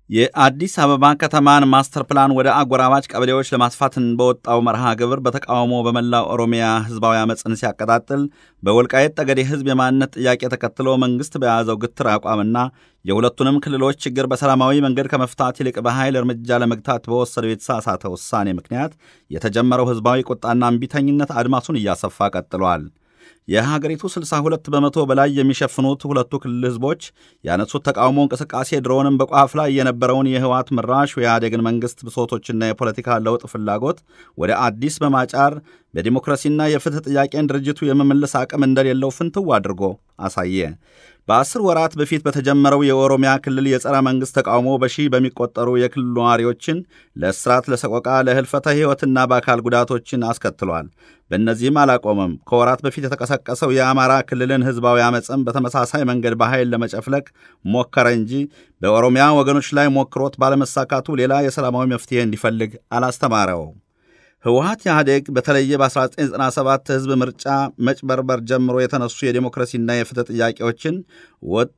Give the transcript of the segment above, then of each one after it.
የአዲስ አበባ ከተማን ማስተር ፕላን ወደ አጎራባች ቀበሌዎች ለማስፋትን በወጣው መርሃ ግብር በተቃውሞ በመላው ኦሮሚያ ህዝባዊ አመፅን ሲያቀጣጥል በወልቃየት ጠገዴ ህዝብ የማንነት ጥያቄ ተከትሎ መንግሥት በያዘው ግትር አቋምና የሁለቱንም ክልሎች ችግር በሰላማዊ መንገድ ከመፍታት ይልቅ በኃይል እርምጃ ለመግታት በወሰደው የተሳሳተ ውሳኔ ምክንያት የተጀመረው ህዝባዊ ቁጣና እምቢተኝነት አድማሱን እያሰፋ ቀጥሏል። የሀገሪቱ 62 በመቶ በላይ የሚሸፍኑት ሁለቱ ክልል ህዝቦች ያነሱት ተቃውሞ እንቅስቃሴ ድሮውንም በቋፍ ላይ የነበረውን የህወሓት መራሽ የኢህአዴግን መንግሥት ብሶቶችና የፖለቲካ ለውጥ ፍላጎት ወደ አዲስ በማጫር በዲሞክራሲና የፍትህ ጥያቄን ድርጅቱ የመመለስ አቅም እንደሌለው ፍንትው አድርጎ አሳየ። በአስር ወራት በፊት በተጀመረው የኦሮሚያ ክልል የጸረ መንግሥት ተቃውሞ በሺህ በሚቆጠሩ የክልሉ ነዋሪዎችን ለእስራት፣ ለሰቆቃ፣ ለህልፈተ ሕይወትና በአካል ጉዳቶችን አስከትሏል። በእነዚህም አላቆመም። ከወራት በፊት የተቀሰቀሰው የአማራ ክልልን ህዝባዊ አመፅም በተመሳሳይ መንገድ በኃይል ለመጨፍለቅ ሞከረ እንጂ በኦሮሚያ ወገኖች ላይ ሞክሮት ባለመሳካቱ ሌላ የሰላማዊ መፍትሄ እንዲፈልግ አላስተማረው። ህወሓት ኢህአዴግ በተለየ በ1997 ህዝብ ምርጫ መጭበርበር ጀምሮ የተነሱ የዴሞክራሲና የፍትህ ጥያቄዎችን ወጥ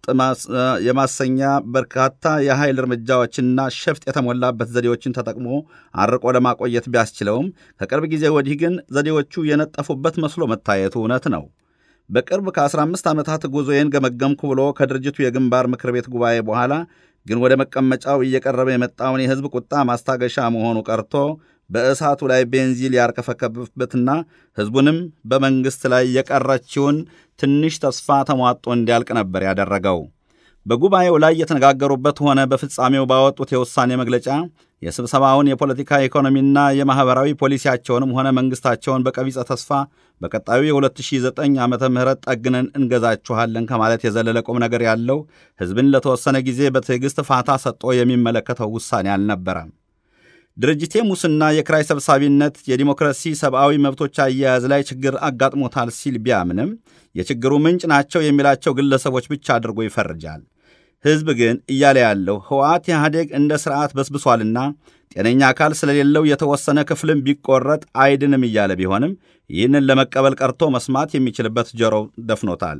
የማሰኛ በርካታ የኃይል እርምጃዎችንና ሸፍጥ የተሞላበት ዘዴዎችን ተጠቅሞ አርቆ ለማቆየት ቢያስችለውም ከቅርብ ጊዜ ወዲህ ግን ዘዴዎቹ የነጠፉበት መስሎ መታየቱ እውነት ነው። በቅርብ ከ15 ዓመታት ጉዞዬን ገመገምኩ ብሎ ከድርጅቱ የግንባር ምክር ቤት ጉባኤ በኋላ ግን ወደ መቀመጫው እየቀረበ የመጣውን የህዝብ ቁጣ ማስታገሻ መሆኑ ቀርቶ በእሳቱ ላይ ቤንዚል ያርከፈከብበትና ህዝቡንም በመንግሥት ላይ የቀረችውን ትንሽ ተስፋ ተሟጦ እንዲያልቅ ነበር ያደረገው። በጉባኤው ላይ የተነጋገሩበት ሆነ በፍጻሜው ባወጡት የውሳኔ መግለጫ የስብሰባውን የፖለቲካ ኢኮኖሚና የማኅበራዊ ፖሊሲያቸውንም ሆነ መንግሥታቸውን በቀቢጸ ተስፋ በቀጣዩ የ2009 ዓ ም ጠግነን እንገዛችኋለን ከማለት የዘለለ ቁም ነገር ያለው ሕዝብን ለተወሰነ ጊዜ በትዕግሥት ፋታ ሰጥቶ የሚመለከተው ውሳኔ አልነበረም። ድርጅቴ ሙስና፣ የክራይ ሰብሳቢነት፣ የዲሞክራሲ ሰብአዊ መብቶች አያያዝ ላይ ችግር አጋጥሞታል ሲል ቢያምንም የችግሩ ምንጭ ናቸው የሚላቸው ግለሰቦች ብቻ አድርጎ ይፈርጃል። ሕዝብ ግን እያለ ያለው ህወሓት ኢህአዴግ እንደ ሥርዓት በስብሷልና ጤነኛ አካል ስለሌለው የተወሰነ ክፍልም ቢቆረጥ አይድንም እያለ ቢሆንም ይህንን ለመቀበል ቀርቶ መስማት የሚችልበት ጆሮው ደፍኖታል።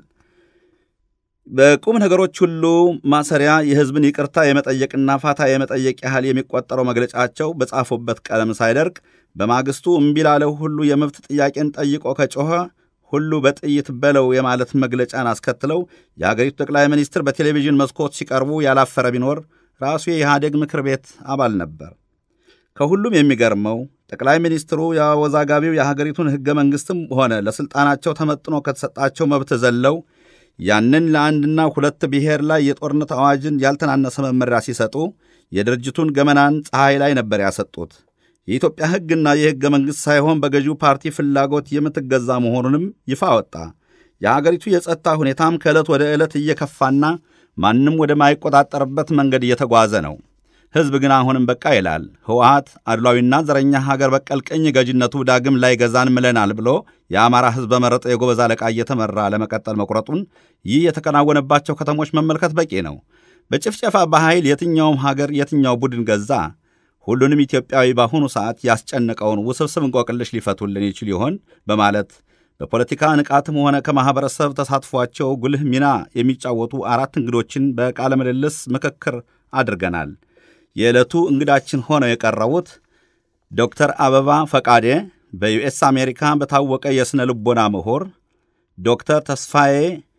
በቁም ነገሮች ሁሉ ማሰሪያ የሕዝብን ይቅርታ የመጠየቅና ፋታ የመጠየቅ ያህል የሚቆጠረው መግለጫቸው በጻፉበት ቀለም ሳይደርቅ በማግስቱ እምቢ ላለው ሁሉ የመብት ጥያቄን ጠይቆ ከጮኸ ሁሉ በጥይት በለው የማለት መግለጫን አስከትለው የአገሪቱ ጠቅላይ ሚኒስትር በቴሌቪዥን መስኮት ሲቀርቡ ያላፈረ ቢኖር ራሱ የኢህአዴግ ምክር ቤት አባል ነበር። ከሁሉም የሚገርመው ጠቅላይ ሚኒስትሩ የአወዛጋቢው የሀገሪቱን ሕገ መንግሥትም ሆነ ለሥልጣናቸው ተመጥኖ ከተሰጣቸው መብት ዘለው ያንን ለአንድና ሁለት ብሔር ላይ የጦርነት አዋጅን ያልተናነሰ መመሪያ ሲሰጡ የድርጅቱን ገመናን ፀሐይ ላይ ነበር ያሰጡት። የኢትዮጵያ ሕግና የሕገ መንግሥት ሳይሆን በገዢው ፓርቲ ፍላጎት የምትገዛ መሆኑንም ይፋ ወጣ። የአገሪቱ የጸጥታ ሁኔታም ከዕለት ወደ ዕለት እየከፋና ማንም ወደማይቆጣጠርበት መንገድ እየተጓዘ ነው። ሕዝብ ግን አሁንም በቃ ይላል። ህወሓት አድሏዊና ዘረኛ ሀገር በቀል ቅኝ ገዥነቱ ዳግም ላይ ገዛን ምለናል ብሎ የአማራ ሕዝብ በመረጠ የጎበዝ አለቃ እየተመራ ለመቀጠል መቁረጡን ይህ የተከናወነባቸው ከተሞች መመልከት በቂ ነው። በጭፍጨፋ በኃይል የትኛውም ሀገር የትኛው ቡድን ገዛ? ሁሉንም ኢትዮጵያዊ በአሁኑ ሰዓት ያስጨነቀውን ውስብስብ እንቆቅልሽ ሊፈቱልን ይችል ይሆን? በማለት በፖለቲካ ንቃትም ሆነ ከማኅበረሰብ ተሳትፏቸው ጉልህ ሚና የሚጫወቱ አራት እንግዶችን በቃለ ምልልስ ምክክር አድርገናል። የዕለቱ እንግዳችን ሆነው የቀረቡት ዶክተር አበባ ፈቃዴ በዩኤስ አሜሪካ በታወቀ የሥነ ልቦና ምሁር፣ ዶክተር ተስፋዬ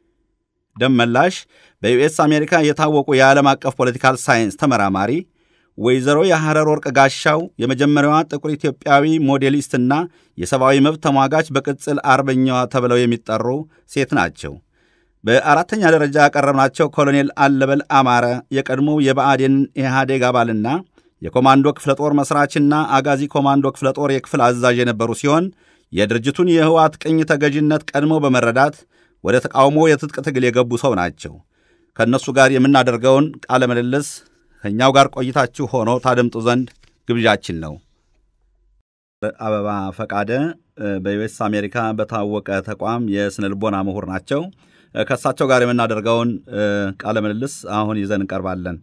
ደመላሽ በዩኤስ አሜሪካ የታወቁ የዓለም አቀፍ ፖለቲካል ሳይንስ ተመራማሪ፣ ወይዘሮ የሐረር ወርቅ ጋሻው የመጀመሪያዋ ጥቁር ኢትዮጵያዊ ሞዴሊስትና የሰብአዊ መብት ተሟጋች በቅጽል አርበኛዋ ተብለው የሚጠሩ ሴት ናቸው። በአራተኛ ደረጃ ያቀረብናቸው ኮሎኔል አለበል አማረ የቀድሞው የብአዴን ኢህአዴግ አባልና የኮማንዶ ክፍለ ጦር መሥራችና አጋዚ ኮማንዶ ክፍለ ጦር የክፍል አዛዥ የነበሩ ሲሆን የድርጅቱን የህወሓት ቅኝ ተገዥነት ቀድሞ በመረዳት ወደ ተቃውሞ የትጥቅ ትግል የገቡ ሰው ናቸው። ከእነሱ ጋር የምናደርገውን ቃለ ምልልስ ከእኛው ጋር ቆይታችሁ ሆኖ ታደምጡ ዘንድ ግብዣችን ነው። አበባ ፈቃደ በዩኤስ አሜሪካ በታወቀ ተቋም የስነ ልቦና ምሁር ናቸው። ከእሳቸው ጋር የምናደርገውን ቃለ ምልልስ አሁን ይዘን እንቀርባለን።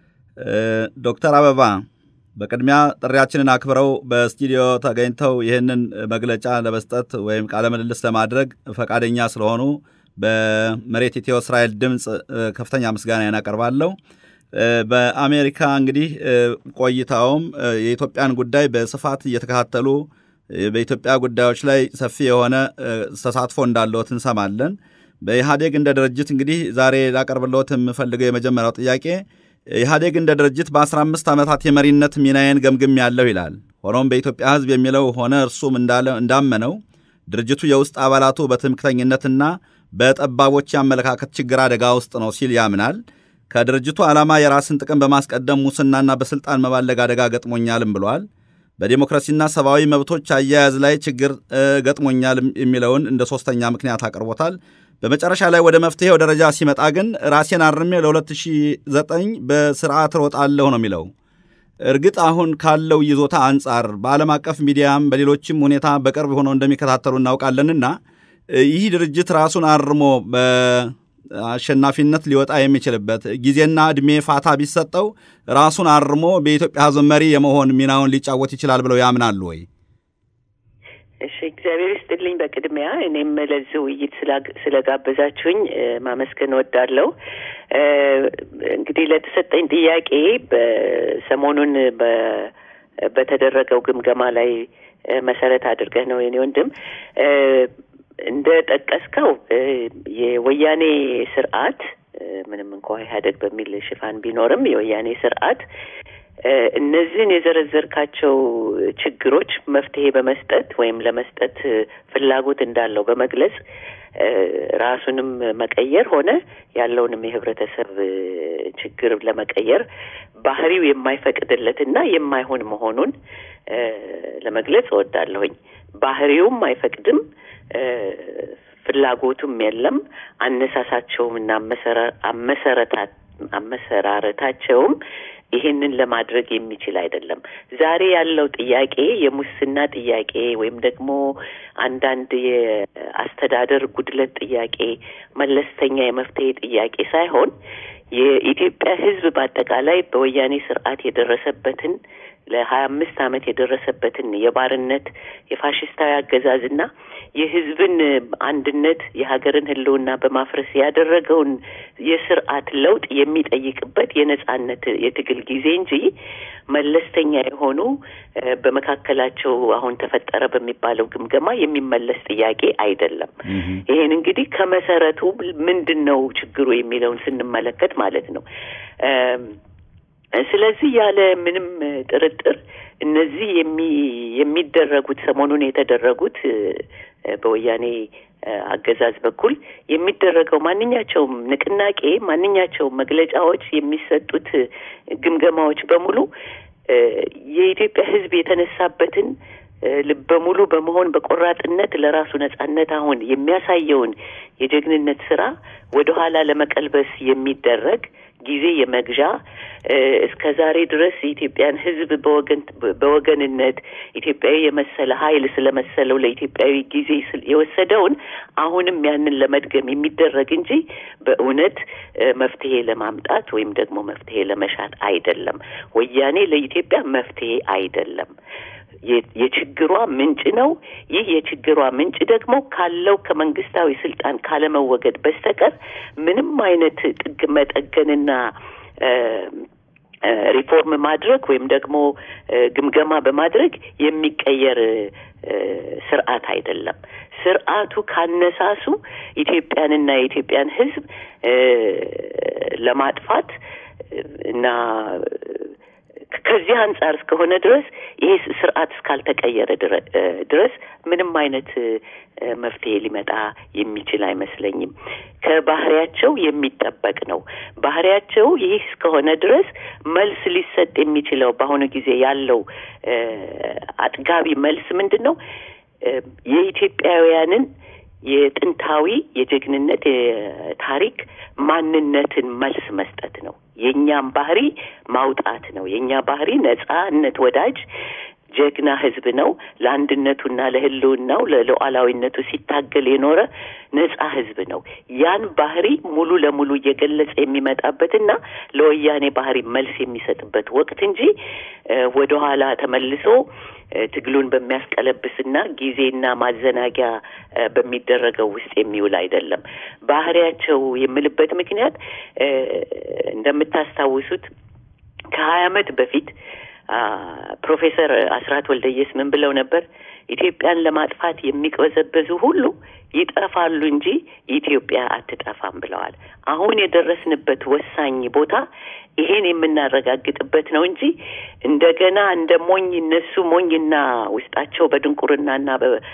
ዶክተር አበባ በቅድሚያ ጥሪያችንን አክብረው በስቱዲዮ ተገኝተው ይህንን መግለጫ ለመስጠት ወይም ቃለ ምልልስ ለማድረግ ፈቃደኛ ስለሆኑ በመሬት ኢትዮ እስራኤል ድምፅ ከፍተኛ ምስጋና ያቀርባለሁ። በአሜሪካ እንግዲህ ቆይታውም የኢትዮጵያን ጉዳይ በስፋት እየተከታተሉ በኢትዮጵያ ጉዳዮች ላይ ሰፊ የሆነ ተሳትፎ እንዳለዎት እንሰማለን። በኢህአዴግ እንደ ድርጅት እንግዲህ ዛሬ ላቀርብልዎት የምፈልገው የመጀመሪያው ጥያቄ ኢህአዴግ እንደ ድርጅት በ15 ዓመታት የመሪነት ሚናዬን ገምግም ያለው ይላል። ሆኖም በኢትዮጵያ ሕዝብ የሚለው ሆነ እርሱም እንዳመነው ድርጅቱ የውስጥ አባላቱ በትምክተኝነትና በጠባቦች የአመለካከት ችግር አደጋ ውስጥ ነው ሲል ያምናል። ከድርጅቱ ዓላማ የራስን ጥቅም በማስቀደም ሙስናና በስልጣን መባለግ አደጋ ገጥሞኛልም ብሏል። በዲሞክራሲና ሰብአዊ መብቶች አያያዝ ላይ ችግር ገጥሞኛል የሚለውን እንደ ሶስተኛ ምክንያት አቅርቦታል። በመጨረሻ ላይ ወደ መፍትሄው ደረጃ ሲመጣ ግን ራሴን አርሜ ለ2009 በስርዓት ሮጣለሁ ነው የሚለው። እርግጥ አሁን ካለው ይዞታ አንጻር በዓለም አቀፍ ሚዲያም በሌሎችም ሁኔታ በቅርብ ሆነው እንደሚከታተሉ እናውቃለንና ይህ ድርጅት ራሱን አርሞ በአሸናፊነት ሊወጣ የሚችልበት ጊዜና ዕድሜ ፋታ ቢሰጠው ራሱን አርሞ በኢትዮጵያ ሕዝብ መሪ የመሆን ሚናውን ሊጫወት ይችላል ብለው ያምናሉ ወይ? እሺ፣ እግዚአብሔር ይስጥልኝ። በቅድሚያ እኔም ለዚህ ውይይት ስለጋበዛችሁኝ ማመስገን እወዳለሁ። እንግዲህ ለተሰጠኝ ጥያቄ በሰሞኑን በተደረገው ግምገማ ላይ መሰረት አድርገህ ነው የኔ ወንድም እንደ ጠቀስከው የወያኔ ስርዓት ምንም እንኳ ኢህአዴግ በሚል ሽፋን ቢኖርም የወያኔ ስርዓት እነዚህን የዘረዘርካቸው ችግሮች መፍትሄ በመስጠት ወይም ለመስጠት ፍላጎት እንዳለው በመግለጽ ራሱንም መቀየር ሆነ ያለውንም የህብረተሰብ ችግር ለመቀየር ባህሪው የማይፈቅድለትና የማይሆን መሆኑን ለመግለጽ እወዳለሁኝ። ባህሪውም አይፈቅድም፣ ፍላጎቱም የለም። አነሳሳቸውም እና አመሰረታት አመሰራረታቸውም ይሄንን ለማድረግ የሚችል አይደለም። ዛሬ ያለው ጥያቄ የሙስና ጥያቄ ወይም ደግሞ አንዳንድ የአስተዳደር ጉድለት ጥያቄ፣ መለስተኛ የመፍትሄ ጥያቄ ሳይሆን የኢትዮጵያ ሕዝብ በአጠቃላይ በወያኔ ስርዓት የደረሰበትን ለሀያ አምስት ዓመት የደረሰበትን የባርነት የፋሽስታዊ አገዛዝና የህዝብን አንድነት የሀገርን ህልውና በማፍረስ ያደረገውን የስርዓት ለውጥ የሚጠይቅበት የነጻነት የትግል ጊዜ እንጂ መለስተኛ የሆኑ በመካከላቸው አሁን ተፈጠረ በሚባለው ግምገማ የሚመለስ ጥያቄ አይደለም። ይሄን እንግዲህ ከመሰረቱ ምንድን ነው ችግሩ የሚለውን ስንመለከት ማለት ነው። ስለዚህ ያለ ምንም ጥርጥር እነዚህ የሚ የሚደረጉት ሰሞኑን የተደረጉት በወያኔ አገዛዝ በኩል የሚደረገው ማንኛቸውም ንቅናቄ፣ ማንኛቸውም መግለጫዎች፣ የሚሰጡት ግምገማዎች በሙሉ የኢትዮጵያ ሕዝብ የተነሳበትን ልበ ሙሉ በመሆን በቆራጥነት ለራሱ ነጻነት አሁን የሚያሳየውን የጀግንነት ስራ ወደኋላ ለመቀልበስ የሚደረግ ጊዜ የመግዣ እስከ ዛሬ ድረስ የኢትዮጵያን ሕዝብ በወገን በወገንነት ኢትዮጵያዊ የመሰለ ኃይል ስለመሰለው ለኢትዮጵያዊ ጊዜ የወሰደውን አሁንም ያንን ለመድገም የሚደረግ እንጂ በእውነት መፍትሄ ለማምጣት ወይም ደግሞ መፍትሄ ለመሻት አይደለም። ወያኔ ለኢትዮጵያ መፍትሄ አይደለም። የችግሯ ምንጭ ነው። ይህ የችግሯ ምንጭ ደግሞ ካለው ከመንግስታዊ ስልጣን ካለመወገድ በስተቀር ምንም አይነት ጥግ መጠገንና ሪፎርም ማድረግ ወይም ደግሞ ግምገማ በማድረግ የሚቀየር ስርዓት አይደለም። ስርዓቱ ካነሳሱ ኢትዮጵያንና የኢትዮጵያን ሕዝብ ለማጥፋት እና ከዚህ አንጻር እስከሆነ ድረስ ይሄ ስርዓት እስካልተቀየረ ድረስ ምንም አይነት መፍትሄ ሊመጣ የሚችል አይመስለኝም። ከባህሪያቸው የሚጠበቅ ነው። ባህሪያቸው ይህ እስከሆነ ድረስ መልስ ሊሰጥ የሚችለው በአሁኑ ጊዜ ያለው አጥጋቢ መልስ ምንድን ነው? የኢትዮጵያውያንን የጥንታዊ የጀግንነት የታሪክ ማንነትን መልስ መስጠት ነው። የእኛም ባህሪ ማውጣት ነው። የእኛ ባህሪ ነጻነት ወዳጅ፣ ጀግና ህዝብ ነው። ለአንድነቱና ለህልውናው ለሉዓላዊነቱ ሲታገል የኖረ ነጻ ህዝብ ነው። ያን ባህሪ ሙሉ ለሙሉ እየገለጸ የሚመጣበትና ለወያኔ ባህሪ መልስ የሚሰጥበት ወቅት እንጂ ወደኋላ ተመልሶ ትግሉን በሚያስቀለብስና ጊዜና ማዘናጊያ በሚደረገው ውስጥ የሚውል አይደለም። ባህሪያቸው የምልበት ምክንያት እንደምታስታውሱት ከሀያ ዓመት በፊት ፕሮፌሰር አስራት ወልደየስ ምን ብለው ነበር? ኢትዮጵያን ለማጥፋት የሚቅበዘበዙ ሁሉ ይጠፋሉ እንጂ ኢትዮጵያ አትጠፋም ብለዋል። አሁን የደረስንበት ወሳኝ ቦታ ይሄን የምናረጋግጥበት ነው እንጂ እንደገና እንደ ሞኝ እነሱ ሞኝና ውስጣቸው በድንቁርናና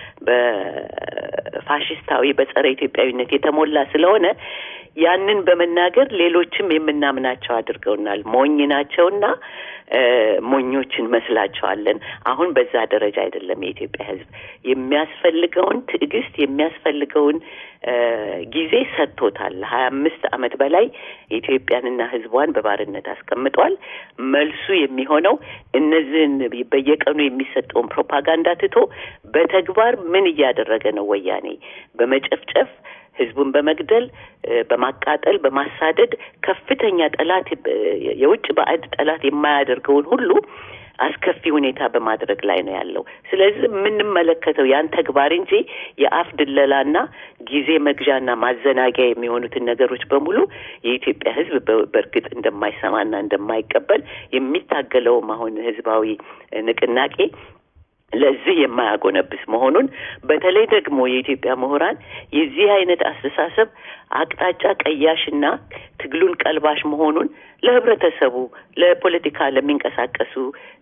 በፋሽስታዊ በጸረ ኢትዮጵያዊነት የተሞላ ስለሆነ ያንን በመናገር ሌሎችም የምናምናቸው አድርገውናል። ሞኝ ናቸውና ሞኞች እንመስላቸዋለን። አሁን በዛ ደረጃ አይደለም። የኢትዮጵያ ሕዝብ የሚያስፈልገውን ትዕግስት የሚያስፈልገውን ጊዜ ሰጥቶታል። ሀያ አምስት ዓመት በላይ ኢትዮጵያንና ሕዝቧን በባርነት አስቀምጧል። መልሱ የሚሆነው እነዚህን በየቀኑ የሚሰጠውን ፕሮፓጋንዳ ትቶ በተግባር ምን እያደረገ ነው? ወያኔ በመጨፍጨፍ ህዝቡን በመግደል በማቃጠል በማሳደድ ከፍተኛ ጠላት የውጭ ባዕድ ጠላት የማያደርገውን ሁሉ አስከፊ ሁኔታ በማድረግ ላይ ነው ያለው። ስለዚህ የምንመለከተው ያን ተግባር እንጂ የአፍ ድለላና ጊዜ መግዣና ማዘናጊያ የሚሆኑትን ነገሮች በሙሉ የኢትዮጵያ ህዝብ በእርግጥ እንደማይሰማና እንደማይቀበል የሚታገለውም አሁን ህዝባዊ ንቅናቄ ለዚህ የማያጎነብስ መሆኑን በተለይ ደግሞ የኢትዮጵያ ምሁራን የዚህ አይነት አስተሳሰብ አቅጣጫ ቀያሽና ትግሉን ቀልባሽ መሆኑን ለህብረተሰቡ፣ ለፖለቲካ ለሚንቀሳቀሱ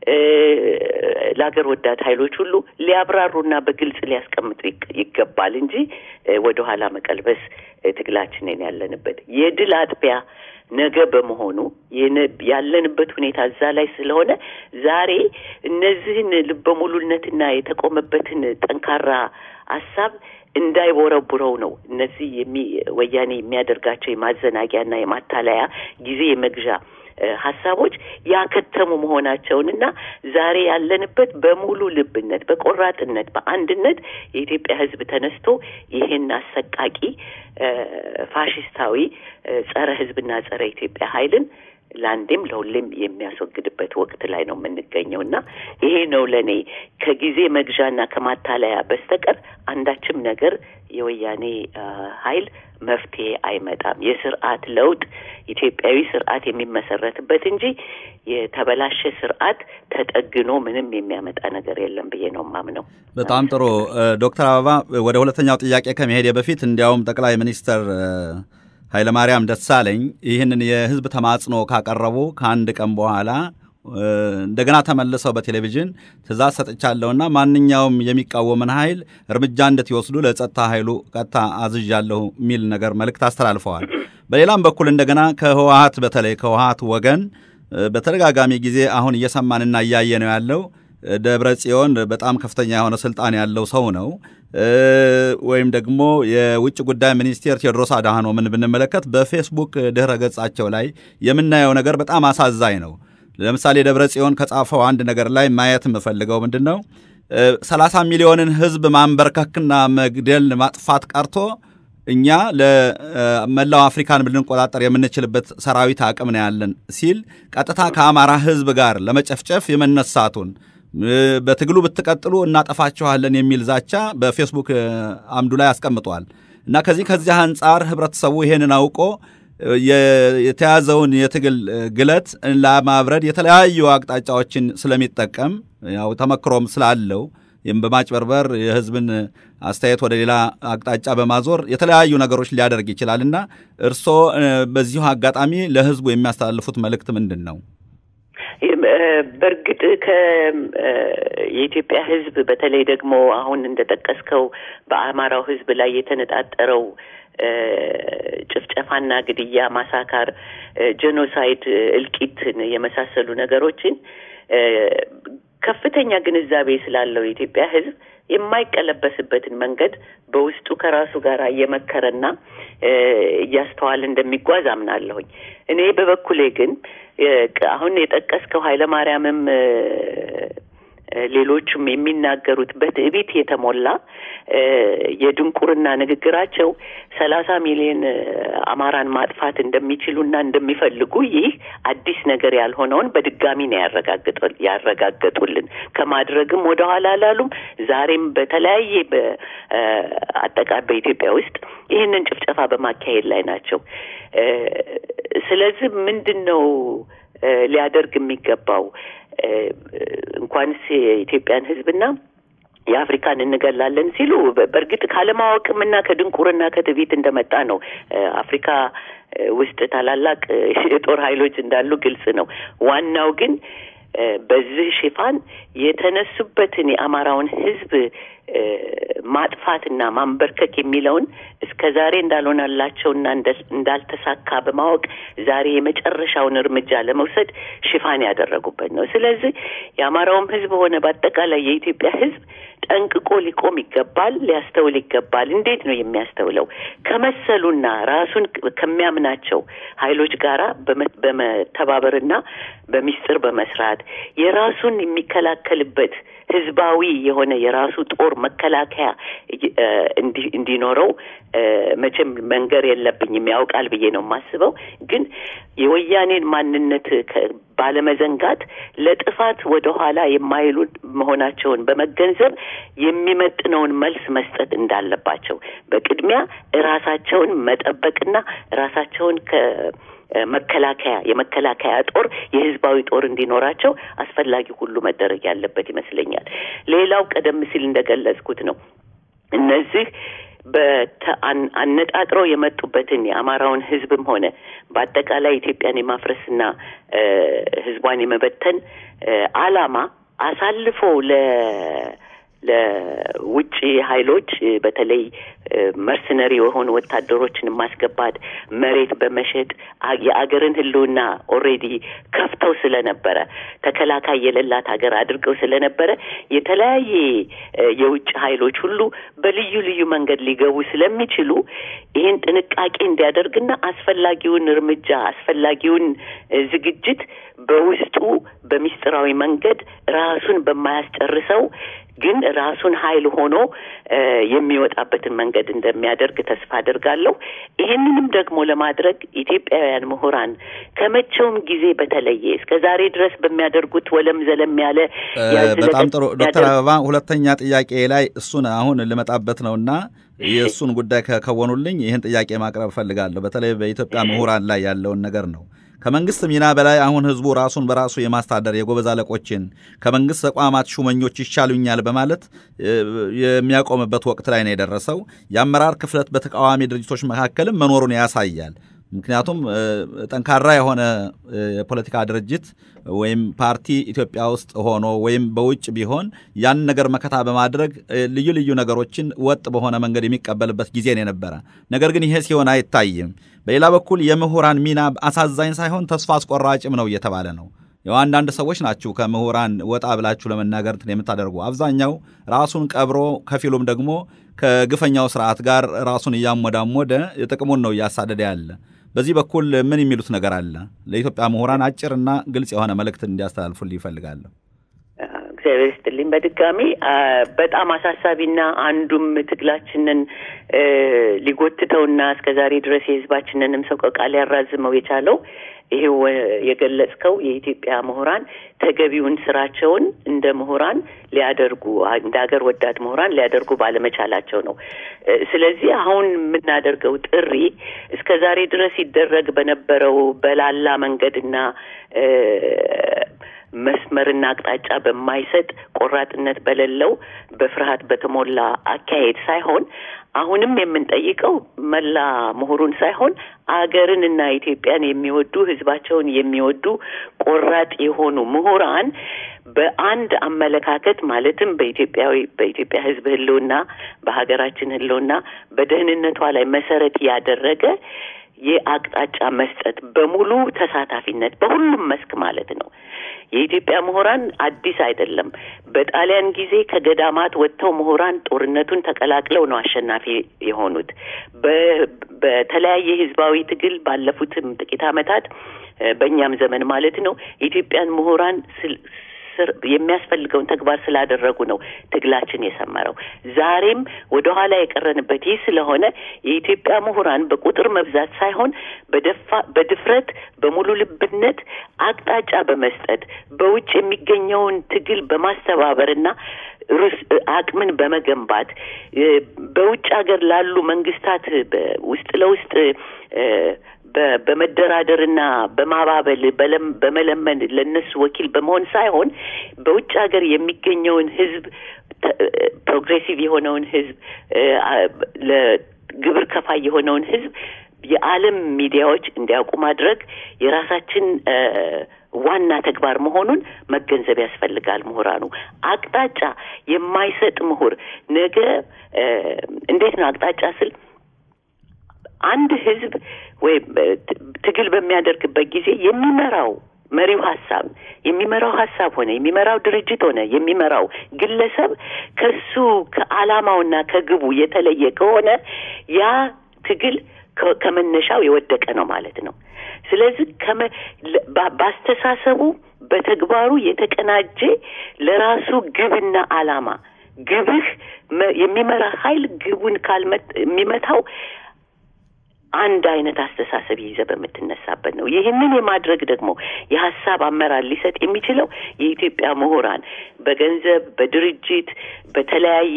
ለሀገር ወዳድ ኃይሎች ሁሉ ሊያብራሩና በግልጽ ሊያስቀምጡ ይገባል እንጂ ወደኋላ መቀልበስ ትግላችንን ያለንበት የድል አጥቢያ ነገ በመሆኑ ያለንበት ሁኔታ እዛ ላይ ስለሆነ ዛሬ እነዚህን ልበሙሉነትና የተቆመበትን ጠንካራ ሀሳብ እንዳይቦረቡረው ነው። እነዚህ የሚ ወያኔ የሚያደርጋቸው የማዘናጊያና የማታለያ ጊዜ የመግዣ ሀሳቦች ያከተሙ መሆናቸውንና ዛሬ ያለንበት በሙሉ ልብነት፣ በቆራጥነት፣ በአንድነት የኢትዮጵያ ሕዝብ ተነስቶ ይህን አሰቃቂ ፋሽስታዊ ጸረ ሕዝብና ጸረ ኢትዮጵያ ኃይልን ለአንዴም ለሁሌም የሚያስወግድበት ወቅት ላይ ነው የምንገኘው እና ይሄ ነው ለእኔ ከጊዜ መግዣና ከማታለያ በስተቀር አንዳችም ነገር የወያኔ ኃይል መፍትሄ አይመጣም። የስርዓት ለውጥ ኢትዮጵያዊ ስርዓት የሚመሰረትበት እንጂ የተበላሸ ስርዓት ተጠግኖ ምንም የሚያመጣ ነገር የለም ብዬ ነው የማምነው። በጣም ጥሩ ዶክተር አበባ ወደ ሁለተኛው ጥያቄ ከመሄድ በፊት እንዲያውም ጠቅላይ ሚኒስትር ኃይለማርያም ደሳለኝ ይህንን የህዝብ ተማጽኖ ካቀረቡ ከአንድ ቀን በኋላ እንደገና ተመልሰው በቴሌቪዥን ትእዛዝ ሰጥቻለሁና ማንኛውም የሚቃወምን ኃይል እርምጃ እንድትወስዱ ለጸጥታ ኃይሉ ቀጥታ አዝዣለሁ የሚል ነገር መልእክት አስተላልፈዋል። በሌላም በኩል እንደገና ከህወሀት በተለይ ከህወሀት ወገን በተደጋጋሚ ጊዜ አሁን እየሰማንና እያየ ነው ያለው ደብረ ጽዮን በጣም ከፍተኛ የሆነ ስልጣን ያለው ሰው ነው። ወይም ደግሞ የውጭ ጉዳይ ሚኒስቴር ቴዎድሮስ አድሃኖምን ብንመለከት በፌስቡክ ድህረ ገጻቸው ላይ የምናየው ነገር በጣም አሳዛኝ ነው። ለምሳሌ ደብረ ጽዮን ከጻፈው አንድ ነገር ላይ ማየት የምፈልገው ምንድን ነው? ሰላሳ ሚሊዮንን ህዝብ ማንበርከክና መግደል ማጥፋት ቀርቶ እኛ ለመላው አፍሪካን ልንቆጣጠር የምንችልበት ሰራዊት አቅም ነው ያለን ሲል ቀጥታ ከአማራ ህዝብ ጋር ለመጨፍጨፍ የመነሳቱን በትግሉ ብትቀጥሉ እናጠፋችኋለን የሚል ዛቻ በፌስቡክ አምዱ ላይ አስቀምጧል። እና ከዚህ ከዚህ አንጻር ህብረተሰቡ ይሄንን አውቆ የተያዘውን የትግል ግለት ለማብረድ የተለያዩ አቅጣጫዎችን ስለሚጠቀም ያው ተመክሮም ስላለው በማጭበርበር የህዝብን አስተያየት ወደ ሌላ አቅጣጫ በማዞር የተለያዩ ነገሮች ሊያደርግ ይችላል እና እርስዎ በዚሁ አጋጣሚ ለህዝቡ የሚያስተላልፉት መልእክት ምንድን ነው? በእርግጥ የኢትዮጵያ ህዝብ በተለይ ደግሞ አሁን እንደጠቀስከው በአማራው ህዝብ ላይ የተነጣጠረው ጭፍጨፋና ግድያ፣ ማሳካር፣ ጄኖሳይድ፣ እልቂትን የመሳሰሉ ነገሮችን ከፍተኛ ግንዛቤ ስላለው የኢትዮጵያ ህዝብ የማይቀለበስበትን መንገድ በውስጡ ከራሱ ጋር እየመከረና እያስተዋል እንደሚጓዝ አምናለሁኝ። እኔ በበኩሌ ግን አሁን የጠቀስከው ኃይለ ማርያምም ሌሎቹም የሚናገሩት በትዕቢት የተሞላ የድንቁርና ንግግራቸው ሰላሳ ሚሊዮን አማራን ማጥፋት እንደሚችሉና እንደሚፈልጉ ይህ አዲስ ነገር ያልሆነውን በድጋሚ ነው ያረጋገጡልን። ከማድረግም ወደ ኋላ አላሉም። ዛሬም በተለያየ በአጠቃ በኢትዮጵያ ውስጥ ይህንን ጭፍጨፋ በማካሄድ ላይ ናቸው። ስለዚህ ምንድን ነው ሊያደርግ የሚገባው? እንኳንስ የኢትዮጵያን ሕዝብና የአፍሪካን እንገላለን ሲሉ በእርግጥ ካለማወቅም እና ከድንቁርና ከትዕቢት እንደመጣ ነው። አፍሪካ ውስጥ ታላላቅ የጦር ኃይሎች እንዳሉ ግልጽ ነው። ዋናው ግን በዚህ ሽፋን የተነሱበትን የአማራውን ሕዝብ ማጥፋትና ማንበርከክ የሚለውን እስከ ዛሬ እንዳልሆነላቸውና እንዳልተሳካ በማወቅ ዛሬ የመጨረሻውን እርምጃ ለመውሰድ ሽፋን ያደረጉበት ነው። ስለዚህ የአማራውም ሕዝብ ሆነ በአጠቃላይ የኢትዮጵያ ሕዝብ ጠንቅቆ ሊቆም ይገባል፣ ሊያስተውል ይገባል። እንዴት ነው የሚያስተውለው? ከመሰሉና ራሱን ከሚያምናቸው ኃይሎች ጋራ በመተባበርና በሚስጥር በመስራት የራሱን የሚከላከልበት ህዝባዊ የሆነ የራሱ ጦር መከላከያ እንዲኖረው መቼም መንገር የለብኝም ያውቃል ብዬ ነው የማስበው። ግን የወያኔን ማንነት ባለመዘንጋት ለጥፋት ወደ ኋላ የማይሉ መሆናቸውን በመገንዘብ የሚመጥነውን መልስ መስጠት እንዳለባቸው በቅድሚያ ራሳቸውን መጠበቅና ራሳቸውን ከ መከላከያ የመከላከያ ጦር የህዝባዊ ጦር እንዲኖራቸው አስፈላጊ ሁሉ መደረግ ያለበት ይመስለኛል። ሌላው ቀደም ሲል እንደገለጽኩት ነው እነዚህ አነጣጥረው የመጡበትን የአማራውን ህዝብም ሆነ በአጠቃላይ ኢትዮጵያን የማፍረስና ህዝቧን የመበተን አላማ አሳልፎ ለ ለውጭ ኃይሎች በተለይ መርሰነሪ የሆኑ ወታደሮችን ማስገባት መሬት በመሸጥ የአገርን ህልውና ኦልሬዲ ከፍተው ስለነበረ ተከላካይ የሌላት ሀገር አድርገው ስለነበረ የተለያየ የውጭ ኃይሎች ሁሉ በልዩ ልዩ መንገድ ሊገቡ ስለሚችሉ ይህን ጥንቃቄ እንዲያደርግና አስፈላጊውን እርምጃ አስፈላጊውን ዝግጅት በውስጡ በሚስጥራዊ መንገድ ራሱን በማያስጨርሰው ግን ራሱን ኃይል ሆኖ የሚወጣበትን መንገድ እንደሚያደርግ ተስፋ አደርጋለሁ። ይህንንም ደግሞ ለማድረግ ኢትዮጵያውያን ምሁራን ከመቼውም ጊዜ በተለየ እስከ ዛሬ ድረስ በሚያደርጉት ወለም ዘለም ያለ በጣም ጥሩ ዶክተር አበባ ሁለተኛ ጥያቄ ላይ እሱን አሁን ልመጣበት ነውና የእሱን ጉዳይ ከከወኑልኝ ይህን ጥያቄ ማቅረብ እፈልጋለሁ። በተለይ በኢትዮጵያ ምሁራን ላይ ያለውን ነገር ነው። ከመንግስት ሚና በላይ አሁን ህዝቡ ራሱን በራሱ የማስተዳደር የጎበዝ አለቆችን ከመንግስት ተቋማት ሹመኞች ይሻሉኛል በማለት የሚያቆምበት ወቅት ላይ ነው የደረሰው። የአመራር ክፍለት በተቃዋሚ ድርጅቶች መካከልም መኖሩን ያሳያል። ምክንያቱም ጠንካራ የሆነ የፖለቲካ ድርጅት ወይም ፓርቲ ኢትዮጵያ ውስጥ ሆኖ ወይም በውጭ ቢሆን ያን ነገር መከታ በማድረግ ልዩ ልዩ ነገሮችን ወጥ በሆነ መንገድ የሚቀበልበት ጊዜ ነው የነበረ። ነገር ግን ይሄ ሲሆን አይታይም። በሌላ በኩል የምሁራን ሚና አሳዛኝ ሳይሆን ተስፋ አስቆራጭም ነው እየተባለ ነው። ያው አንዳንድ ሰዎች ናችሁ ከምሁራን ወጣ ብላችሁ ለመናገር እንትን የምታደርጉ። አብዛኛው ራሱን ቀብሮ ከፊሉም ደግሞ ከግፈኛው ስርዓት ጋር ራሱን እያሞዳሞደ ጥቅሙን ነው እያሳደደ ያለ። በዚህ በኩል ምን የሚሉት ነገር አለ? ለኢትዮጵያ ምሁራን አጭርና ግልጽ የሆነ መልእክት እንዲያስተላልፉልኝ ይፈልጋለሁ። እግዚአብሔር ይስጥልኝ። በድጋሚ በጣም አሳሳቢና አንዱም ትግላችንን ሊጎትተውና እስከ ዛሬ ድረስ የሕዝባችንንም ሰቆቃ ሊያራዝመው የቻለው ይሄው የገለጽከው የኢትዮጵያ ምሁራን ተገቢውን ስራቸውን እንደ ምሁራን ሊያደርጉ እንደ ሀገር ወዳድ ምሁራን ሊያደርጉ ባለመቻላቸው ነው። ስለዚህ አሁን የምናደርገው ጥሪ እስከ ዛሬ ድረስ ይደረግ በነበረው በላላ መንገድና መስመርና አቅጣጫ በማይሰጥ ቆራጥነት በሌለው በፍርሃት በተሞላ አካሄድ ሳይሆን አሁንም የምንጠይቀው መላ ምሁሩን ሳይሆን አገርንና ኢትዮጵያን የሚወዱ ሕዝባቸውን የሚወዱ ቆራጥ የሆኑ ምሁራን በአንድ አመለካከት ማለትም በኢትዮጵያዊ በኢትዮጵያ ሕዝብ ህልውና በሀገራችን ህልውና በደህንነቷ ላይ መሰረት ያደረገ የአቅጣጫ መስጠት በሙሉ ተሳታፊነት በሁሉም መስክ ማለት ነው። የኢትዮጵያ ምሁራን አዲስ አይደለም። በጣሊያን ጊዜ ከገዳማት ወጥተው ምሁራን ጦርነቱን ተቀላቅለው ነው አሸናፊ የሆኑት። በተለያየ ህዝባዊ ትግል ባለፉትም ጥቂት ዓመታት በእኛም ዘመን ማለት ነው የኢትዮጵያን ምሁራን የሚያስፈልገውን ተግባር ስላደረጉ ነው ትግላችን የሰመረው። ዛሬም ወደ ኋላ የቀረንበት ይህ ስለሆነ የኢትዮጵያ ምሁራን በቁጥር መብዛት ሳይሆን በደፋ በድፍረት በሙሉ ልብነት አቅጣጫ በመስጠት በውጭ የሚገኘውን ትግል በማስተባበርና አቅምን በመገንባት በውጭ ሀገር ላሉ መንግስታት ውስጥ ለውስጥ በመደራደርና በማባበል በመለመን ለነሱ ወኪል በመሆን ሳይሆን በውጭ ሀገር የሚገኘውን ህዝብ ፕሮግሬሲቭ የሆነውን ህዝብ ለግብር ከፋይ የሆነውን ህዝብ የዓለም ሚዲያዎች እንዲያውቁ ማድረግ የራሳችን ዋና ተግባር መሆኑን መገንዘብ ያስፈልጋል። ምሁራኑ አቅጣጫ የማይሰጥ ምሁር ነገ እንዴት ነው አቅጣጫ ስል አንድ ህዝብ ወይም ትግል በሚያደርግበት ጊዜ የሚመራው መሪው ሀሳብ የሚመራው ሀሳብ ሆነ የሚመራው ድርጅት ሆነ የሚመራው ግለሰብ ከሱ ከዓላማውና ከግቡ የተለየ ከሆነ ያ ትግል ከመነሻው የወደቀ ነው ማለት ነው። ስለዚህ በአስተሳሰቡ በተግባሩ የተቀናጀ ለራሱ ግብና ዓላማ ግብህ የሚመራ ኃይል ግቡን ካልመት የሚመታው አንድ አይነት አስተሳሰብ ይዘ በምትነሳበት ነው። ይህንን የማድረግ ደግሞ የሀሳብ አመራር ሊሰጥ የሚችለው የኢትዮጵያ ምሁራን በገንዘብ በድርጅት በተለያየ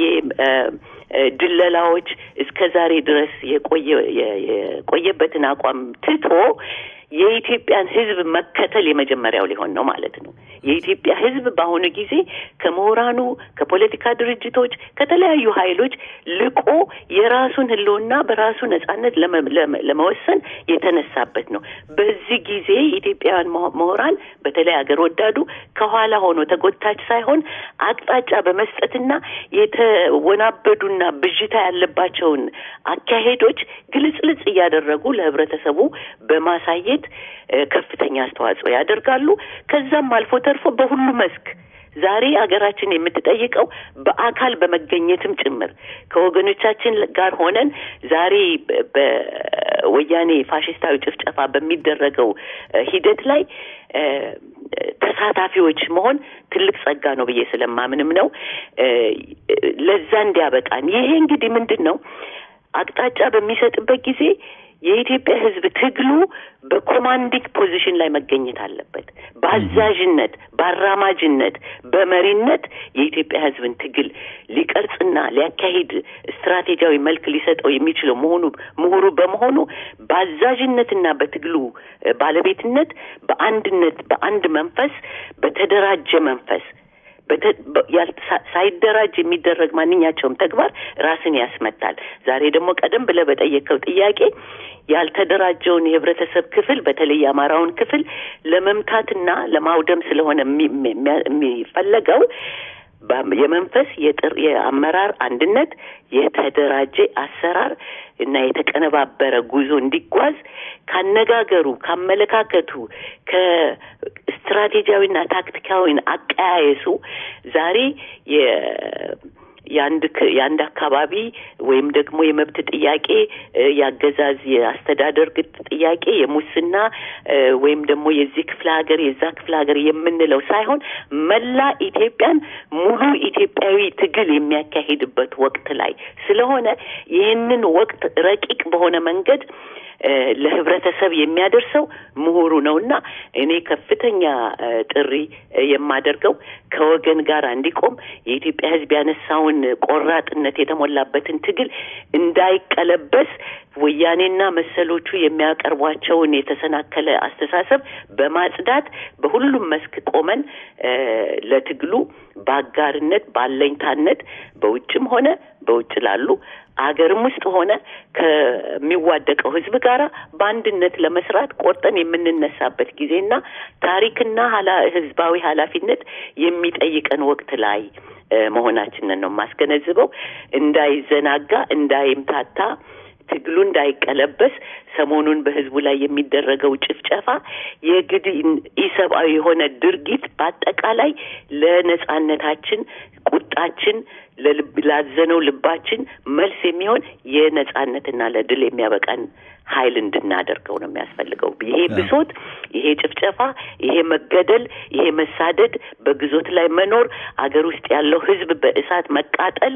ድለላዎች እስከ ዛሬ ድረስ የቆየ የቆየበትን አቋም ትቶ የኢትዮጵያን ሕዝብ መከተል የመጀመሪያው ሊሆን ነው ማለት ነው። የኢትዮጵያ ሕዝብ በአሁኑ ጊዜ ከምሁራኑ፣ ከፖለቲካ ድርጅቶች፣ ከተለያዩ ኃይሎች ልቆ የራሱን ህልውና በራሱ ነጻነት ለመወሰን የተነሳበት ነው። በዚህ ጊዜ ኢትዮጵያውያን ምሁራን በተለይ አገር ወዳዱ ከኋላ ሆኖ ተጎታች ሳይሆን አቅጣጫ በመስጠትና የተወናበዱና ብዥታ ያለባቸውን አካሄዶች ግልጽልጽ እያደረጉ ለህብረተሰቡ በማሳየት ከፍተኛ አስተዋጽኦ ያደርጋሉ። ከዛም አልፎ ተርፎ በሁሉ መስክ ዛሬ ሀገራችን የምትጠይቀው በአካል በመገኘትም ጭምር ከወገኖቻችን ጋር ሆነን ዛሬ በወያኔ ፋሽስታዊ ጭፍጨፋ በሚደረገው ሂደት ላይ ተሳታፊዎች መሆን ትልቅ ጸጋ ነው ብዬ ስለማምንም ነው። ለዛ እንዲያበቃን ይሄ እንግዲህ ምንድን ነው አቅጣጫ በሚሰጥበት ጊዜ የኢትዮጵያ ሕዝብ ትግሉ በኮማንዲንግ ፖዚሽን ላይ መገኘት አለበት። በአዛዥነት፣ በአራማጅነት፣ በመሪነት የኢትዮጵያ ሕዝብን ትግል ሊቀርጽና ሊያካሂድ ስትራቴጂያዊ መልክ ሊሰጠው የሚችለው መሆኑ ምሁሩ በመሆኑ በአዛዥነትና በትግሉ ባለቤትነት በአንድነት በአንድ መንፈስ በተደራጀ መንፈስ ሳይደራጅ የሚደረግ ማንኛቸውም ተግባር ራስን ያስመታል። ዛሬ ደግሞ ቀደም ብለህ በጠየቀው ጥያቄ ያልተደራጀውን የህብረተሰብ ክፍል በተለይ የአማራውን ክፍል ለመምታትና ለማውደም ስለሆነ የሚፈለገው የመንፈስ የጥር የአመራር አንድነት የተደራጀ አሰራር እና የተቀነባበረ ጉዞ እንዲጓዝ ካነጋገሩ፣ ካመለካከቱ፣ ከስትራቴጂያዊና ታክቲካዊን አቀያየሱ ዛሬ የአንድ የአንድ አካባቢ ወይም ደግሞ የመብት ጥያቄ የአገዛዝ የአስተዳደር ግጥ ጥያቄ የሙስና ወይም ደግሞ የዚህ ክፍለ ሀገር የዛ ክፍለ ሀገር የምንለው ሳይሆን መላ ኢትዮጵያን ሙሉ ኢትዮጵያዊ ትግል የሚያካሂድበት ወቅት ላይ ስለሆነ ይህንን ወቅት ረቂቅ በሆነ መንገድ ለህብረተሰብ የሚያደርሰው ምሁሩ ነውና እኔ ከፍተኛ ጥሪ የማደርገው ከወገን ጋር እንዲቆም የኢትዮጵያ ሕዝብ ያነሳውን ቆራጥነት የተሞላበትን ትግል እንዳይቀለበስ ወያኔና መሰሎቹ የሚያቀርቧቸውን የተሰናከለ አስተሳሰብ በማጽዳት በሁሉም መስክ ቆመን ለትግሉ በአጋርነት ባለኝታነት በውጭም ሆነ በውጭ ላሉ አገርም ውስጥ ሆነ ከሚዋደቀው ህዝብ ጋር በአንድነት ለመስራት ቆርጠን የምንነሳበት ጊዜና ታሪክና ህዝባዊ ኃላፊነት የሚጠይቀን ወቅት ላይ መሆናችንን ነው የማስገነዝበው። እንዳይዘናጋ፣ እንዳይምታታ ትግሉ እንዳይቀለበስ ሰሞኑን በህዝቡ ላይ የሚደረገው ጭፍጨፋ የግድ ኢሰብአዊ የሆነ ድርጊት በአጠቃላይ ለነጻነታችን ቁጣችን ላዘነው ልባችን መልስ የሚሆን የነጻነትና ለድል የሚያበቃን ኃይል እንድናደርገው ነው የሚያስፈልገው። ይሄ ብሶት፣ ይሄ ጭፍጨፋ፣ ይሄ መገደል፣ ይሄ መሳደድ፣ በግዞት ላይ መኖር፣ አገር ውስጥ ያለው ህዝብ በእሳት መቃጠል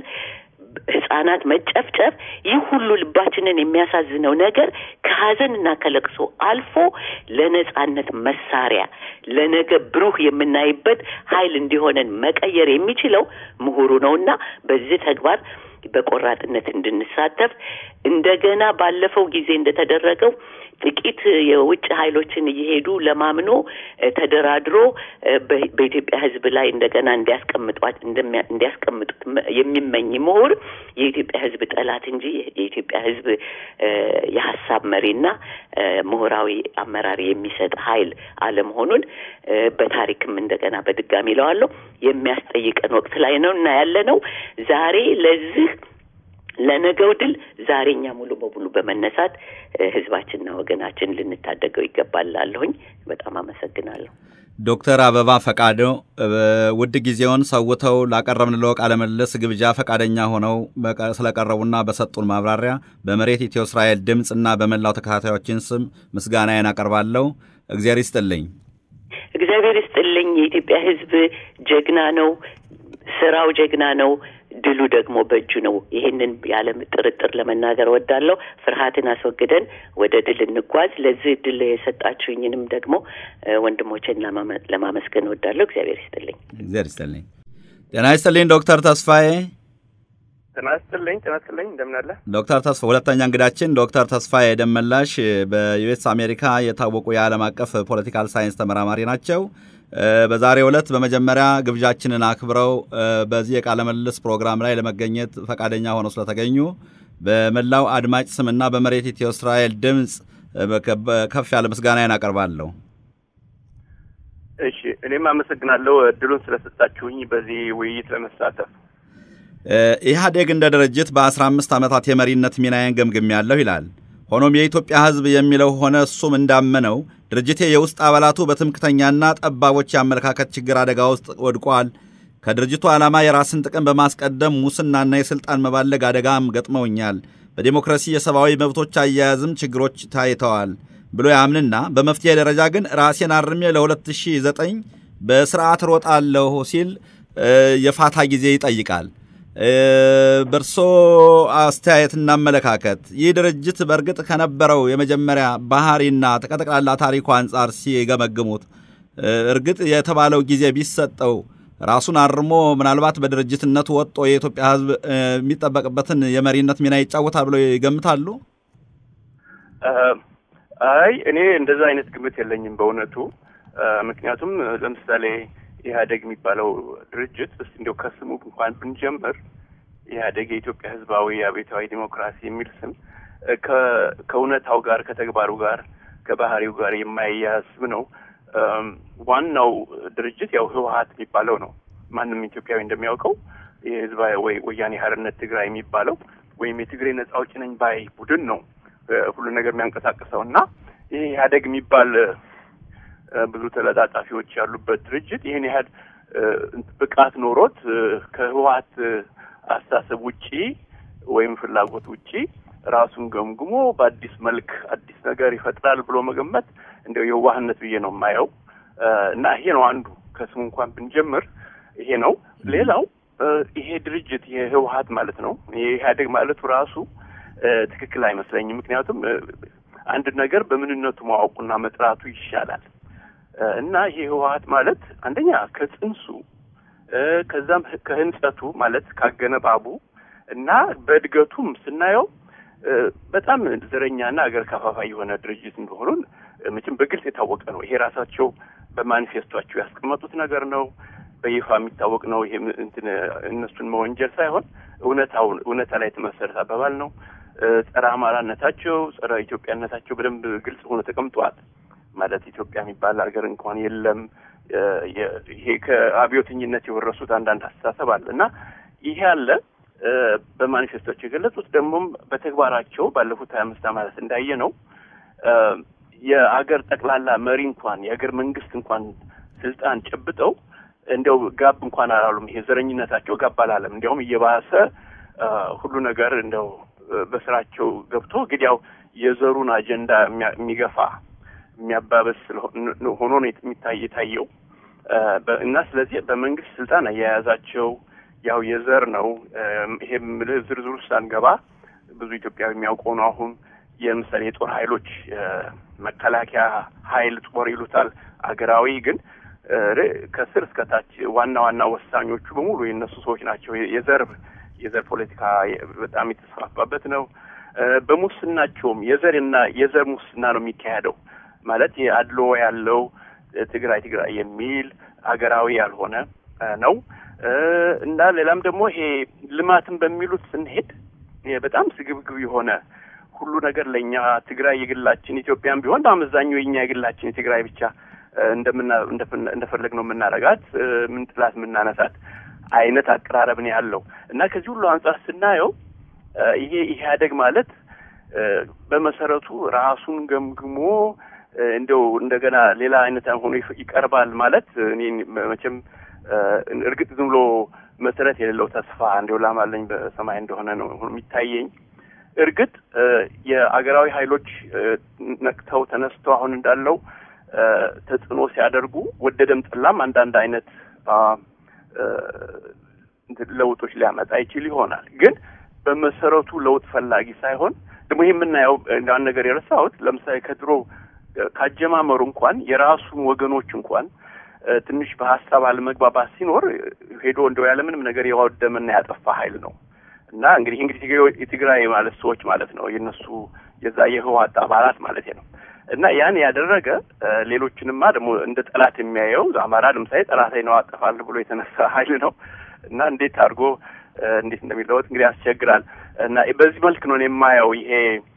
ህጻናት መጨፍጨፍ፣ ይህ ሁሉ ልባችንን የሚያሳዝነው ነገር ከሀዘንና ከለቅሶ አልፎ ለነጻነት መሳሪያ ለነገ ብሩህ የምናይበት ኃይል እንዲሆነን መቀየር የሚችለው ምሁሩ ነውና በዚህ ተግባር በቆራጥነት እንድንሳተፍ እንደገና ባለፈው ጊዜ እንደተደረገው ጥቂት የውጭ ኃይሎችን እየሄዱ ለማምኖ ተደራድሮ በኢትዮጵያ ሕዝብ ላይ እንደገና እንዲያስቀምጧት እንዲያስቀምጡት የሚመኝ ምሁር የኢትዮጵያ ሕዝብ ጠላት እንጂ የኢትዮጵያ ሕዝብ የሀሳብ መሪና ምሁራዊ አመራር የሚሰጥ ኃይል አለመሆኑን በታሪክም እንደገና በድጋሚ ለዋለሁ የሚያስጠይቀን ወቅት ላይ ነው እና ያለ ነው ዛሬ ለዚህ ለነገው ድል ዛሬ እኛ ሙሉ በሙሉ በመነሳት ህዝባችንና ወገናችን ልንታደገው ይገባል ላለሁኝ በጣም አመሰግናለሁ። ዶክተር አበባ ፈቃዶ ውድ ጊዜውን ሰውተው ላቀረብንለው ቃለ ምልልስ ግብዣ ፈቃደኛ ሆነው ስለቀረቡና በሰጡን ማብራሪያ በመሬት ኢትዮ እስራኤል ድምፅ እና በመላው ተከታታዮችን ስም ምስጋናዬን አቀርባለሁ። እግዚአብሔር ይስጥልኝ። እግዚአብሔር ይስጥልኝ። የኢትዮጵያ ህዝብ ጀግና ነው። ስራው ጀግና ነው። ድሉ ደግሞ በእጁ ነው። ይህንን ያለ ጥርጥር ለመናገር እወዳለሁ። ፍርሃትን አስወግደን ወደ ድል እንጓዝ። ለዚህ ድል የሰጣችሁኝንም ደግሞ ወንድሞቼን ለማመስገን እወዳለሁ። እግዚአብሔር ይስጥልኝ። እግዚአብሔር ይስጥልኝ። ጤና ይስጥልኝ ዶክተር ተስፋዬ። ጤና ይስጥልኝ። ጤና ይስጥልኝ። እንደምን አለ ዶክተር ተስፋ ሁለተኛ እንግዳችን ዶክተር ተስፋዬ ደመላሽ በዩኤስ አሜሪካ የታወቁ የዓለም አቀፍ ፖለቲካል ሳይንስ ተመራማሪ ናቸው። በዛሬው ዕለት በመጀመሪያ ግብዣችንን አክብረው በዚህ የቃለ ምልልስ ፕሮግራም ላይ ለመገኘት ፈቃደኛ ሆነው ስለተገኙ በመላው አድማጭ ስምና በመሬት ኢትዮ እስራኤል ድምፅ ከፍ ያለ ምስጋናዬን አቀርባለሁ። እሺ፣ እኔም አመሰግናለሁ እድሉን ስለሰጣችሁኝ በዚህ ውይይት ለመሳተፍ። ኢህአዴግ እንደ ድርጅት በአስራ አምስት ዓመታት የመሪነት ሚናዬን ገምግሜያለሁ ይላል። ሆኖም የኢትዮጵያ ሕዝብ የሚለው ሆነ እሱም እንዳመነው ድርጅቴ የውስጥ አባላቱ በትምክተኛና ጠባቦች የአመለካከት ችግር አደጋ ውስጥ ወድቋል። ከድርጅቱ ዓላማ የራስን ጥቅም በማስቀደም ሙስናና የሥልጣን መባለግ አደጋም ገጥመውኛል። በዴሞክራሲ የሰብአዊ መብቶች አያያዝም ችግሮች ታይተዋል ብሎ ያምንና በመፍትሄ ደረጃ ግን ራሴን አርሜ ለ2009 በስርዓት ሮጣለሁ ሲል የፋታ ጊዜ ይጠይቃል። በእርሶ አስተያየትና አመለካከት ይህ ድርጅት በእርግጥ ከነበረው የመጀመሪያ ባህሪና ከጠቅላላ ታሪኩ አንጻር ሲገመግሙት እርግጥ የተባለው ጊዜ ቢሰጠው ራሱን አርሞ ምናልባት በድርጅትነቱ ወጥቶ የኢትዮጵያ ሕዝብ የሚጠበቅበትን የመሪነት ሚና ይጫወታል ብለው ይገምታሉ? አይ እኔ እንደዛ አይነት ግምት የለኝም በእውነቱ። ምክንያቱም ለምሳሌ ኢህአዴግ የሚባለው ድርጅት እስቲ እንዲያው ከስሙ እንኳን ብንጀምር ኢህአዴግ የኢትዮጵያ ህዝባዊ አብዮታዊ ዲሞክራሲ የሚል ስም ከእውነታው ጋር ከተግባሩ ጋር ከባህሪው ጋር የማይያዝ ስም ነው። ዋናው ድርጅት ያው ህወሀት የሚባለው ነው። ማንም ኢትዮጵያዊ እንደሚያውቀው የህዝባዊ ወይ ወያኔ ሀርነት ትግራይ የሚባለው ወይም የትግሬ ነጻ አውጪ ነኝ ባይ ቡድን ነው ሁሉ ነገር የሚያንቀሳቅሰው እና ይህ ኢህአዴግ የሚባል ብዙ ተለጣጣፊዎች ያሉበት ድርጅት ይህን ያህል ብቃት ኖሮት ከህወሀት አስተሳሰብ ውጪ ወይም ፍላጎት ውጪ ራሱን ገምግሞ በአዲስ መልክ አዲስ ነገር ይፈጥራል ብሎ መገመት እንደው የዋህነት ብዬ ነው የማየው እና ይሄ ነው አንዱ ከስሙ እንኳን ብንጀምር ይሄ ነው። ሌላው ይሄ ድርጅት የህወሀት ማለት ነው የኢህአዴግ ማለቱ ራሱ ትክክል አይመስለኝም። ምክንያቱም አንድ ነገር በምንነቱ ማወቁና መጥራቱ ይሻላል እና ይሄ ህወሀት ማለት አንደኛ ከጽንሱ ከዛም ከህንጸቱ ማለት ካገነባቡ እና በእድገቱም ስናየው በጣም ዘረኛና ሀገር ከፋፋይ የሆነ ድርጅት እንደሆኑን መቼም በግልጽ የታወቀ ነው። ይሄ ራሳቸው በማኒፌስቷቸው ያስቀመጡት ነገር ነው። በይፋ የሚታወቅ ነው። ይሄ እንትን እነሱን መወንጀል ሳይሆን እውነታውን እውነታ ላይ የተመሰረተ አባባል ነው። ጸረ አማራነታቸው፣ ጸረ ኢትዮጵያነታቸው በደንብ ግልጽ ሆኖ ተቀምጠዋል። ማለት ኢትዮጵያ የሚባል ሀገር እንኳን የለም። ይሄ ከአብዮተኝነት የወረሱት አንዳንድ አስተሳሰብ አለ እና ይሄ አለ። በማኒፌስቶች የገለጹት ደግሞም በተግባራቸው ባለፉት ሀያ አምስት ዓመታት እንዳየ ነው የአገር ጠቅላላ መሪ እንኳን የአገር መንግስት እንኳን ስልጣን ጨብጠው እንዲያው ጋብ እንኳን አላሉም። ይሄ ዘረኝነታቸው ጋብ አላለም። እንዲያውም እየባሰ ሁሉ ነገር እንደው በስራቸው ገብቶ እንግዲያው የዘሩን አጀንዳ የሚገፋ የሚያባበስ ሆኖ ነው የሚታይ የታየው እና ስለዚህ በመንግስት ስልጣን አያያዛቸው ያው የዘር ነው። ይሄም ዝርዝር ውስጥ አንገባ ብዙ ኢትዮጵያዊ የሚያውቀው ነው። አሁን የምሳሌ የጦር ኃይሎች መከላከያ ኃይል ጦር ይሉታል። አገራዊ ግን ከስር እስከ ታች ዋና ዋና ወሳኞቹ በሙሉ የእነሱ ሰዎች ናቸው። የዘር የዘር ፖለቲካ በጣም የተስፋፋበት ነው። በሙስናቸውም የዘርና የዘር ሙስና ነው የሚካሄደው። ማለት አድሎ ያለው ትግራይ ትግራይ የሚል አገራዊ ያልሆነ ነው እና ሌላም ደግሞ ይሄ ልማትን በሚሉት ስንሄድ በጣም ስግብግብ የሆነ ሁሉ ነገር ለእኛ ትግራይ የግላችን ኢትዮጵያም ቢሆን በአመዛኙ የኛ የግላችን የትግራይ ብቻ እንደምና እንደፈለግ ነው የምናረጋት ምን ጥላት የምናነሳት አይነት አቀራረብ ነው ያለው እና ከዚህ ሁሉ አንጻር ስናየው ይሄ ኢህአደግ ማለት በመሰረቱ ራሱን ገምግሞ እንደው እንደገና ሌላ አይነት ሆኖ ይቀርባል ማለት እኔ መቼም እርግጥ ዝም ብሎ መሰረት የሌለው ተስፋ እንዲው ላማለኝ በሰማይ እንደሆነ ነው የሚታየኝ። እርግጥ የአገራዊ ኃይሎች ነቅተው ተነስተው አሁን እንዳለው ተጽዕኖ ሲያደርጉ ወደደም ጠላም አንዳንድ አይነት ለውጦች ሊያመጣ ይችል ይሆናል። ግን በመሰረቱ ለውጥ ፈላጊ ሳይሆን ደግሞ ይህ የምናየው አንድ ነገር የረሳሁት ለምሳሌ ከድሮ ካጀማመሩ እንኳን የራሱን ወገኖች እንኳን ትንሽ በሀሳብ አለመግባባት ሲኖር ሄዶ እንደው ያለምንም ነገር የዋደመና ያጠፋ ኃይል ነው እና እንግዲህ እንግዲህ የትግራይ ማለት ሰዎች ማለት ነው የነሱ የዛ የህወሓት አባላት ማለት ነው እና ያን ያደረገ ሌሎችንማ ደግሞ እንደ ጠላት የሚያየው አማራ ለምሳሌ ጠላት ነው አጠፋለሁ ብሎ የተነሳ ኃይል ነው እና እንዴት አድርጎ እንዴት እንደሚለወጥ እንግዲህ ያስቸግራል እና በዚህ መልክ ነው የማየው ይሄ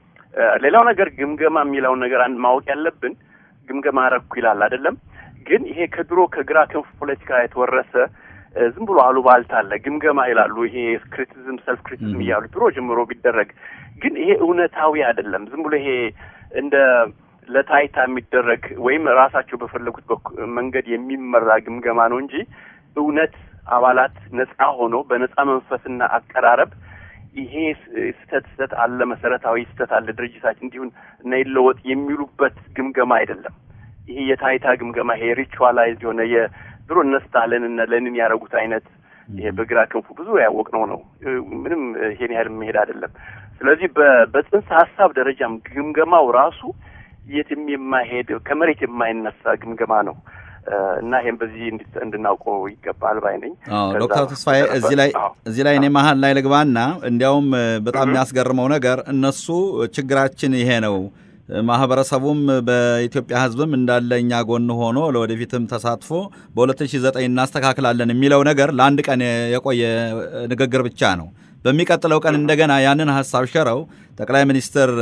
ሌላው ነገር ግምገማ የሚለውን ነገር አንድ ማወቅ ያለብን ግምገማ አረግኩ ይላል አይደለም ግን ይሄ ከድሮ ከግራ ክንፍ ፖለቲካ የተወረሰ ዝም ብሎ አሉባልታ አለ ግምገማ ይላሉ ይሄ ክሪቲዝም ሰልፍ ክሪቲዝም እያሉ ድሮ ጀምሮ ቢደረግ ግን ይሄ እውነታዊ አይደለም ዝም ብሎ ይሄ እንደ ለታይታ የሚደረግ ወይም ራሳቸው በፈለጉት መንገድ የሚመራ ግምገማ ነው እንጂ እውነት አባላት ነጻ ሆኖ በነጻ መንፈስና አቀራረብ ይሄ ስህተት ስህተት አለ መሰረታዊ ስህተት አለ ድርጅታችን እንዲሁን እና ይለወጥ የሚሉበት ግምገማ አይደለም። ይሄ የታይታ ግምገማ ይሄ ሪቹዋላይዝ የሆነ የድሮ እነ ስታሊን እነ ሌኒን ያደረጉት አይነት ይሄ በግራ ክንፉ ብዙ ያወቅነው ነው። ምንም ይሄን ያህል መሄድ አይደለም። ስለዚህ በጽንሰ ሀሳብ ደረጃም ግምገማው ራሱ የትም የማይሄድ ከመሬት የማይነሳ ግምገማ ነው እና ይህም በዚህ እንድናውቀው ይገባል ባይ ነኝ። ዶክተር ተስፋዬ እዚህ ላይ እዚህ ላይ እኔ መሀል ላይ ልግባና እንዲያውም በጣም የሚያስገርመው ነገር እነሱ ችግራችን ይሄ ነው ማህበረሰቡም በኢትዮጵያ ሕዝብም እንዳለ እኛ ጎን ሆኖ ለወደፊትም ተሳትፎ በ2009 እናስተካክላለን የሚለው ነገር ለአንድ ቀን የቆየ ንግግር ብቻ ነው። በሚቀጥለው ቀን እንደገና ያንን ሀሳብ ሸረው ጠቅላይ ሚኒስትር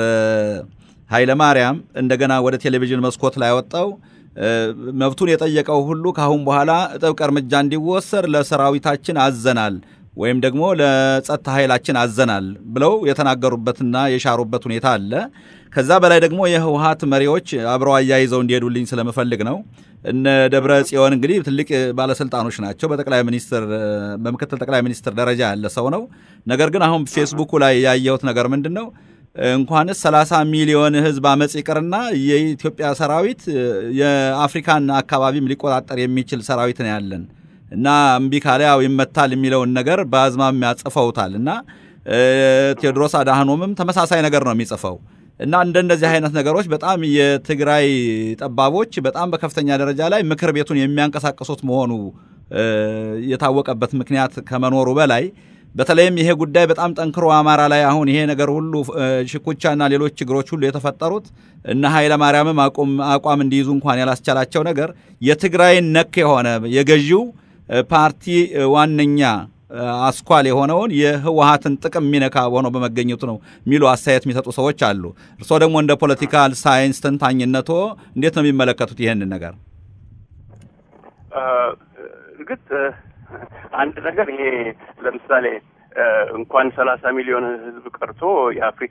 ኃይለ ማርያም እንደገና ወደ ቴሌቪዥን መስኮት ላይ ወጣው መብቱን የጠየቀው ሁሉ ከአሁን በኋላ ጥብቅ እርምጃ እንዲወሰድ ለሰራዊታችን አዘናል ወይም ደግሞ ለጸጥታ ኃይላችን አዘናል ብለው የተናገሩበትና የሻሩበት ሁኔታ አለ። ከዛ በላይ ደግሞ የህወሀት መሪዎች አብረው አያይዘው እንዲሄዱልኝ ስለምፈልግ ነው። እነ ደብረ ጽዮን እንግዲህ ትልቅ ባለስልጣኖች ናቸው። በጠቅላይ ሚኒስትር በምክትል ጠቅላይ ሚኒስትር ደረጃ ያለ ሰው ነው። ነገር ግን አሁን ፌስቡኩ ላይ ያየሁት ነገር ምንድን ነው? እንኳንስ 30 ሚሊዮን ህዝብ አመፅ ይቅርና የኢትዮጵያ ሰራዊት የአፍሪካን አካባቢም ሊቆጣጠር የሚችል ሰራዊት ነው ያለን እና እምቢ ካለ ያው ይመታል የሚለውን ነገር በአዝማሚያ ጽፈውታል። እና ቴዎድሮስ አድሃኖምም ተመሳሳይ ነገር ነው የሚጽፈው። እና እንደነዚህ አይነት ነገሮች በጣም የትግራይ ጠባቦች በጣም በከፍተኛ ደረጃ ላይ ምክር ቤቱን የሚያንቀሳቅሱት መሆኑ የታወቀበት ምክንያት ከመኖሩ በላይ በተለይም ይሄ ጉዳይ በጣም ጠንክሮ አማራ ላይ አሁን ይሄ ነገር ሁሉ ሽኩቻና ሌሎች ችግሮች ሁሉ የተፈጠሩት እነ ኃይለ ማርያምም አቋም እንዲይዙ እንኳን ያላስቻላቸው ነገር የትግራይን ነክ የሆነ የገዢው ፓርቲ ዋነኛ አስኳል የሆነውን የህወሀትን ጥቅም የሚነካ ሆኖ በመገኘቱ ነው የሚሉ አስተያየት የሚሰጡ ሰዎች አሉ። እርስዎ ደግሞ እንደ ፖለቲካል ሳይንስ ተንታኝነቶ እንዴት ነው የሚመለከቱት ይህንን ነገር? እርግጥ አንድ ነገር ይሄ ለምሳሌ እንኳን ሰላሳ ሚሊዮን ህዝብ ቀርቶ የአፍሪካ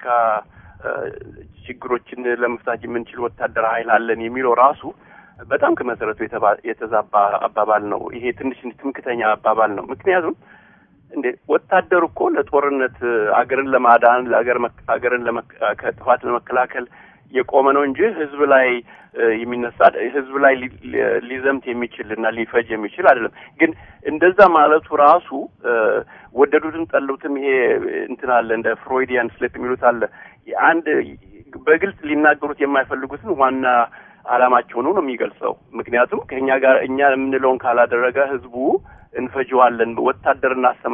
ችግሮችን ለመፍታት የምንችል ወታደር ኃይል አለን የሚለው ራሱ በጣም ከመሰረቱ የተዛባ አባባል ነው። ይሄ ትንሽ ትምክተኛ አባባል ነው። ምክንያቱም እንዴ ወታደር እኮ ለጦርነት አገርን ለማዳን ለአገር አገርን ከጥፋት ለመከላከል የቆመ ነው እንጂ ህዝብ ላይ የሚነሳ ህዝብ ላይ ሊዘምት የሚችል እና ሊፈጅ የሚችል አይደለም። ግን እንደዛ ማለቱ ራሱ ወደዱትም ጠሉትም ይሄ እንትን አለ እንደ ፍሮይዲያን ስሊፕ የሚሉት አለ አንድ በግልጽ ሊናገሩት የማይፈልጉትን ዋና አላማቸው ነው ነው የሚገልጸው። ምክንያቱም ከእኛ ጋር እኛ የምንለውን ካላደረገ ህዝቡ እንፈጀዋለን፣ ወታደር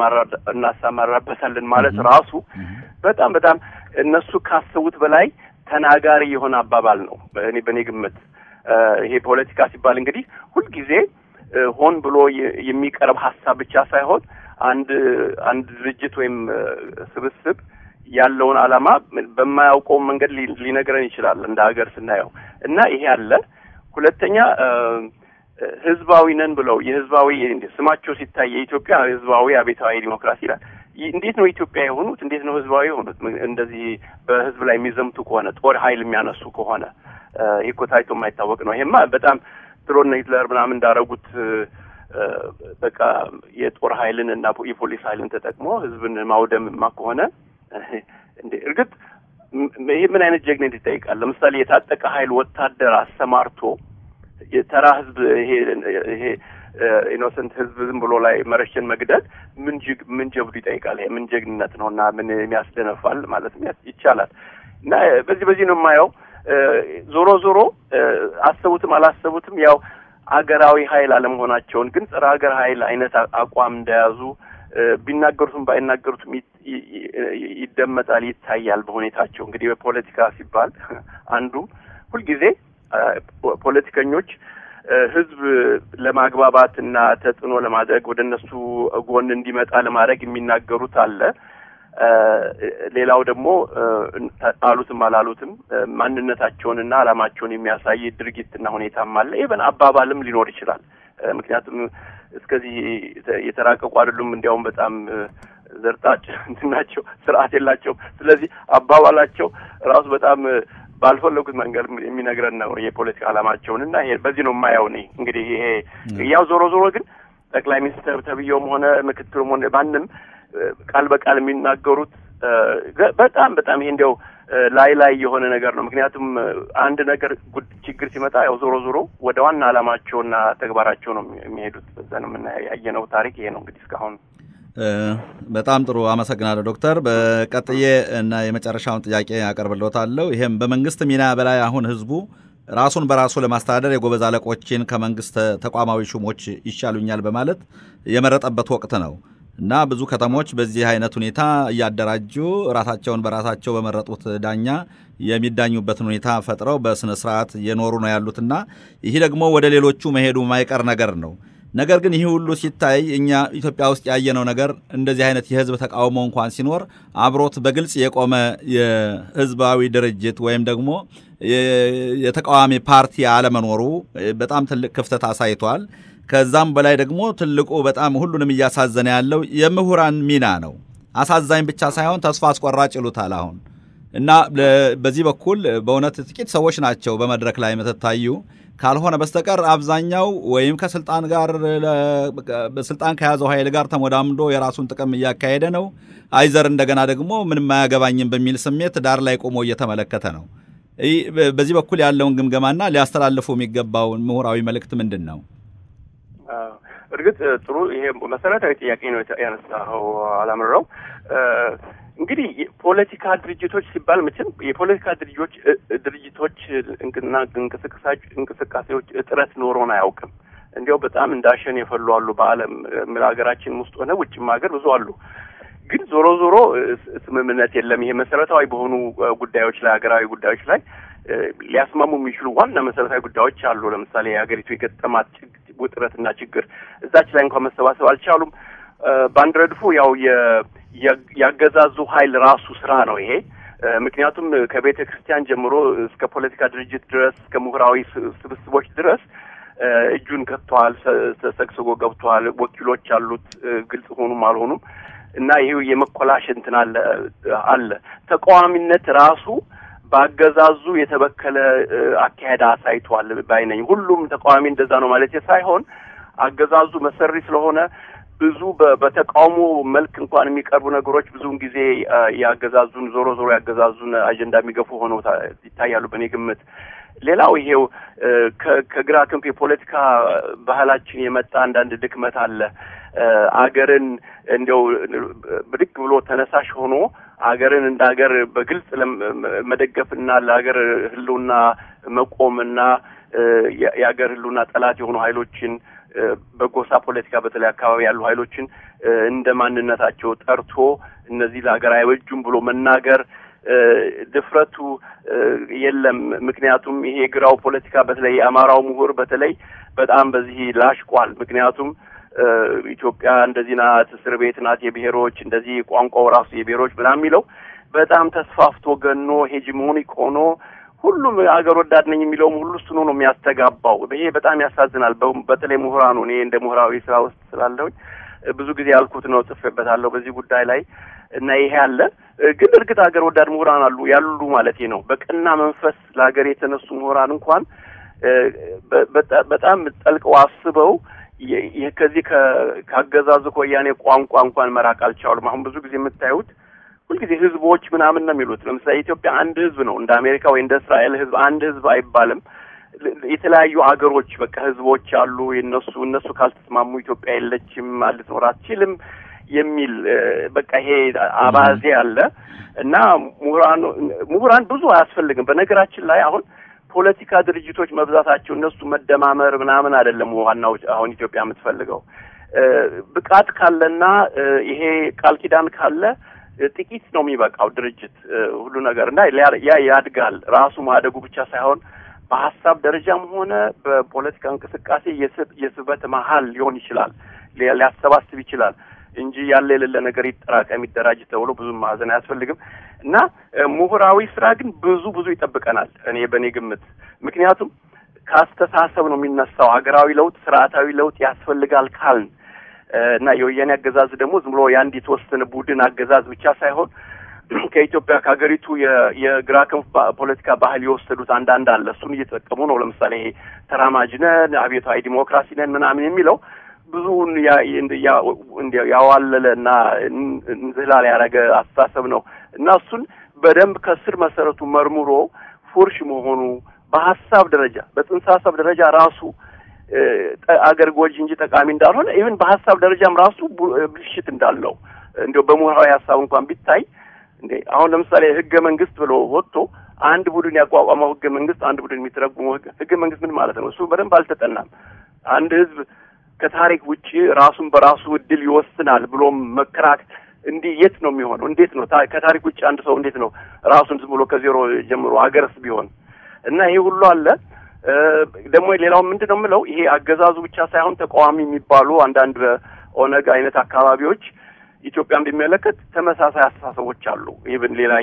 እናሰማራበታለን ማለት ራሱ በጣም በጣም እነሱ ካሰቡት በላይ ተናጋሪ የሆነ አባባል ነው። እኔ በእኔ ግምት ይሄ ፖለቲካ ሲባል እንግዲህ ሁልጊዜ ሆን ብሎ የሚቀርብ ሀሳብ ብቻ ሳይሆን አንድ አንድ ድርጅት ወይም ስብስብ ያለውን ዓላማ በማያውቀው መንገድ ሊነግረን ይችላል እንደ ሀገር ስናየው እና ይሄ አለ። ሁለተኛ ህዝባዊ ነን ብለው የህዝባዊ ስማቸው ሲታይ የኢትዮጵያ ህዝባዊ አብዮታዊ ዲሞክራሲ ይላል። እንዴት ነው ኢትዮጵያ የሆኑት? እንዴት ነው ህዝባዊ የሆኑት? እንደዚህ በህዝብ ላይ የሚዘምቱ ከሆነ ጦር ኃይል የሚያነሱ ከሆነ ይህ እኮ ታይቶ የማይታወቅ ነው። ይሄማ በጣም ድሮን ሂትለር ምናምን እንዳረጉት በቃ የጦር ኃይልን እና የፖሊስ ኃይልን ተጠቅሞ ህዝብን ማውደምማ ከሆነ እንዴ እርግጥ ይህ ምን አይነት ጀግነት ይጠይቃል? ለምሳሌ የታጠቀ ኃይል ወታደር አሰማርቶ የተራ ህዝብ ይሄ ይሄ ኢኖሰንት ህዝብ ዝም ብሎ ላይ መረሸን መግደል ምን ጅግ ምን ጀብዱ ይጠይቃል? ይሄ ምን ጀግንነት ነው እና ምን የሚያስደነፋል ማለት ይቻላል። እና በዚህ በዚህ ነው የማየው። ዞሮ ዞሮ አሰቡትም አላሰቡትም ያው አገራዊ ኃይል አለመሆናቸውን ግን ጸረ ሀገር ኃይል አይነት አቋም እንደያዙ ቢናገሩትም ባይናገሩትም ይደመጣል፣ ይታያል በሁኔታቸው። እንግዲህ በፖለቲካ ሲባል አንዱ ሁልጊዜ ፖለቲከኞች ህዝብ ለማግባባት እና ተጽዕኖ ለማድረግ ወደ እነሱ ጎን እንዲመጣ ለማድረግ የሚናገሩት አለ። ሌላው ደግሞ አሉትም አላሉትም ማንነታቸውንና ዓላማቸውን የሚያሳይ ድርጊትና ሁኔታም አለ። ኢቨን አባባልም ሊኖር ይችላል። ምክንያቱም እስከዚህ የተራቀቁ አይደሉም። እንዲያውም በጣም ዘርጣጭ እንትን ናቸው፣ ስርዓት የላቸውም። ስለዚህ አባባላቸው ራሱ በጣም ባልፈለጉት መንገድ የሚነግረን ነው የፖለቲካ ዓላማቸውን እና ይሄ በዚህ ነው የማየው እኔ እንግዲህ ይሄ ያው ዞሮ ዞሮ ግን ጠቅላይ ሚኒስትር ተብዬውም ሆነ ምክትሉም ሆነ ማንም ቃል በቃል የሚናገሩት በጣም በጣም ይሄ እንዲያው ላይ ላይ የሆነ ነገር ነው። ምክንያቱም አንድ ነገር ችግር ሲመጣ ያው ዞሮ ዞሮ ወደ ዋና ዓላማቸውና ተግባራቸው ነው የሚሄዱት። በዛ ነው ያየነው ታሪክ ይሄ ነው እንግዲህ እስካሁን። በጣም ጥሩ አመሰግናለሁ ዶክተር። በቀጥዬ እና የመጨረሻውን ጥያቄ ያቀርብልዎታለሁ። ይሄም በመንግስት ሚና በላይ አሁን ህዝቡ ራሱን በራሱ ለማስተዳደር የጎበዝ አለቆችን ከመንግስት ተቋማዊ ሹሞች ይሻሉኛል በማለት የመረጠበት ወቅት ነው እና ብዙ ከተሞች በዚህ አይነት ሁኔታ እያደራጁ ራሳቸውን በራሳቸው በመረጡት ዳኛ የሚዳኙበትን ሁኔታ ፈጥረው በስነ ስርዓት እየኖሩ ነው ያሉትና ይህ ደግሞ ወደ ሌሎቹ መሄዱ ማይቀር ነገር ነው። ነገር ግን ይህ ሁሉ ሲታይ እኛ ኢትዮጵያ ውስጥ ያየነው ነገር እንደዚህ አይነት የህዝብ ተቃውሞ እንኳን ሲኖር አብሮት በግልጽ የቆመ የህዝባዊ ድርጅት ወይም ደግሞ የተቃዋሚ ፓርቲ አለመኖሩ በጣም ትልቅ ክፍተት አሳይቷል። ከዛም በላይ ደግሞ ትልቁ በጣም ሁሉንም እያሳዘነ ያለው የምሁራን ሚና ነው። አሳዛኝ ብቻ ሳይሆን ተስፋ አስቆራጭ ይሉታል አሁን እና በዚህ በኩል በእውነት ጥቂት ሰዎች ናቸው በመድረክ ላይ የምትታዩ ካልሆነ በስተቀር አብዛኛው ወይም ከስልጣን ጋር በስልጣን ከያዘው ኃይል ጋር ተሞዳምዶ የራሱን ጥቅም እያካሄደ ነው። አይዘር እንደገና ደግሞ ምንም አያገባኝም በሚል ስሜት ዳር ላይ ቆሞ እየተመለከተ ነው። በዚህ በኩል ያለውን ግምገማና ሊያስተላልፉ የሚገባውን ምሁራዊ መልእክት ምንድን ነው? እርግጥ ጥሩ ይሄ መሰረታዊ ጥያቄ ነው ያነሳኸው አላምረው። እንግዲህ የፖለቲካ ድርጅቶች ሲባል መቼም የፖለቲካ ድርጅቶች ድርጅቶች እና እንቅስቃሴዎች እጥረት ኖሮን አያውቅም። እንዲያው በጣም እንዳሸን የፈሉ አሉ። በዓለም ሀገራችን ውስጥ ሆነ ውጭም ሀገር ብዙ አሉ። ግን ዞሮ ዞሮ ስምምነት የለም። ይሄ መሰረታዊ በሆኑ ጉዳዮች ላይ ሀገራዊ ጉዳዮች ላይ ሊያስማሙ የሚችሉ ዋና መሰረታዊ ጉዳዮች አሉ። ለምሳሌ የሀገሪቱ የገጠማት ውጥረትና ችግር እዛች ላይ እንኳን መሰባሰብ አልቻሉም። በአንድ ረድፉ ያው ያገዛዙ ኃይል ራሱ ስራ ነው ይሄ። ምክንያቱም ከቤተ ክርስቲያን ጀምሮ እስከ ፖለቲካ ድርጅት ድረስ እስከ ምሁራዊ ስብስቦች ድረስ እጁን ከትተዋል፣ ተሰግስጎ ገብተዋል። ወኪሎች አሉት፣ ግልጽ ሆኑም አልሆኑም እና ይህ የመኮላሽ እንትን አለ አለ ተቃዋሚነት ራሱ በአገዛዙ የተበከለ አካሄድ አሳይቷል ባይነኝ። ሁሉም ተቃዋሚ እንደዛ ነው ማለት ሳይሆን አገዛዙ መሰሪ ስለሆነ ብዙ በተቃውሞ መልክ እንኳን የሚቀርቡ ነገሮች ብዙውን ጊዜ ያገዛዙን ዞሮ ዞሮ ያገዛዙን አጀንዳ የሚገፉ ሆነው ይታያሉ በእኔ ግምት። ሌላው ይሄው ከግራ ክንፍ የፖለቲካ ባህላችን የመጣ አንዳንድ ድክመት አለ። አገርን እንዲያው ብድግ ብሎ ተነሳሽ ሆኖ አገርን እንደ ሀገር በግልጽ መደገፍና ለሀገር ሕልውና መቆምና የሀገር ሕልውና ጠላት የሆኑ ኃይሎችን በጎሳ ፖለቲካ በተለይ አካባቢ ያሉ ኃይሎችን እንደ ማንነታቸው ጠርቶ እነዚህ ለሀገር አይበጁም ብሎ መናገር ድፍረቱ የለም። ምክንያቱም ይሄ ግራው ፖለቲካ በተለይ የአማራው ምሁር በተለይ በጣም በዚህ ላሽቋል። ምክንያቱም ኢትዮጵያ እንደዚህ ናት፣ እስር ቤት ናት የብሔሮች እንደዚህ ቋንቋው ራሱ የብሔሮች ምናምን የሚለው በጣም ተስፋፍቶ ገኖ ሄጂሞኒክ ሆኖ ሁሉም አገር ወዳድ ነኝ የሚለውም ሁሉ እሱኑ ነው የሚያስተጋባው። ይሄ በጣም ያሳዝናል። በተለይ ምሁራኑ እኔ እንደ ምሁራዊ ስራ ውስጥ ስላለሁኝ ብዙ ጊዜ ያልኩት ነው፣ ጽፌበታለሁ በዚህ ጉዳይ ላይ እና ይሄ አለ። ግን እርግጥ ሀገር ወዳድ ምሁራን አሉ ያሉ ማለት ነው። በቀና መንፈስ ለሀገር የተነሱ ምሁራን እንኳን በጣም ጠልቀው አስበው ከዚህ ከአገዛዙ ከወያኔ ቋንቋ እንኳን መራቅ አልቻሉም። አሁን ብዙ ጊዜ የምታዩት ሁልጊዜ ህዝቦች ምናምን ነው የሚሉት። ለምሳሌ ኢትዮጵያ አንድ ህዝብ ነው፣ እንደ አሜሪካ ወይ እንደ እስራኤል ህዝብ አንድ ህዝብ አይባልም። የተለያዩ አገሮች በቃ ህዝቦች አሉ። የነሱ እነሱ ካልተስማሙ ኢትዮጵያ የለችም፣ ልትኖር አትችልም የሚል በቃ ይሄ አባዜ አለ እና ምሁራን ምሁራን ብዙ አያስፈልግም። በነገራችን ላይ አሁን ፖለቲካ ድርጅቶች መብዛታቸው እነሱ መደማመር ምናምን አይደለም ዋናው አሁን ኢትዮጵያ የምትፈልገው ብቃት ካለና ይሄ ቃል ኪዳን ካለ ጥቂት ነው የሚበቃው ድርጅት ሁሉ ነገር እና ያ ያድጋል። ራሱ ማደጉ ብቻ ሳይሆን በሀሳብ ደረጃም ሆነ በፖለቲካ እንቅስቃሴ የስበት መሀል ሊሆን ይችላል፣ ሊያሰባስብ ይችላል እንጂ ያለ የሌለ ነገር ይጠራቀም ይደራጅ ተብሎ ብዙም ማዘን አያስፈልግም እና ምሁራዊ ስራ ግን ብዙ ብዙ ይጠብቀናል። እኔ በእኔ ግምት ምክንያቱም ከአስተሳሰብ ነው የሚነሳው። ሀገራዊ ለውጥ ስርዓታዊ ለውጥ ያስፈልጋል ካልን እና የወያኔ አገዛዝ ደግሞ ዝም ብሎ የአንድ የተወሰነ ቡድን አገዛዝ ብቻ ሳይሆን ከኢትዮጵያ ከሀገሪቱ የግራ ክንፍ ፖለቲካ ባህል የወሰዱት አንዳንድ አለ። እሱን እየተጠቀሙ ነው። ለምሳሌ ይሄ ተራማጅ ነን፣ አብዮታዊ ዲሞክራሲ ነን ምናምን የሚለው ብዙውን ያዋለለ እና እንዝላል ያደረገ አስተሳሰብ ነው እና እሱን በደንብ ከስር መሰረቱ መርምሮ ፉርሽ መሆኑ በሀሳብ ደረጃ በጽንሰ ሀሳብ ደረጃ ራሱ አገር ጎጂ እንጂ ጠቃሚ እንዳልሆነ ኢቭን በሀሳብ ደረጃም ራሱ ብልሽት እንዳለው እንዲያው በምሁራዊ ሀሳብ እንኳን ቢታይ እንዴ አሁን ለምሳሌ ህገ መንግስት ብሎ ወጥቶ አንድ ቡድን ያቋቋመው ህገ መንግስት አንድ ቡድን የሚተረጉመው ህገ መንግስት ምን ማለት ነው? እሱ በደንብ አልተጠናም። አንድ ህዝብ ከታሪክ ውጪ ራሱን በራሱ እድል ይወስናል ብሎም መከራክ እንዲህ የት ነው የሚሆነው? እንዴት ነው ከታሪክ ውጭ አንድ ሰው እንዴት ነው ራሱን ዝም ብሎ ከዜሮ ጀምሮ አገርስ ቢሆን እና ይሄ ሁሉ አለ። ደግሞ ሌላው ምንድን ነው የምለው ይሄ አገዛዙ ብቻ ሳይሆን ተቃዋሚ የሚባሉ አንዳንድ በኦነግ አይነት አካባቢዎች ኢትዮጵያን ቢመለከት ተመሳሳይ አስተሳሰቦች አሉ። ይብን ሌላ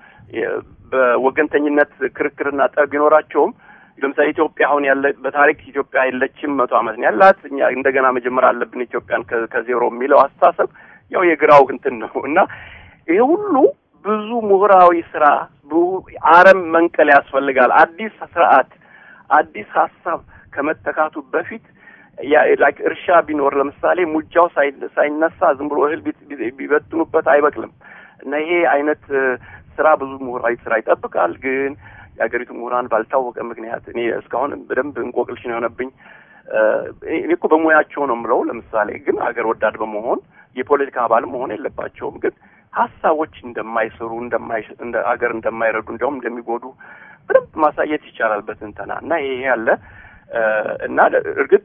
በወገንተኝነት ክርክርና ጠብ ቢኖራቸውም ለምሳሌ ኢትዮጵያ አሁን ያለ በታሪክ ኢትዮጵያ የለችም መቶ ዓመት ነው ያላት እኛ እንደገና መጀመር አለብን ኢትዮጵያን ከዜሮ የሚለው አስተሳሰብ ያው የግራው እንትን ነው እና ይሄ ሁሉ ብዙ ምሁራዊ ስራ አረም መንቀል ያስፈልጋል። አዲስ ስርዓት አዲስ ሀሳብ ከመተካቱ በፊት ላይክ እርሻ ቢኖር ለምሳሌ ሙጃው ሳይነሳ ዝም ብሎ እህል ቢበትኑበት አይበቅልም እና ይሄ አይነት ስራ ብዙ ምሁራዊ ስራ ይጠብቃል። ግን የሀገሪቱ ምሁራን ባልታወቀ ምክንያት እኔ እስካሁን በደንብ እንቆቅልሽ ነው የሆነብኝ። እኔ እኮ በሙያቸው ነው የምለው። ለምሳሌ ግን አገር ወዳድ በመሆን የፖለቲካ አባል መሆን የለባቸውም። ግን ሀሳቦች እንደማይሰሩ እንደማይ እንደ አገር እንደማይረዱ እንዲያውም እንደሚጎዱ በደንብ ማሳየት ይቻላል በትንተና እና ይሄ ያለ እና እርግጥ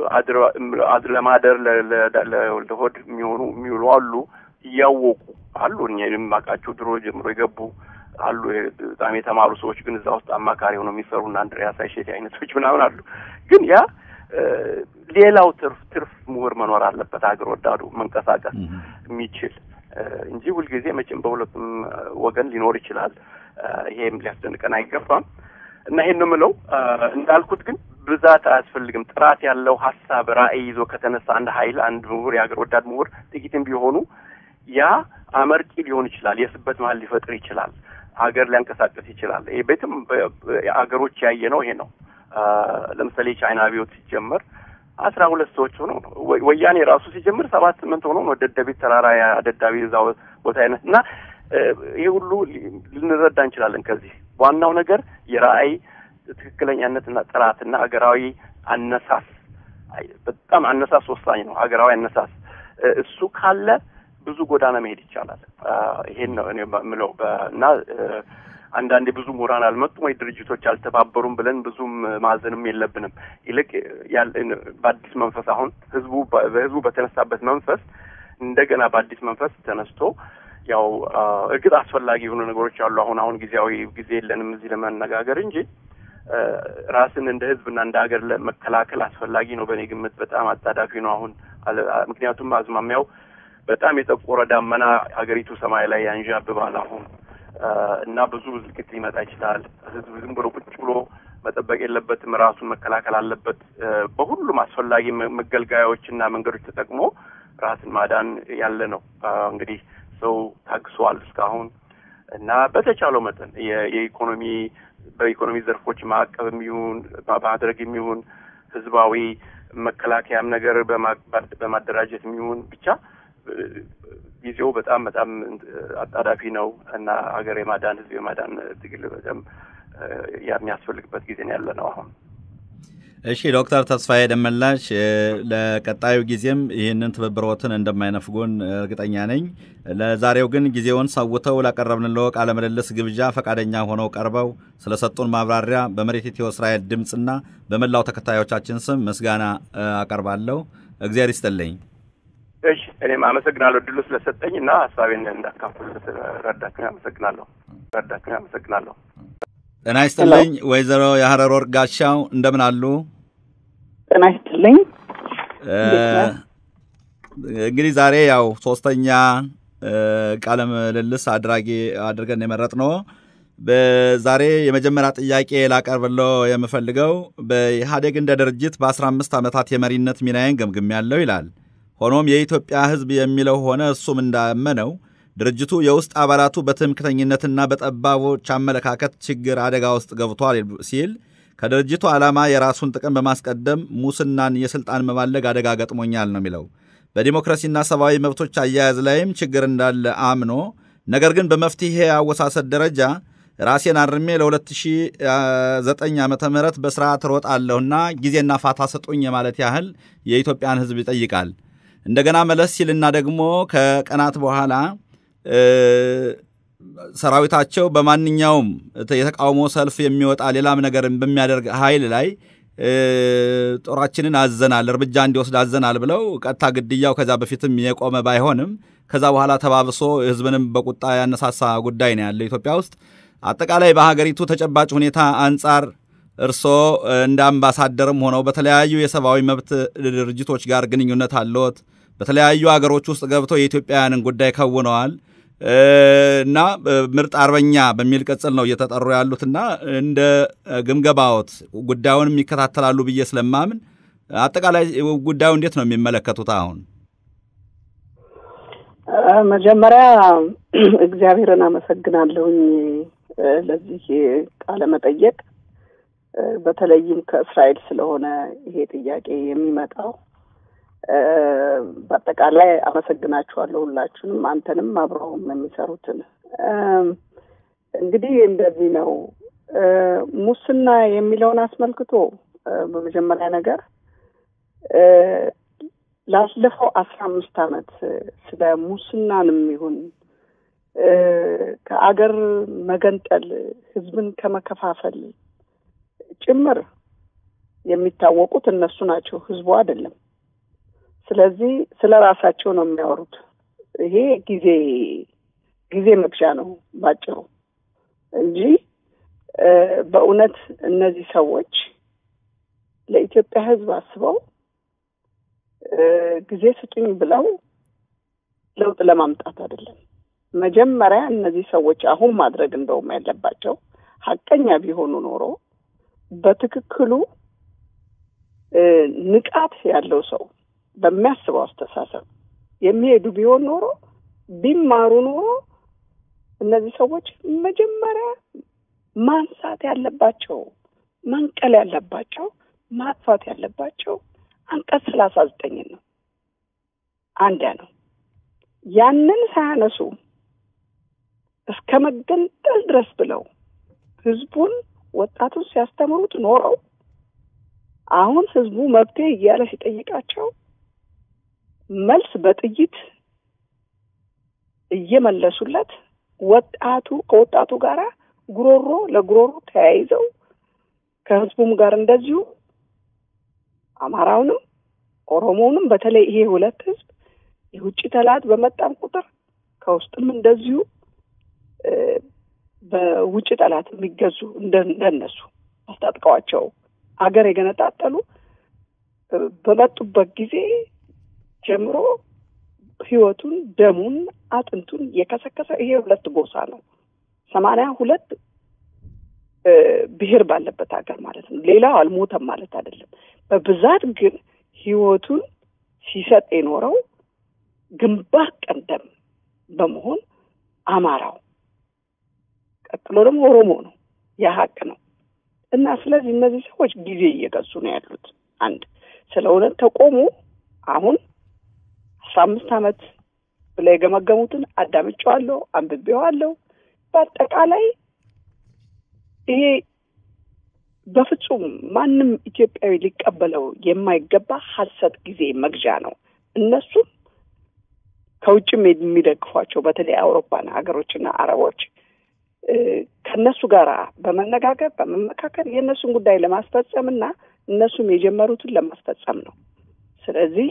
አድር ለማደር ለሆድ የሚሆኑ የሚውሉ አሉ፣ እያወቁ አሉ። እኛ የማውቃቸው ድሮ ጀምሮ የገቡ አሉ። በጣም የተማሩ ሰዎች ግን እዛ ውስጥ አማካሪ ሆነው የሚሰሩ እና አንድሪያስ አይሼቴ አይነቶች ምናምን አሉ። ግን ያ ሌላው ትርፍ ትርፍ ምሁር መኖር አለበት፣ ሀገር ወዳዱ መንቀሳቀስ የሚችል እንጂ ሁልጊዜ መቼም በሁለቱም ወገን ሊኖር ይችላል። ይሄም ሊያስደንቀን አይገባም። እና ይሄን ነው የምለው። እንዳልኩት ግን ብዛት አያስፈልግም። ጥራት ያለው ሀሳብ ራዕይ ይዞ ከተነሳ አንድ ኃይል አንድ ምሁር የሀገር ወዳድ ምሁር ጥቂትም ቢሆኑ ያ አመርቂ ሊሆን ይችላል። የስበት መሀል ሊፈጥር ይችላል። ሀገር ሊያንቀሳቀስ ይችላል። ይሄ ቤትም አገሮች ያየ ነው። ይሄ ነው። ለምሳሌ የቻይና አብዮት ሲጀመር አስራ ሁለት ሰዎች ሆኖ ነው። ወያኔ ራሱ ሲጀምር ሰባት ስምንት ሆኖ ነው። ደደቢት ተራራ ደዳቢ እዛ ቦታ አይነት እና ይሄ ሁሉ ልንረዳ እንችላለን። ከዚህ ዋናው ነገር የራዕይ ትክክለኛነትና ጥራትና ሀገራዊ አነሳስ በጣም አነሳስ ወሳኝ ነው። ሀገራዊ አነሳስ እሱ ካለ ብዙ ጎዳና መሄድ ይቻላል። ይሄን ነው እኔ የምለው እና አንዳንዴ ብዙ ምሁራን አልመጡም ወይ ድርጅቶች አልተባበሩም ብለን ብዙም ማዘንም የለብንም። ይልቅ በአዲስ መንፈስ አሁን ህዝቡ በህዝቡ በተነሳበት መንፈስ እንደገና በአዲስ መንፈስ ተነስቶ ያው እርግጥ አስፈላጊ የሆኑ ነገሮች አሉ። አሁን አሁን ጊዜያዊ ጊዜ የለንም እዚህ ለመነጋገር እንጂ ራስን እንደ ህዝብና እንደ ሀገር ለመከላከል አስፈላጊ ነው። በእኔ ግምት በጣም አጣዳፊ ነው አሁን ምክንያቱም አዝማሚያው በጣም የጠቆረ ዳመና ሀገሪቱ ሰማይ ላይ ያንዣብባል አሁን እና ብዙ እልቂት ሊመጣ ይችላል። ህዝብ ዝም ብሎ ቁጭ ብሎ መጠበቅ የለበትም። ራሱን መከላከል አለበት። በሁሉም አስፈላጊ መገልገያዎችና መንገዶች ተጠቅሞ ራስን ማዳን ያለ ነው። እንግዲህ ሰው ታግሷል እስካሁን እና በተቻለው መጠን የኢኮኖሚ በኢኮኖሚ ዘርፎች ማዕቀብ የሚሆን ማድረግ የሚሆን ህዝባዊ መከላከያም ነገር በማደራጀት የሚሆን ብቻ ጊዜው በጣም በጣም አጣዳፊ ነው እና ሀገር የማዳን ህዝብ የማዳን ትግል በጣም የሚያስፈልግበት ጊዜ ነው ያለ ነው አሁን። እሺ ዶክተር ተስፋዬ ደመላሽ ለቀጣዩ ጊዜም ይህንን ትብብሮትን እንደማይነፍጉን እርግጠኛ ነኝ። ለዛሬው ግን ጊዜውን ሰውተው ላቀረብንልዎ ቃለ ምልልስ ግብዣ ፈቃደኛ ሆነው ቀርበው ስለሰጡን ማብራሪያ በመሬት ኢትዮ እስራኤል ድምፅና በመላው ተከታዮቻችን ስም ምስጋና አቀርባለሁ። እግዚአብሔር ይስጥልኝ። እሺ እኔም አመሰግናለሁ እድሉ ስለሰጠኝ እና ሀሳቤን እንዳካፍል ረዳችሁኝ። አመሰግናለሁ ረዳችሁኝ። አመሰግናለሁ። ጤና ይስጥልኝ ወይዘሮ የሀረር ወርቅ ጋሻው እንደምን አሉ? ጤና ይስጥልኝ። እንግዲህ ዛሬ ያው ሶስተኛ ቃለ ምልልስ አድራጊ አድርገን የመረጥ ነው። በዛሬ የመጀመሪያ ጥያቄ ላቀርብለው የምፈልገው በኢህአዴግ እንደ ድርጅት በአስራ አምስት ዓመታት የመሪነት ሚናዬን ገምግም ያለው ይላል። ሆኖም የኢትዮጵያ ሕዝብ የሚለው ሆነ እሱም እንዳመነው ድርጅቱ የውስጥ አባላቱ በትምክተኝነትና በጠባቦች አመለካከት ችግር አደጋ ውስጥ ገብቷል ሲል ከድርጅቱ ዓላማ የራሱን ጥቅም በማስቀደም ሙስናን የሥልጣን መባለግ አደጋ ገጥሞኛል ነው የሚለው። በዲሞክራሲና ሰብአዊ መብቶች አያያዝ ላይም ችግር እንዳለ አምኖ ነገር ግን በመፍትሄ አወሳሰድ ደረጃ ራሴን አርሜ ለ2009 ዓ ም በስርዓት ሮጣለሁና ጊዜና ፋታ ስጡኝ የማለት ያህል የኢትዮጵያን ሕዝብ ይጠይቃል። እንደገና መለስ ሲልና ደግሞ ከቀናት በኋላ ሰራዊታቸው በማንኛውም የተቃውሞ ሰልፍ የሚወጣ ሌላም ነገር በሚያደርግ ኃይል ላይ ጦራችንን አዘናል፣ እርምጃ እንዲወስድ አዘናል ብለው ቀጥታ ግድያው ከዛ በፊትም የቆመ ባይሆንም ከዛ በኋላ ተባብሶ ህዝብንም በቁጣ ያነሳሳ ጉዳይ ነው ያለው ኢትዮጵያ ውስጥ። አጠቃላይ በሀገሪቱ ተጨባጭ ሁኔታ አንጻር እርስዎ እንደ አምባሳደርም ሆነው በተለያዩ የሰብአዊ መብት ድርጅቶች ጋር ግንኙነት አለዎት። በተለያዩ ሀገሮች ውስጥ ገብተው የኢትዮጵያውያንን ጉዳይ ከውነዋል እና ምርጥ አርበኛ በሚል ቅጽል ነው እየተጠሩ ያሉትና እንደ ግምገባዎት ጉዳዩንም ይከታተላሉ ብዬ ስለማምን አጠቃላይ ጉዳዩ እንዴት ነው የሚመለከቱት? አሁን መጀመሪያ እግዚአብሔርን አመሰግናለሁኝ ለዚህ ቃለ መጠየቅ በተለይም ከእስራኤል ስለሆነ ይሄ ጥያቄ የሚመጣው በአጠቃላይ አመሰግናችኋለሁ ሁላችሁንም፣ አንተንም አብረውም የሚሰሩትን። እንግዲህ እንደዚህ ነው። ሙስና የሚለውን አስመልክቶ በመጀመሪያ ነገር ላለፈው አስራ አምስት ዓመት ስለ ሙስናንም ይሁን ከአገር መገንጠል ህዝብን ከመከፋፈል ጭምር የሚታወቁት እነሱ ናቸው፣ ህዝቡ አይደለም። ስለዚህ ስለ ራሳቸው ነው የሚያወሩት። ይሄ ጊዜ ጊዜ መግዣ ነው ባጭሩ እንጂ በእውነት እነዚህ ሰዎች ለኢትዮጵያ ህዝብ አስበው ጊዜ ስጡኝ ብለው ለውጥ ለማምጣት አይደለም። መጀመሪያ እነዚህ ሰዎች አሁን ማድረግ እንደውም ያለባቸው ሀቀኛ ቢሆኑ ኖሮ በትክክሉ ንቃት ያለው ሰው በሚያስበው አስተሳሰብ የሚሄዱ ቢሆን ኖሮ ቢማሩ ኖሮ እነዚህ ሰዎች መጀመሪያ ማንሳት ያለባቸው መንቀል ያለባቸው ማጥፋት ያለባቸው አንቀጽ ሰላሳ ዘጠኝን ነው። አንዲያ ነው። ያንን ሳያነሱ እስከ መገንጠል ድረስ ብለው ህዝቡን ወጣቱን ሲያስተምሩት ኖረው አሁን ህዝቡ መብቴ እያለ ሲጠይቃቸው መልስ በጥይት እየመለሱለት ወጣቱ ከወጣቱ ጋር ጉሮሮ ለጉሮሮ ተያይዘው ከህዝቡም ጋር እንደዚሁ አማራውንም ኦሮሞውንም በተለይ ይሄ ሁለት ህዝብ የውጭ ጠላት በመጣም ቁጥር ከውስጥም እንደዚሁ በውጭ ጠላት የሚገዙ እንደነሱ አስታጥቀዋቸው አገር የገነጣጠሉ በመጡበት ጊዜ ጀምሮ ህይወቱን፣ ደሙን፣ አጥንቱን የከሰከሰ ይሄ ሁለት ጎሳ ነው። ሰማንያ ሁለት ብሔር ባለበት ሀገር ማለት ነው። ሌላው አልሞተም ማለት አይደለም። በብዛት ግን ህይወቱን ሲሰጥ የኖረው ግንባር ቀደም በመሆን አማራው፣ ቀጥሎ ደግሞ ኦሮሞ ነው። የሀቅ ነው እና ስለዚህ እነዚህ ሰዎች ጊዜ እየገዙ ነው ያሉት። አንድ ስለ እውነት ተቆሙ። አሁን አስራ አምስት ዓመት ብለው የገመገሙትን አዳምጬዋለሁ፣ አንብቤዋለሁ። በአጠቃላይ ይሄ በፍጹም ማንም ኢትዮጵያዊ ሊቀበለው የማይገባ ሀሰት ጊዜ መግዣ ነው። እነሱም ከውጭም የሚደግፏቸው በተለይ አውሮፓን ሀገሮችና አረቦች ከእነሱ ጋር በመነጋገር በመመካከል የእነሱን ጉዳይ ለማስፈጸም እና እነሱም የጀመሩትን ለማስፈጸም ነው። ስለዚህ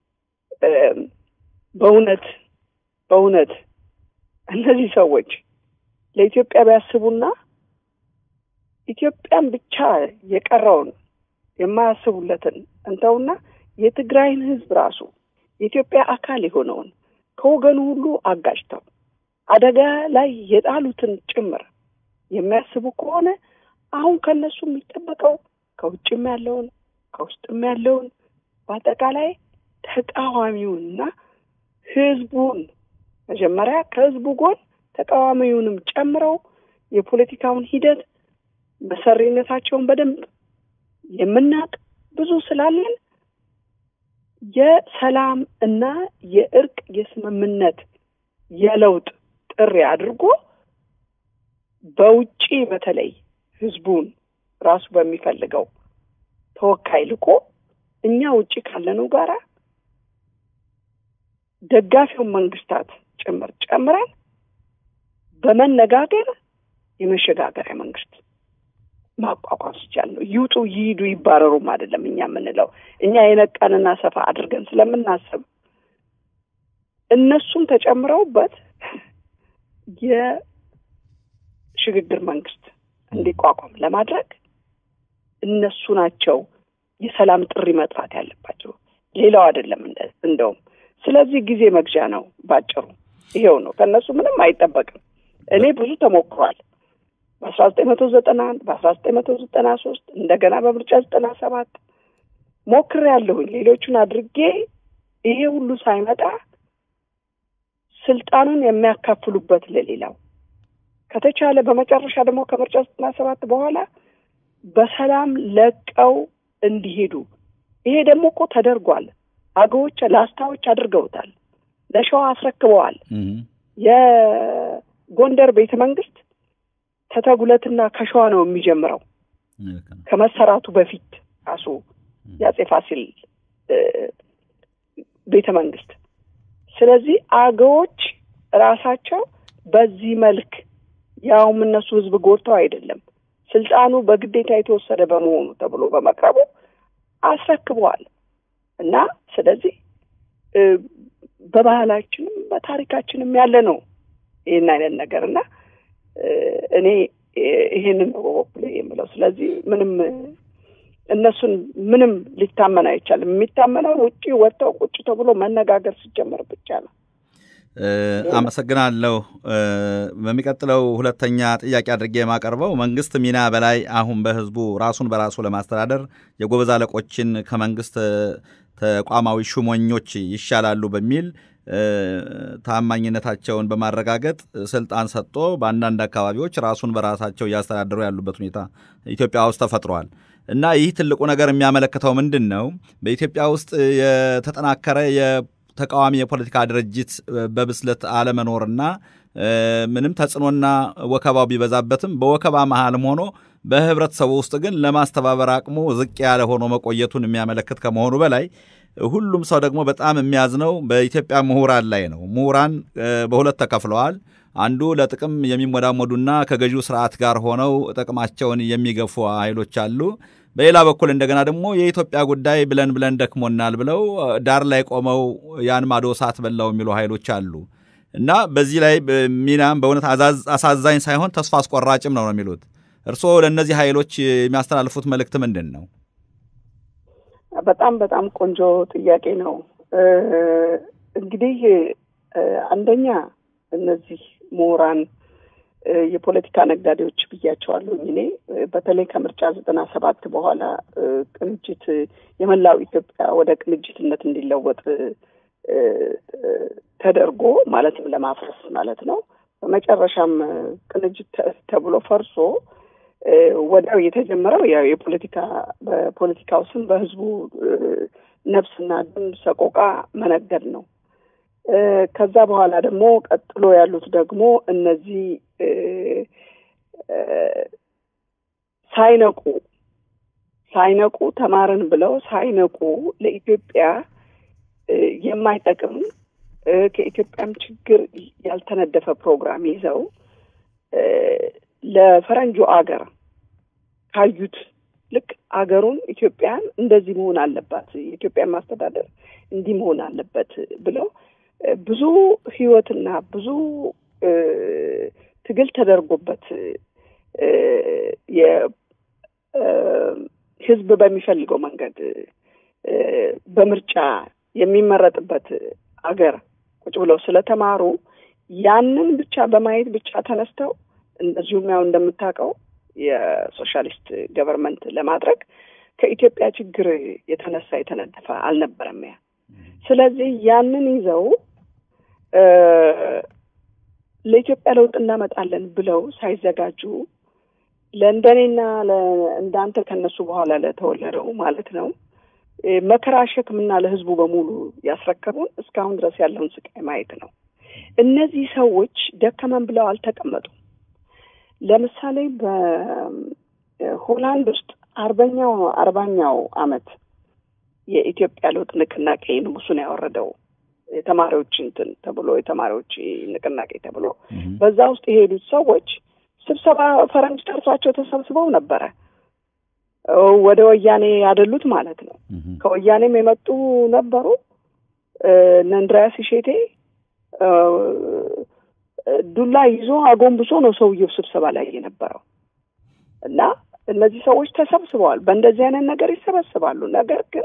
በእውነት በእውነት እነዚህ ሰዎች ለኢትዮጵያ ቢያስቡና ኢትዮጵያን ብቻ የቀረውን የማያስቡለትን እንተውና የትግራይን ሕዝብ ራሱ የኢትዮጵያ አካል የሆነውን ከወገኑ ሁሉ አጋጭተው አደጋ ላይ የጣሉትን ጭምር የሚያስቡ ከሆነ አሁን ከነሱ የሚጠበቀው ከውጭም ያለውን ከውስጥም ያለውን በአጠቃላይ ተቃዋሚውንና ህዝቡን መጀመሪያ ከህዝቡ ጎን ተቃዋሚውንም ጨምረው የፖለቲካውን ሂደት መሰሪነታቸውን በደንብ የምናውቅ ብዙ ስላለን የሰላም እና የእርቅ የስምምነት የለውጥ ጥሪ አድርጎ በውጪ በተለይ ህዝቡን ራሱ በሚፈልገው ተወካይ ልኮ እኛ ውጪ ካለነው ጋራ ደጋፊውን መንግስታት ጭምር ጨምረን በመነጋገር የመሸጋገሪያ መንግስት ማቋቋም ሲቻል ነው። ይውጡ፣ ይሂዱ፣ ይባረሩም አይደለም እኛ የምንለው እኛ የነቃንና ሰፋ አድርገን ስለምናስብ እነሱም ተጨምረውበት የሽግግር መንግስት እንዲቋቋም ለማድረግ እነሱ ናቸው የሰላም ጥሪ መጥራት ያለባቸው፣ ሌላው አይደለም። እንደውም ስለዚህ ጊዜ መግዣ ነው ባጭሩ። ይሄው ነው። ከእነሱ ምንም አይጠበቅም። እኔ ብዙ ተሞክሯል። በአስራ ዘጠኝ መቶ ዘጠና አንድ በአስራ ዘጠኝ መቶ ዘጠና ሶስት እንደገና በምርጫ ዘጠና ሰባት ሞክሬ ያለሁኝ ሌሎቹን አድርጌ ይሄ ሁሉ ሳይመጣ ስልጣኑን የሚያካፍሉበት ለሌላው ከተቻለ በመጨረሻ ደግሞ ከምርጫ ዘጠና ሰባት በኋላ በሰላም ለቀው እንዲሄዱ ይሄ ደግሞ እኮ ተደርጓል። አገዎች ላስታዎች አድርገውታል። ለሸዋ አስረክበዋል። የጎንደር ቤተ መንግስት ከተጉለትና ከሸዋ ነው የሚጀምረው ከመሰራቱ በፊት ራሱ የአጼ ፋሲል ቤተ መንግስት። ስለዚህ አገዎች ራሳቸው በዚህ መልክ ያውም እነሱ ህዝብ ጎድተው አይደለም ስልጣኑ በግዴታ የተወሰደ በመሆኑ ተብሎ በመቅረቡ አስረክበዋል እና ስለዚህ በባህላችንም በታሪካችንም ያለ ነው ይህን አይነት ነገር እና እኔ ይሄንን ነው በበኩሌ የምለው። ስለዚህ ምንም እነሱን ምንም ሊታመን አይቻልም። የሚታመነው ውጭ ወጥተው ቁጭ ተብሎ መነጋገር ሲጀመር ብቻ ነው። አመሰግናለሁ። በሚቀጥለው ሁለተኛ ጥያቄ አድርጌ የማቀርበው መንግስት ሚና በላይ አሁን በህዝቡ ራሱን በራሱ ለማስተዳደር የጎበዝ አለቆችን ከመንግስት ተቋማዊ ሹመኞች ይሻላሉ በሚል ታማኝነታቸውን በማረጋገጥ ስልጣን ሰጥቶ በአንዳንድ አካባቢዎች ራሱን በራሳቸው እያስተዳደሩ ያሉበት ሁኔታ ኢትዮጵያ ውስጥ ተፈጥሯል እና ይህ ትልቁ ነገር የሚያመለክተው ምንድን ነው? በኢትዮጵያ ውስጥ የተጠናከረ የተቃዋሚ የፖለቲካ ድርጅት በብስለት አለመኖርና ምንም ተጽዕኖና ወከባው ቢበዛበትም በወከባ መሃልም ሆኖ በህብረተሰቡ ውስጥ ግን ለማስተባበር አቅሙ ዝቅ ያለ ሆኖ መቆየቱን የሚያመለክት ከመሆኑ በላይ ሁሉም ሰው ደግሞ በጣም የሚያዝነው በኢትዮጵያ ምሁራን ላይ ነው። ምሁራን በሁለት ተከፍለዋል። አንዱ ለጥቅም የሚሞዳሞዱና ከገዢው ስርዓት ጋር ሆነው ጥቅማቸውን የሚገፉ ኃይሎች አሉ። በሌላ በኩል እንደገና ደግሞ የኢትዮጵያ ጉዳይ ብለን ብለን ደክሞናል ብለው ዳር ላይ ቆመው ያን ማዶ እሳት በላው የሚሉ ኃይሎች አሉ እና በዚህ ላይ ሚናም በእውነት አሳዛኝ ሳይሆን ተስፋ አስቆራጭም ነው ነው የሚሉት እርስዎ ለእነዚህ ኃይሎች የሚያስተላልፉት መልእክት ምንድን ነው? በጣም በጣም ቆንጆ ጥያቄ ነው። እንግዲህ አንደኛ እነዚህ ምሁራን የፖለቲካ ነጋዴዎች ብያቸዋለሁ እኔ በተለይ ከምርጫ ዘጠና ሰባት በኋላ ቅንጅት የመላው ኢትዮጵያ ወደ ቅንጅትነት እንዲለወጥ ተደርጎ ማለትም ለማፍረስ ማለት ነው። በመጨረሻም ቅንጅት ተብሎ ፈርሶ ወዲያው የተጀመረው ያው የፖለቲካ በፖለቲካው ስም በህዝቡ ነፍስና ደም ሰቆቃ መነገድ ነው። ከዛ በኋላ ደግሞ ቀጥሎ ያሉት ደግሞ እነዚህ ሳይነቁ ሳይነቁ ተማርን ብለው ሳይነቁ ለኢትዮጵያ የማይጠቅም ከኢትዮጵያም ችግር ያልተነደፈ ፕሮግራም ይዘው ለፈረንጁ አገር ካዩት ልክ አገሩን ኢትዮጵያን እንደዚህ መሆን አለባት፣ የኢትዮጵያን ማስተዳደር እንዲህ መሆን አለበት ብለው ብዙ ህይወትና ብዙ ትግል ተደርጎበት የህዝብ በሚፈልገው መንገድ በምርጫ የሚመረጥበት አገር ቁጭ ብለው ስለተማሩ ያንን ብቻ በማየት ብቻ ተነስተው እንደዚሁም ያው እንደምታውቀው የሶሻሊስት ገቨርንመንት ለማድረግ ከኢትዮጵያ ችግር የተነሳ የተነደፈ አልነበረም ያ። ስለዚህ ያንን ይዘው ለኢትዮጵያ ለውጥ እናመጣለን ብለው ሳይዘጋጁ ለእንደኔና እንዳንተ ከነሱ በኋላ ለተወለደው ማለት ነው መከራ ሸክምና ለህዝቡ በሙሉ ያስረከቡን እስካሁን ድረስ ያለውን ስቃይ ማየት ነው። እነዚህ ሰዎች ደከመን ብለው አልተቀመጡም። ለምሳሌ በሆላንድ ውስጥ አርበኛው አርባኛው አመት የኢትዮጵያ ለውጥ ንቅናቄ ንጉሱን ያወረደው የተማሪዎች እንትን ተብሎ የተማሪዎች ንቅናቄ ተብሎ በዛ ውስጥ የሄዱት ሰዎች ስብሰባ ፈረንጅ ጠርቷቸው ተሰብስበው ነበረ። ወደ ወያኔ ያደሉት ማለት ነው። ከወያኔም የመጡ ነበሩ። እነ እንድሪያስ እሼቴ ዱላ ይዞ አጎንብሶ ነው ሰውየው ስብሰባ ላይ የነበረው እና እነዚህ ሰዎች ተሰብስበዋል። በእንደዚህ አይነት ነገር ይሰበስባሉ። ነገር ግን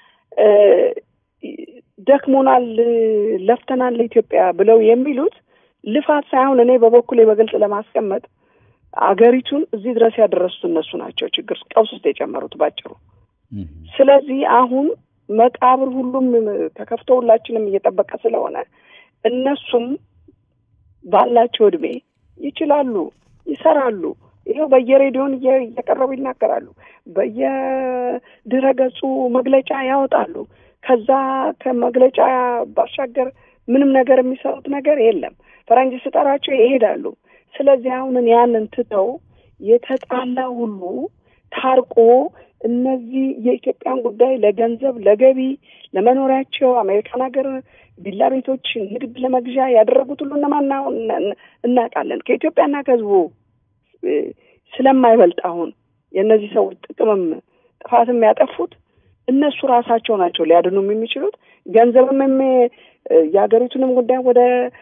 ደክሞናል፣ ለፍተናል ለኢትዮጵያ ብለው የሚሉት ልፋት ሳይሆን እኔ በበኩሌ በግልጽ ለማስቀመጥ አገሪቱን እዚህ ድረስ ያደረሱት እነሱ ናቸው። ችግር ቀውስ ውስጥ የጨመሩት ባጭሩ። ስለዚህ አሁን መቃብር ሁሉም ተከፍቶ ሁላችንም እየጠበቀ ስለሆነ እነሱም ባላቸው እድሜ ይችላሉ፣ ይሰራሉ። ይኸው በየሬዲዮን እየቀረቡ ይናገራሉ። በየድረ ገጹ መግለጫ ያወጣሉ። ከዛ ከመግለጫ ባሻገር ምንም ነገር የሚሰሩት ነገር የለም። ፈረንጅ ስጠራቸው ይሄዳሉ። ስለዚህ አሁንን ያንን ትተው የተጣላ ሁሉ ታርቆ እነዚህ የኢትዮጵያን ጉዳይ ለገንዘብ፣ ለገቢ፣ ለመኖሪያቸው አሜሪካን ሀገር ቪላ ቤቶች ንግድ ለመግዣ ያደረጉት ሁሉ እነማን እናውቃለን። ከኢትዮጵያና ከህዝቡ ስለማይበልጥ አሁን የእነዚህ ሰዎች ጥቅምም ጥፋትም ያጠፉት እነሱ ራሳቸው ናቸው ሊያድኑም የሚችሉት ገንዘብም የሀገሪቱንም ጉዳይ ወደ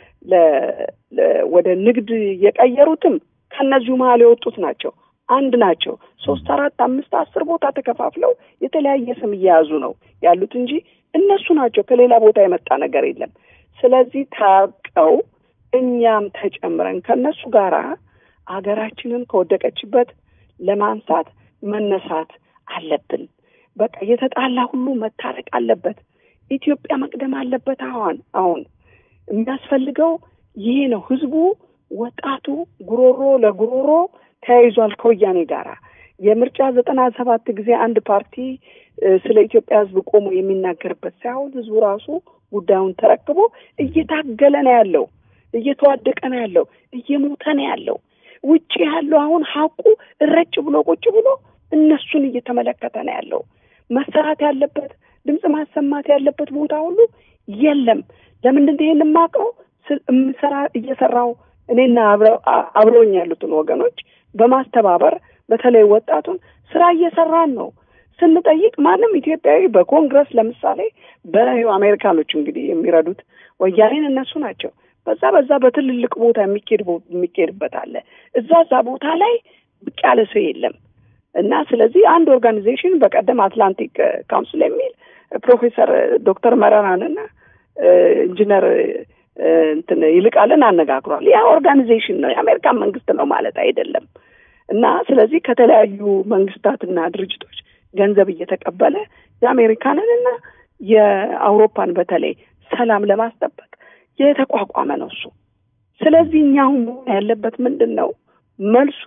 ወደ ንግድ የቀየሩትም ከእነዚሁ መሀል የወጡት ናቸው። አንድ ናቸው። ሶስት አራት አምስት አስር ቦታ ተከፋፍለው የተለያየ ስም እየያዙ ነው ያሉት እንጂ እነሱ ናቸው። ከሌላ ቦታ የመጣ ነገር የለም። ስለዚህ ታርቀው እኛም ተጨምረን ከእነሱ ጋር ሀገራችንን ከወደቀችበት ለማንሳት መነሳት አለብን። በቃ የተጣላ ሁሉ መታረቅ አለበት። ኢትዮጵያ መቅደም አለበት። አሁን አሁን የሚያስፈልገው ይሄ ነው። ህዝቡ ወጣቱ ጉሮሮ ለጉሮሮ ተያይዟል ከወያኔ ጋራ የምርጫ ዘጠና ሰባት ጊዜ አንድ ፓርቲ ስለ ኢትዮጵያ ህዝብ ቆሞ የሚናገርበት ሳይሆን ህዝቡ ራሱ ጉዳዩን ተረክቦ እየታገለ ነው ያለው፣ እየተዋደቀ ነው ያለው፣ እየሞተ ነው ያለው። ውጭ ያለው አሁን ሀቁ እረጭ ብሎ ቁጭ ብሎ እነሱን እየተመለከተ ነው ያለው። መሰራት ያለበት ድምፅ ማሰማት ያለበት ቦታ ሁሉ የለም። ለምንድን ነው ይሄን የማውቀው? የምሰራ እየሰራው እኔና አብረውኝ ያሉትን ወገኖች በማስተባበር በተለይ ወጣቱን ስራ እየሰራን ነው። ስንጠይቅ ማንም ኢትዮጵያዊ በኮንግረስ ለምሳሌ በአሜሪካኖች እንግዲህ የሚረዱት ወያኔን እነሱ ናቸው። በዛ በዛ በትልልቅ ቦታ የሚኬድ የሚኬድበት አለ። እዛ እዛ ቦታ ላይ ብቅ ያለ ሰው የለም እና ስለዚህ አንድ ኦርጋኒዜሽን በቀደም አትላንቲክ ካውንስል የሚል ፕሮፌሰር ዶክተር መረራንና ኢንጂነር እንትን ይልቃልን አነጋግሯል። ያ ኦርጋኒዜሽን ነው፣ የአሜሪካን መንግስት ነው ማለት አይደለም። እና ስለዚህ ከተለያዩ መንግስታትና ድርጅቶች ገንዘብ እየተቀበለ የአሜሪካንን እና የአውሮፓን በተለይ ሰላም ለማስጠበቅ የተቋቋመ ነው እሱ። ስለዚህ እኛ አሁን መሆን ያለበት ምንድን ነው? መልሱ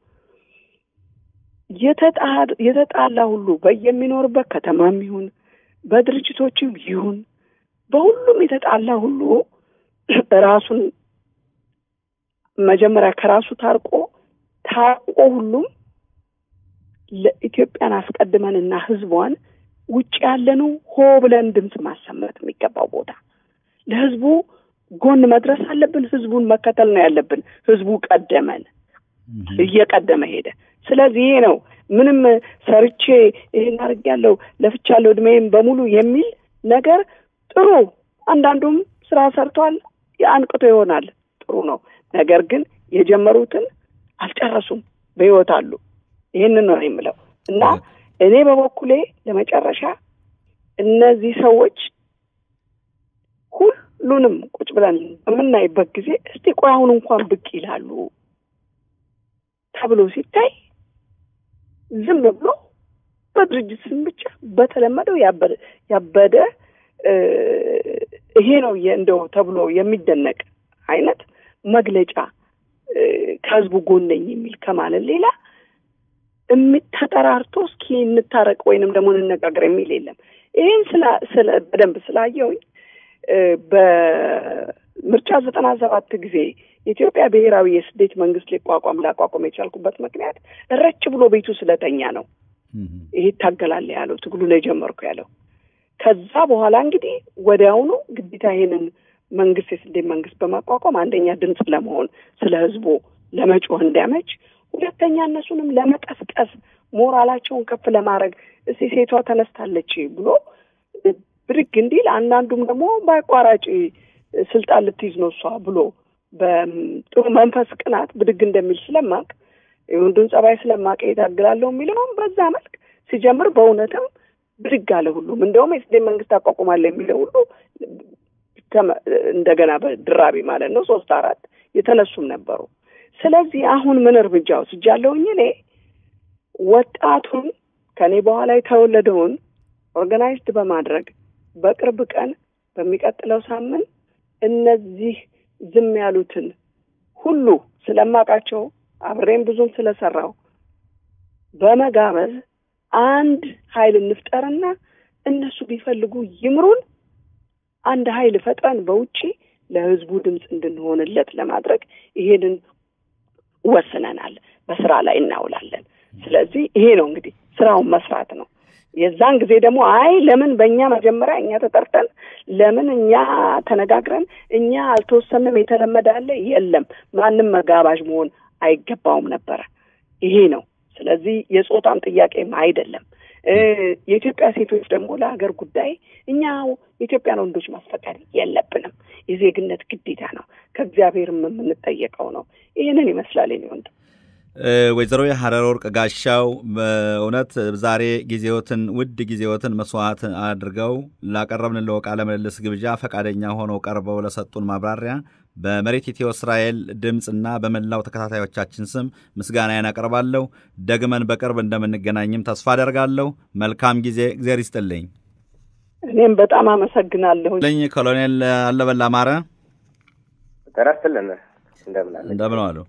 የተጣላ ሁሉ በየሚኖርበት ከተማም ይሁን በድርጅቶችም ይሁን በሁሉም የተጣላ ሁሉ ራሱን መጀመሪያ ከራሱ ታርቆ ታርቆ ሁሉም ለኢትዮጵያን አስቀድመንና ህዝቧን ውጭ ያለነው ሆ ብለን ድምፅ ማሰማት የሚገባው ቦታ ለህዝቡ ጎን መድረስ አለብን። ህዝቡን መከተል ነው ያለብን። ህዝቡ ቀደመን፣ እየቀደመ ሄደ። ስለዚህ ይሄ ነው ምንም ሰርቼ ይሄን አድርጌያለሁ ለፍቻለሁ እድሜም በሙሉ የሚል ነገር ጥሩ፣ አንዳንዱም ስራ ሰርቷል፣ አንቅቶ ይሆናል ጥሩ ነው። ነገር ግን የጀመሩትን አልጨረሱም፣ በህይወት አሉ። ይህንን ነው የምለው እና እኔ በበኩሌ ለመጨረሻ እነዚህ ሰዎች ሁሉንም ቁጭ ብለን በምናይበት ጊዜ እስቲ ቆይ አሁን እንኳን ብቅ ይላሉ ተብሎ ሲታይ ዝም ብሎ በድርጅት ስም ብቻ በተለመደው ያበደ ይሄ ነው እንደው ተብሎ የሚደነቅ አይነት መግለጫ ከህዝቡ ጎን ነኝ የሚል ከማለት ሌላ ተጠራርቶ እስኪ እንታረቅ ወይንም ደግሞ እንነጋገር የሚል የለም። ይህን ስለ በደንብ ስላየውኝ በምርጫ ዘጠና ሰባት ጊዜ የኢትዮጵያ ብሔራዊ የስደት መንግስት ሊቋቋም ላቋቋም የቻልኩበት ምክንያት ረጭ ብሎ ቤቱ ስለተኛ ነው። ይሄ ይታገላል ያለው ትግሉን የጀመርኩ ያለው ከዛ በኋላ እንግዲህ ወዲያውኑ ግዴታ ይሄንን መንግስት የስደት መንግስት በማቋቋም አንደኛ ድምፅ ለመሆን ስለ ህዝቡ ለመጮህ እንዲያመች፣ ሁለተኛ እነሱንም ለመቀስቀስ ሞራላቸውን ከፍ ለማድረግ እስቲ ሴቷ ተነስታለች ብሎ ብድግ እንዲል አንዳንዱም ደግሞ በአቋራጭ ስልጣን ልትይዝ ነው እሷ ብሎ በጥሩ መንፈስ ቅናት ብድግ እንደሚል ስለማቅ የወንዱን ጸባይ ስለማቅ የታግላለሁ የሚለውም በዛ መልክ ሲጀምር በእውነትም ብድግ አለ። ሁሉም እንደውም የስደት መንግስት አቋቁማለሁ የሚለው ሁሉ እንደገና በድራቢ ማለት ነው ሶስት አራት የተነሱም ነበሩ። ስለዚህ አሁን ምን እርምጃ ወስጃለሁኝ እኔ ወጣቱን ከኔ በኋላ የተወለደውን ኦርጋናይዝድ በማድረግ በቅርብ ቀን በሚቀጥለው ሳምንት እነዚህ ዝም ያሉትን ሁሉ ስለማውቃቸው አብሬም ብዙም ስለሰራው በመጋበዝ አንድ ኃይል እንፍጠርና እነሱ ቢፈልጉ ይምሩን አንድ ኃይል ፈጥረን በውጪ ለህዝቡ ድምፅ እንድንሆንለት ለማድረግ ይሄንን ወስነናል። በስራ ላይ እናውላለን። ስለዚህ ይሄ ነው እንግዲህ ስራውን መስራት ነው። የዛን ጊዜ ደግሞ አይ ለምን በእኛ መጀመሪያ እኛ ተጠርተን ለምን እኛ ተነጋግረን እኛ አልተወሰንም የተለመደ አለ የለም ማንም መጋባዥ መሆን አይገባውም ነበረ። ይሄ ነው። ስለዚህ የጾታም ጥያቄም አይደለም። የኢትዮጵያ ሴቶች ደግሞ ለሀገር ጉዳይ እኛ የኢትዮጵያን ወንዶች ማስፈቀድ የለብንም። የዜግነት ግዴታ ነው። ከእግዚአብሔርም የምንጠየቀው ነው። ይህንን ይመስላል የኔ ወንድም። ወይዘሮ የሀረር ወርቅ ጋሻው በእውነት ዛሬ ጊዜዎትን ውድ ጊዜዎትን መስዋዕት አድርገው ላቀረብንለው ቃለ ምልልስ ግብዣ ፈቃደኛ ሆነው ቀርበው ለሰጡን ማብራሪያ በመሬት ኢትዮ እስራኤል ድምፅና በመላው ተከታታዮቻችን ስም ምስጋናዬን አቀርባለሁ። ደግመን በቅርብ እንደምንገናኝም ተስፋ አደርጋለሁ። መልካም ጊዜ። እግዚአብሔር ይስጥልኝ። እኔም በጣም አመሰግናለሁ። ልኝ ኮሎኔል አለበል አማረ ጤና ይስጥልን። እንደምን አለ እንደምን አሉ።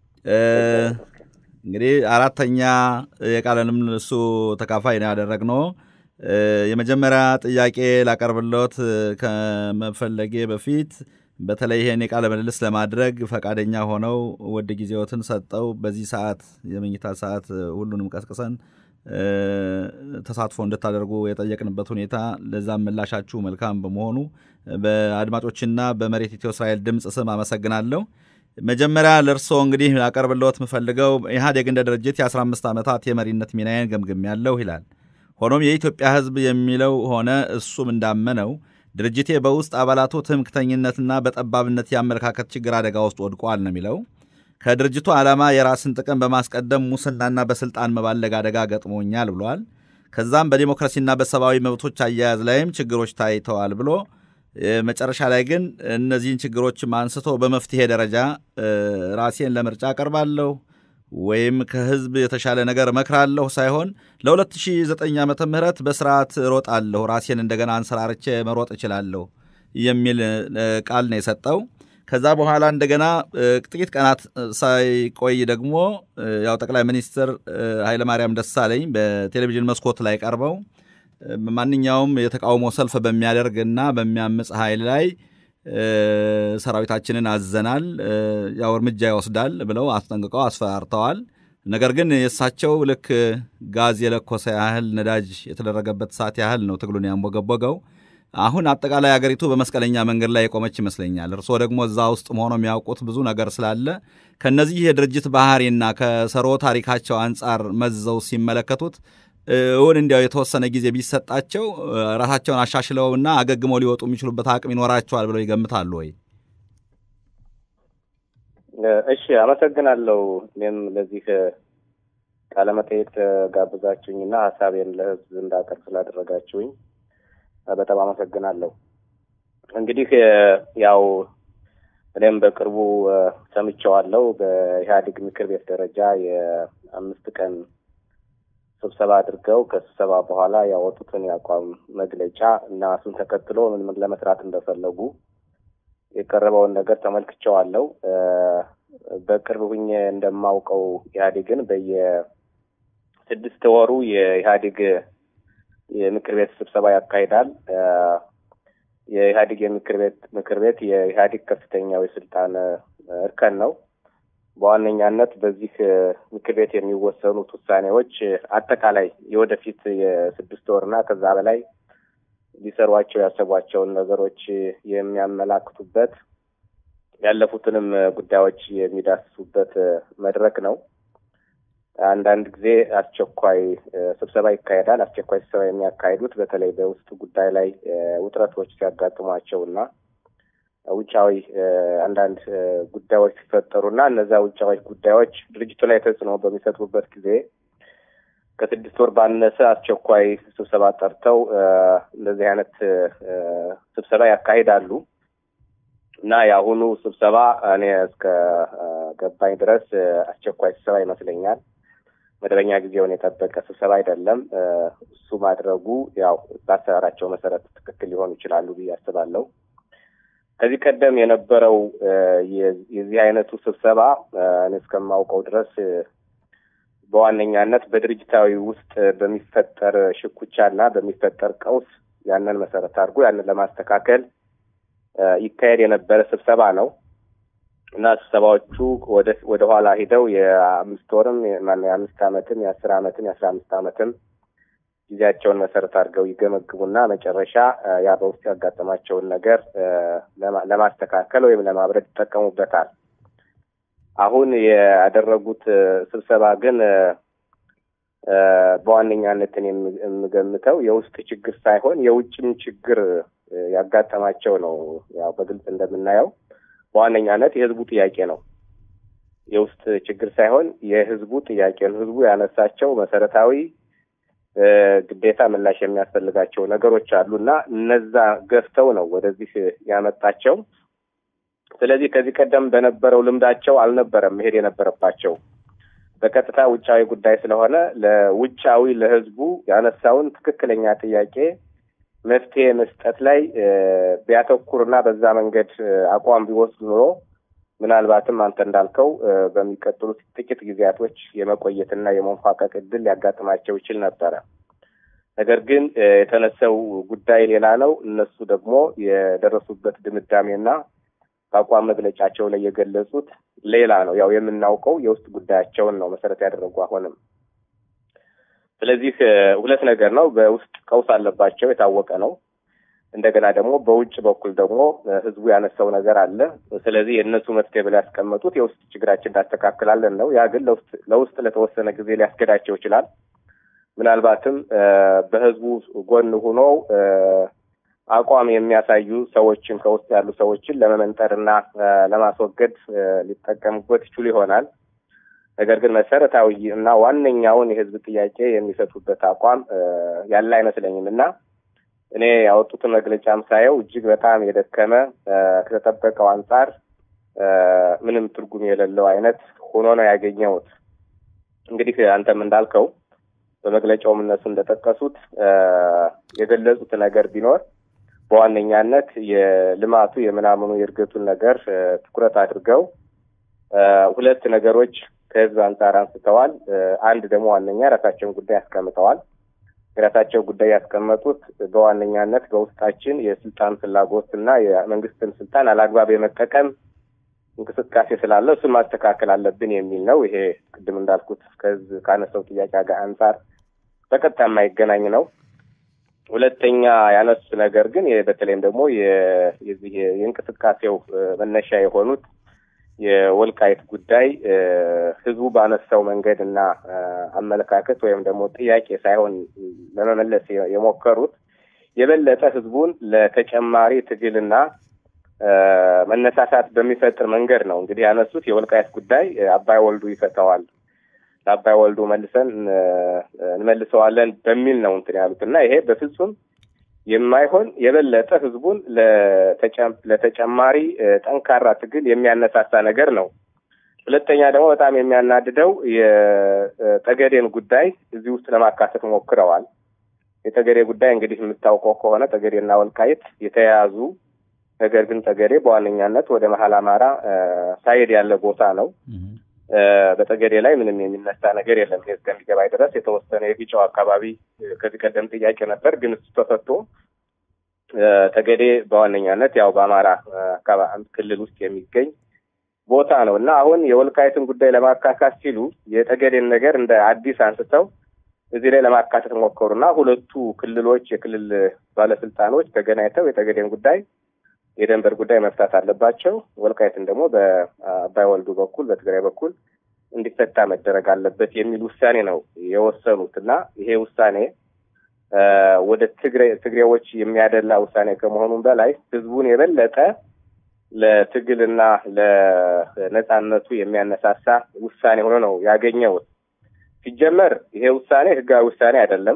እንግዲህ አራተኛ የቃለ ምልልሱ ተካፋይ ነው ያደረግነው። የመጀመሪያ ጥያቄ ላቀርብሎት ከመፈለጌ በፊት በተለይ ይሄን የቃለ ምልልስ ለማድረግ ፈቃደኛ ሆነው ውድ ጊዜዎትን ሰጠው በዚህ ሰዓት የመኝታ ሰዓት ሁሉንም ቀስቅሰን ተሳትፎ እንድታደርጉ የጠየቅንበት ሁኔታ ለዛም ምላሻችሁ መልካም በመሆኑ በአድማጮችና በመሬት ኢትዮ እስራኤል ድምፅ ስም አመሰግናለሁ። መጀመሪያ ለእርስዎ እንግዲህ ላቀርብልዎት የምፈልገው ኢህአዴግ እንደ ድርጅት የ15 ዓመታት የመሪነት ሚናዬን ገምግም ያለሁ ይላል። ሆኖም የኢትዮጵያ ሕዝብ የሚለው ሆነ እሱም እንዳመነው ድርጅቴ በውስጥ አባላቱ ትምክተኝነትና በጠባብነት የአመለካከት ችግር አደጋ ውስጥ ወድቋል ነው የሚለው። ከድርጅቱ ዓላማ የራስን ጥቅም በማስቀደም ሙስናና በስልጣን መባለግ አደጋ ገጥሞኛል ብሏል። ከዛም በዲሞክራሲና በሰብአዊ መብቶች አያያዝ ላይም ችግሮች ታይተዋል ብሎ መጨረሻ ላይ ግን እነዚህን ችግሮችም አንስቶ በመፍትሄ ደረጃ ራሴን ለምርጫ አቀርባለሁ ወይም ከህዝብ የተሻለ ነገር እመክራለሁ ሳይሆን ለ2009 ዓመተ ምህረት በስርዓት እሮጣለሁ፣ ራሴን እንደገና አንሰራርቼ መሮጥ እችላለሁ የሚል ቃል ነው የሰጠው። ከዛ በኋላ እንደገና ጥቂት ቀናት ሳይቆይ ደግሞ ያው ጠቅላይ ሚኒስትር ኃይለማርያም ደሳለኝ በቴሌቪዥን መስኮት ላይ ቀርበው ማንኛውም የተቃውሞ ሰልፍ በሚያደርግና በሚያምፅ ኃይል ላይ ሰራዊታችንን አዘናል፣ ያው እርምጃ ይወስዳል ብለው አስጠንቅቀው አስፈራርተዋል። ነገር ግን የእሳቸው ልክ ጋዝ የለኮሰ ያህል ነዳጅ የተደረገበት ሰዓት ያህል ነው ትግሉን ያንቦገቦገው። አሁን አጠቃላይ አገሪቱ በመስቀለኛ መንገድ ላይ የቆመች ይመስለኛል። እርስዎ ደግሞ እዛ ውስጥ መሆኑ የሚያውቁት ብዙ ነገር ስላለ ከነዚህ የድርጅት ባህሪና ከሰሮ ታሪካቸው አንጻር መዘው ሲመለከቱት እውን እንዲያው የተወሰነ ጊዜ ቢሰጣቸው ራሳቸውን አሻሽለውና አገግመው ሊወጡ የሚችሉበት አቅም ይኖራቸዋል ብለው ይገምታሉ ወይ? እሺ፣ አመሰግናለሁ። እኔም ለዚህ ቃለመጠየቅ ጋብዛችሁኝና ሀሳቤን ለሕዝብ እንዳቀርብ ስላደረጋችሁኝ በጣም አመሰግናለሁ። እንግዲህ ያው እኔም በቅርቡ ሰምቼዋለሁ። በኢህአዴግ ምክር ቤት ደረጃ የአምስት ቀን ስብሰባ አድርገው ከስብሰባ በኋላ ያወጡትን የአቋም መግለጫ እና እሱን ተከትሎ ምን ምን ለመስራት እንደፈለጉ የቀረበውን ነገር ተመልክቼዋለሁ። በቅርብ ሁኜ እንደማውቀው ኢህአዴግን በየስድስት ወሩ የኢህአዴግ የምክር ቤት ስብሰባ ያካሂዳል። የኢህአዴግ የምክር ቤት ምክር ቤት የኢህአዴግ ከፍተኛው የስልጣን እርከን ነው። በዋነኛነት በዚህ ምክር ቤት የሚወሰኑት ውሳኔዎች አጠቃላይ የወደፊት የስድስት ወርና ከዛ በላይ ሊሰሯቸው ያሰቧቸውን ነገሮች የሚያመላክቱበት ያለፉትንም ጉዳዮች የሚዳስሱበት መድረክ ነው። አንዳንድ ጊዜ አስቸኳይ ስብሰባ ይካሄዳል። አስቸኳይ ስብሰባ የሚያካሂዱት በተለይ በውስጥ ጉዳይ ላይ ውጥረቶች ሲያጋጥሟቸው እና ውጫዊ አንዳንድ ጉዳዮች ሲፈጠሩና እነዚያ ውጫዊ ጉዳዮች ድርጅቱ ላይ ተጽዕኖ በሚሰጡበት ጊዜ ከስድስት ወር ባነሰ አስቸኳይ ስብሰባ ጠርተው እንደዚህ አይነት ስብሰባ ያካሂዳሉ እና የአሁኑ ስብሰባ እኔ እስከ ገባኝ ድረስ አስቸኳይ ስብሰባ ይመስለኛል። መደበኛ ጊዜውን የጠበቀ ስብሰባ አይደለም። እሱ ማድረጉ ያው በአሰራራቸው መሰረት ትክክል ሊሆኑ ይችላሉ ብዬ አስባለሁ። ከዚህ ቀደም የነበረው የዚህ አይነቱ ስብሰባ እኔ እስከማውቀው ድረስ በዋነኛነት በድርጅታዊ ውስጥ በሚፈጠር ሽኩቻና በሚፈጠር ቀውስ ያንን መሰረት አድርጎ ያንን ለማስተካከል ይካሄድ የነበረ ስብሰባ ነው እና ስብሰባዎቹ ወደ ኋላ ሂደው የአምስት ወርም የአምስት ዓመትም የአስር ዓመትም የአስራ አምስት ዓመትም ጊዜያቸውን መሰረት አድርገው ይገመግሙና መጨረሻ ያ በውስጥ ያጋጠማቸውን ነገር ለማስተካከል ወይም ለማብረድ ይጠቀሙበታል። አሁን ያደረጉት ስብሰባ ግን በዋነኛነትን የምገምተው የውስጥ ችግር ሳይሆን የውጭም ችግር ያጋጠማቸው ነው። ያው በግልጽ እንደምናየው በዋነኛነት የህዝቡ ጥያቄ ነው። የውስጥ ችግር ሳይሆን የህዝቡ ጥያቄ ነው። ህዝቡ ያነሳቸው መሰረታዊ ግዴታ ምላሽ የሚያስፈልጋቸው ነገሮች አሉ እና እነዛ ገፍተው ነው ወደዚህ ያመጣቸው። ስለዚህ ከዚህ ቀደም በነበረው ልምዳቸው አልነበረም መሄድ የነበረባቸው በቀጥታ ውጫዊ ጉዳይ ስለሆነ ለውጫዊ ለህዝቡ ያነሳውን ትክክለኛ ጥያቄ መፍትሄ መስጠት ላይ ቢያተኩርና በዛ መንገድ አቋም ቢወስዱ ኑሮ ምናልባትም አንተ እንዳልከው በሚቀጥሉት ጥቂት ጊዜያቶች የመቆየትና የመንፏቀቅ እድል ሊያጋጥማቸው ይችል ነበረ። ነገር ግን የተነሳው ጉዳይ ሌላ ነው። እነሱ ደግሞ የደረሱበት ድምዳሜና በአቋም መግለጫቸው ላይ የገለጹት ሌላ ነው። ያው የምናውቀው የውስጥ ጉዳያቸውን ነው መሰረት ያደረጉ አሁንም። ስለዚህ ሁለት ነገር ነው። በውስጥ ቀውስ አለባቸው የታወቀ ነው። እንደገና ደግሞ በውጭ በኩል ደግሞ ህዝቡ ያነሳው ነገር አለ። ስለዚህ የእነሱ መፍትሄ ብለው ያስቀመጡት የውስጥ ችግራችን እናስተካክላለን ነው። ያ ግን ለውስጥ ለተወሰነ ጊዜ ሊያስገዳቸው ይችላል። ምናልባትም በህዝቡ ጎን ሆኖ አቋም የሚያሳዩ ሰዎችን ከውስጥ ያሉ ሰዎችን ለመመንጠር እና ለማስወገድ ሊጠቀሙበት ይችሉ ይሆናል። ነገር ግን መሰረታዊ እና ዋነኛውን የህዝብ ጥያቄ የሚሰጡበት አቋም ያለ አይመስለኝም እና እኔ ያወጡትን መግለጫም ሳየው እጅግ በጣም የደከመ ከተጠበቀው አንጻር ምንም ትርጉም የሌለው አይነት ሆኖ ነው ያገኘሁት። እንግዲህ አንተም እንዳልከው በመግለጫውም እነሱ እንደጠቀሱት የገለጹት ነገር ቢኖር በዋነኛነት የልማቱ የምናምኑ የእድገቱን ነገር ትኩረት አድርገው ሁለት ነገሮች ከህዝብ አንጻር አንስተዋል። አንድ ደግሞ ዋነኛ ራሳቸውን ጉዳይ አስቀምጠዋል። የራሳቸው ጉዳይ ያስቀመጡት በዋነኛነት በውስጣችን የስልጣን ፍላጎት እና የመንግስትን ስልጣን አላግባብ የመጠቀም እንቅስቃሴ ስላለ እሱን ማስተካከል አለብን የሚል ነው። ይሄ ቅድም እንዳልኩት ከህዝብ ካነሳው ጥያቄ ጋር አንጻር በቀጥታ የማይገናኝ ነው። ሁለተኛ ያነሱት ነገር ግን በተለይም ደግሞ የዚህ የእንቅስቃሴው መነሻ የሆኑት የወልቃይት ጉዳይ ህዝቡ ባነሳው መንገድ እና አመለካከት ወይም ደግሞ ጥያቄ ሳይሆን ለመመለስ የሞከሩት የበለጠ ህዝቡን ለተጨማሪ ትግልና መነሳሳት በሚፈጥር መንገድ ነው። እንግዲህ ያነሱት የወልቃይት ጉዳይ አባይ ወልዱ ይፈታዋል፣ ለአባይ ወልዱ መልሰን እንመልሰዋለን በሚል ነው እንትን ያሉት እና ይሄ በፍጹም የማይሆን የበለጠ ህዝቡን ለተጨማሪ ጠንካራ ትግል የሚያነሳሳ ነገር ነው። ሁለተኛ ደግሞ በጣም የሚያናድደው የጠገዴን ጉዳይ እዚህ ውስጥ ለማካተት ሞክረዋል። የጠገዴ ጉዳይ እንግዲህ የምታውቀው ከሆነ ጠገዴና ወልቃይት የተያያዙ ነገር ግን ጠገዴ በዋነኛነት ወደ መሀል አማራ ሳይድ ያለ ቦታ ነው። በጠገዴ ላይ ምንም የሚነሳ ነገር የለም። ይሄ እስከሚገባኝ ድረስ የተወሰነ የግጫው አካባቢ ከዚህ ቀደም ጥያቄ ነበር፣ ግን እሱ ተፈቶ ጠገዴ በዋነኛነት ያው በአማራ ክልል ውስጥ የሚገኝ ቦታ ነው እና አሁን የወልቃይትን ጉዳይ ለማካካት ሲሉ የጠገዴን ነገር እንደ አዲስ አንስተው እዚህ ላይ ለማካተት ሞከሩና ሁለቱ ክልሎች የክልል ባለስልጣኖች ተገናኝተው የጠገዴን ጉዳይ የደንበር ጉዳይ መፍታት አለባቸው፣ ወልቃይትን ደግሞ በአባይ ወልዱ በኩል በትግራይ በኩል እንዲፈታ መደረግ አለበት የሚል ውሳኔ ነው የወሰኑት እና ይሄ ውሳኔ ወደ ትግሬዎች የሚያደላ ውሳኔ ከመሆኑም በላይ ህዝቡን የበለጠ ለትግልና ለነጻነቱ የሚያነሳሳ ውሳኔ ሆኖ ነው ያገኘሁት። ሲጀመር ይሄ ውሳኔ ህጋዊ ውሳኔ አይደለም።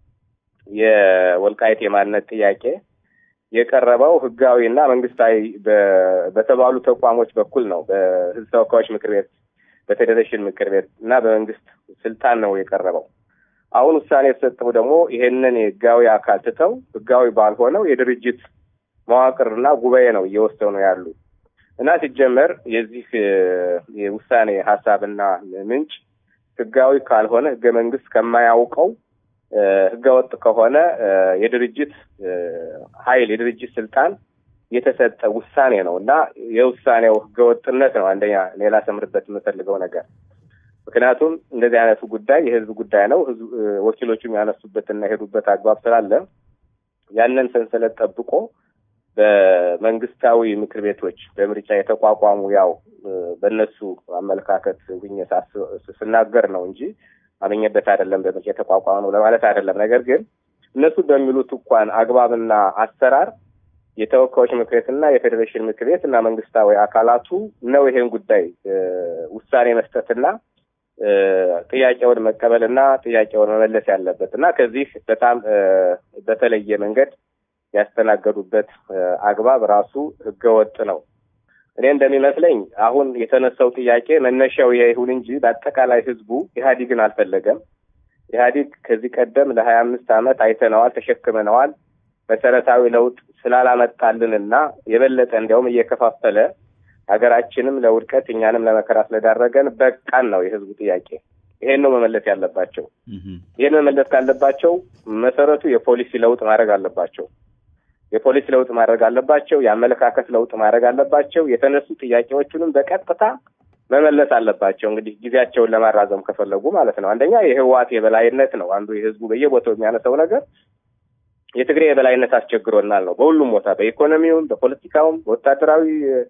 የወልቃይት የማንነት ጥያቄ የቀረበው ህጋዊ እና መንግስታዊ በተባሉ ተቋሞች በኩል ነው። በህዝብ ተወካዮች ምክር ቤት፣ በፌዴሬሽን ምክር ቤት እና በመንግስት ስልጣን ነው የቀረበው። አሁን ውሳኔ የተሰጠው ደግሞ ይሄንን የህጋዊ አካል ትተው ህጋዊ ባልሆነው የድርጅት መዋቅርና ጉባኤ ነው እየወሰኑ ያሉ እና ሲጀመር የዚህ የውሳኔ ሀሳብና ምንጭ ህጋዊ ካልሆነ ህገ መንግስት ከማያውቀው ህገወጥ ከሆነ የድርጅት ኃይል የድርጅት ስልጣን የተሰጠ ውሳኔ ነው እና የውሳኔው ህገወጥነት ነው አንደኛ ሌላ ሰምርበት የምፈልገው ነገር። ምክንያቱም እንደዚህ አይነቱ ጉዳይ የህዝብ ጉዳይ ነው። ወኪሎቹም ያነሱበትና የሄዱበት አግባብ ስላለ ያንን ሰንሰለት ጠብቆ በመንግስታዊ ምክር ቤቶች በምርጫ የተቋቋሙ ያው በእነሱ አመለካከት ሁኜ ስናገር ነው እንጂ አመኘበት አይደለም በምርጫ የተቋቋመ ነው ለማለት አይደለም። ነገር ግን እነሱ በሚሉት እንኳን አግባብና አሰራር የተወካዮች ምክር ቤትና የፌዴሬሽን ምክር ቤት እና መንግስታዊ አካላቱ ነው ይሄን ጉዳይ ውሳኔ መስጠትና ጥያቄውን መቀበልና ጥያቄውን መመለስ ያለበት እና ከዚህ በጣም በተለየ መንገድ ያስተናገዱበት አግባብ ራሱ ህገወጥ ነው። እኔ እንደሚመስለኝ አሁን የተነሳው ጥያቄ መነሻው ይሁን እንጂ በአጠቃላይ ህዝቡ ኢህአዲግን አልፈለገም። ኢህአዲግ ከዚህ ቀደም ለሀያ አምስት ዓመት አይተነዋል፣ ተሸክመነዋል። መሰረታዊ ለውጥ ስላላመጣልንና የበለጠ እንዲያውም እየከፋፈለ ሀገራችንም ለውድቀት እኛንም ለመከራ ስለዳረገን በቃን ነው የህዝቡ ጥያቄ። ይሄን ነው መመለስ ያለባቸው። ይሄን መመለስ ካለባቸው መሰረቱ የፖሊሲ ለውጥ ማድረግ አለባቸው። የፖሊሲ ለውጥ ማድረግ አለባቸው። የአመለካከት ለውጥ ማድረግ አለባቸው። የተነሱ ጥያቄዎቹንም በቀጥታ መመለስ አለባቸው። እንግዲህ ጊዜያቸውን ለማራዘም ከፈለጉ ማለት ነው። አንደኛ የህወሓት የበላይነት ነው አንዱ የህዝቡ በየቦታው የሚያነሳው ነገር የትግራይ የበላይነት አስቸግሮናል ነው። በሁሉም ቦታ በኢኮኖሚውም፣ በፖለቲካውም፣ በወታደራዊ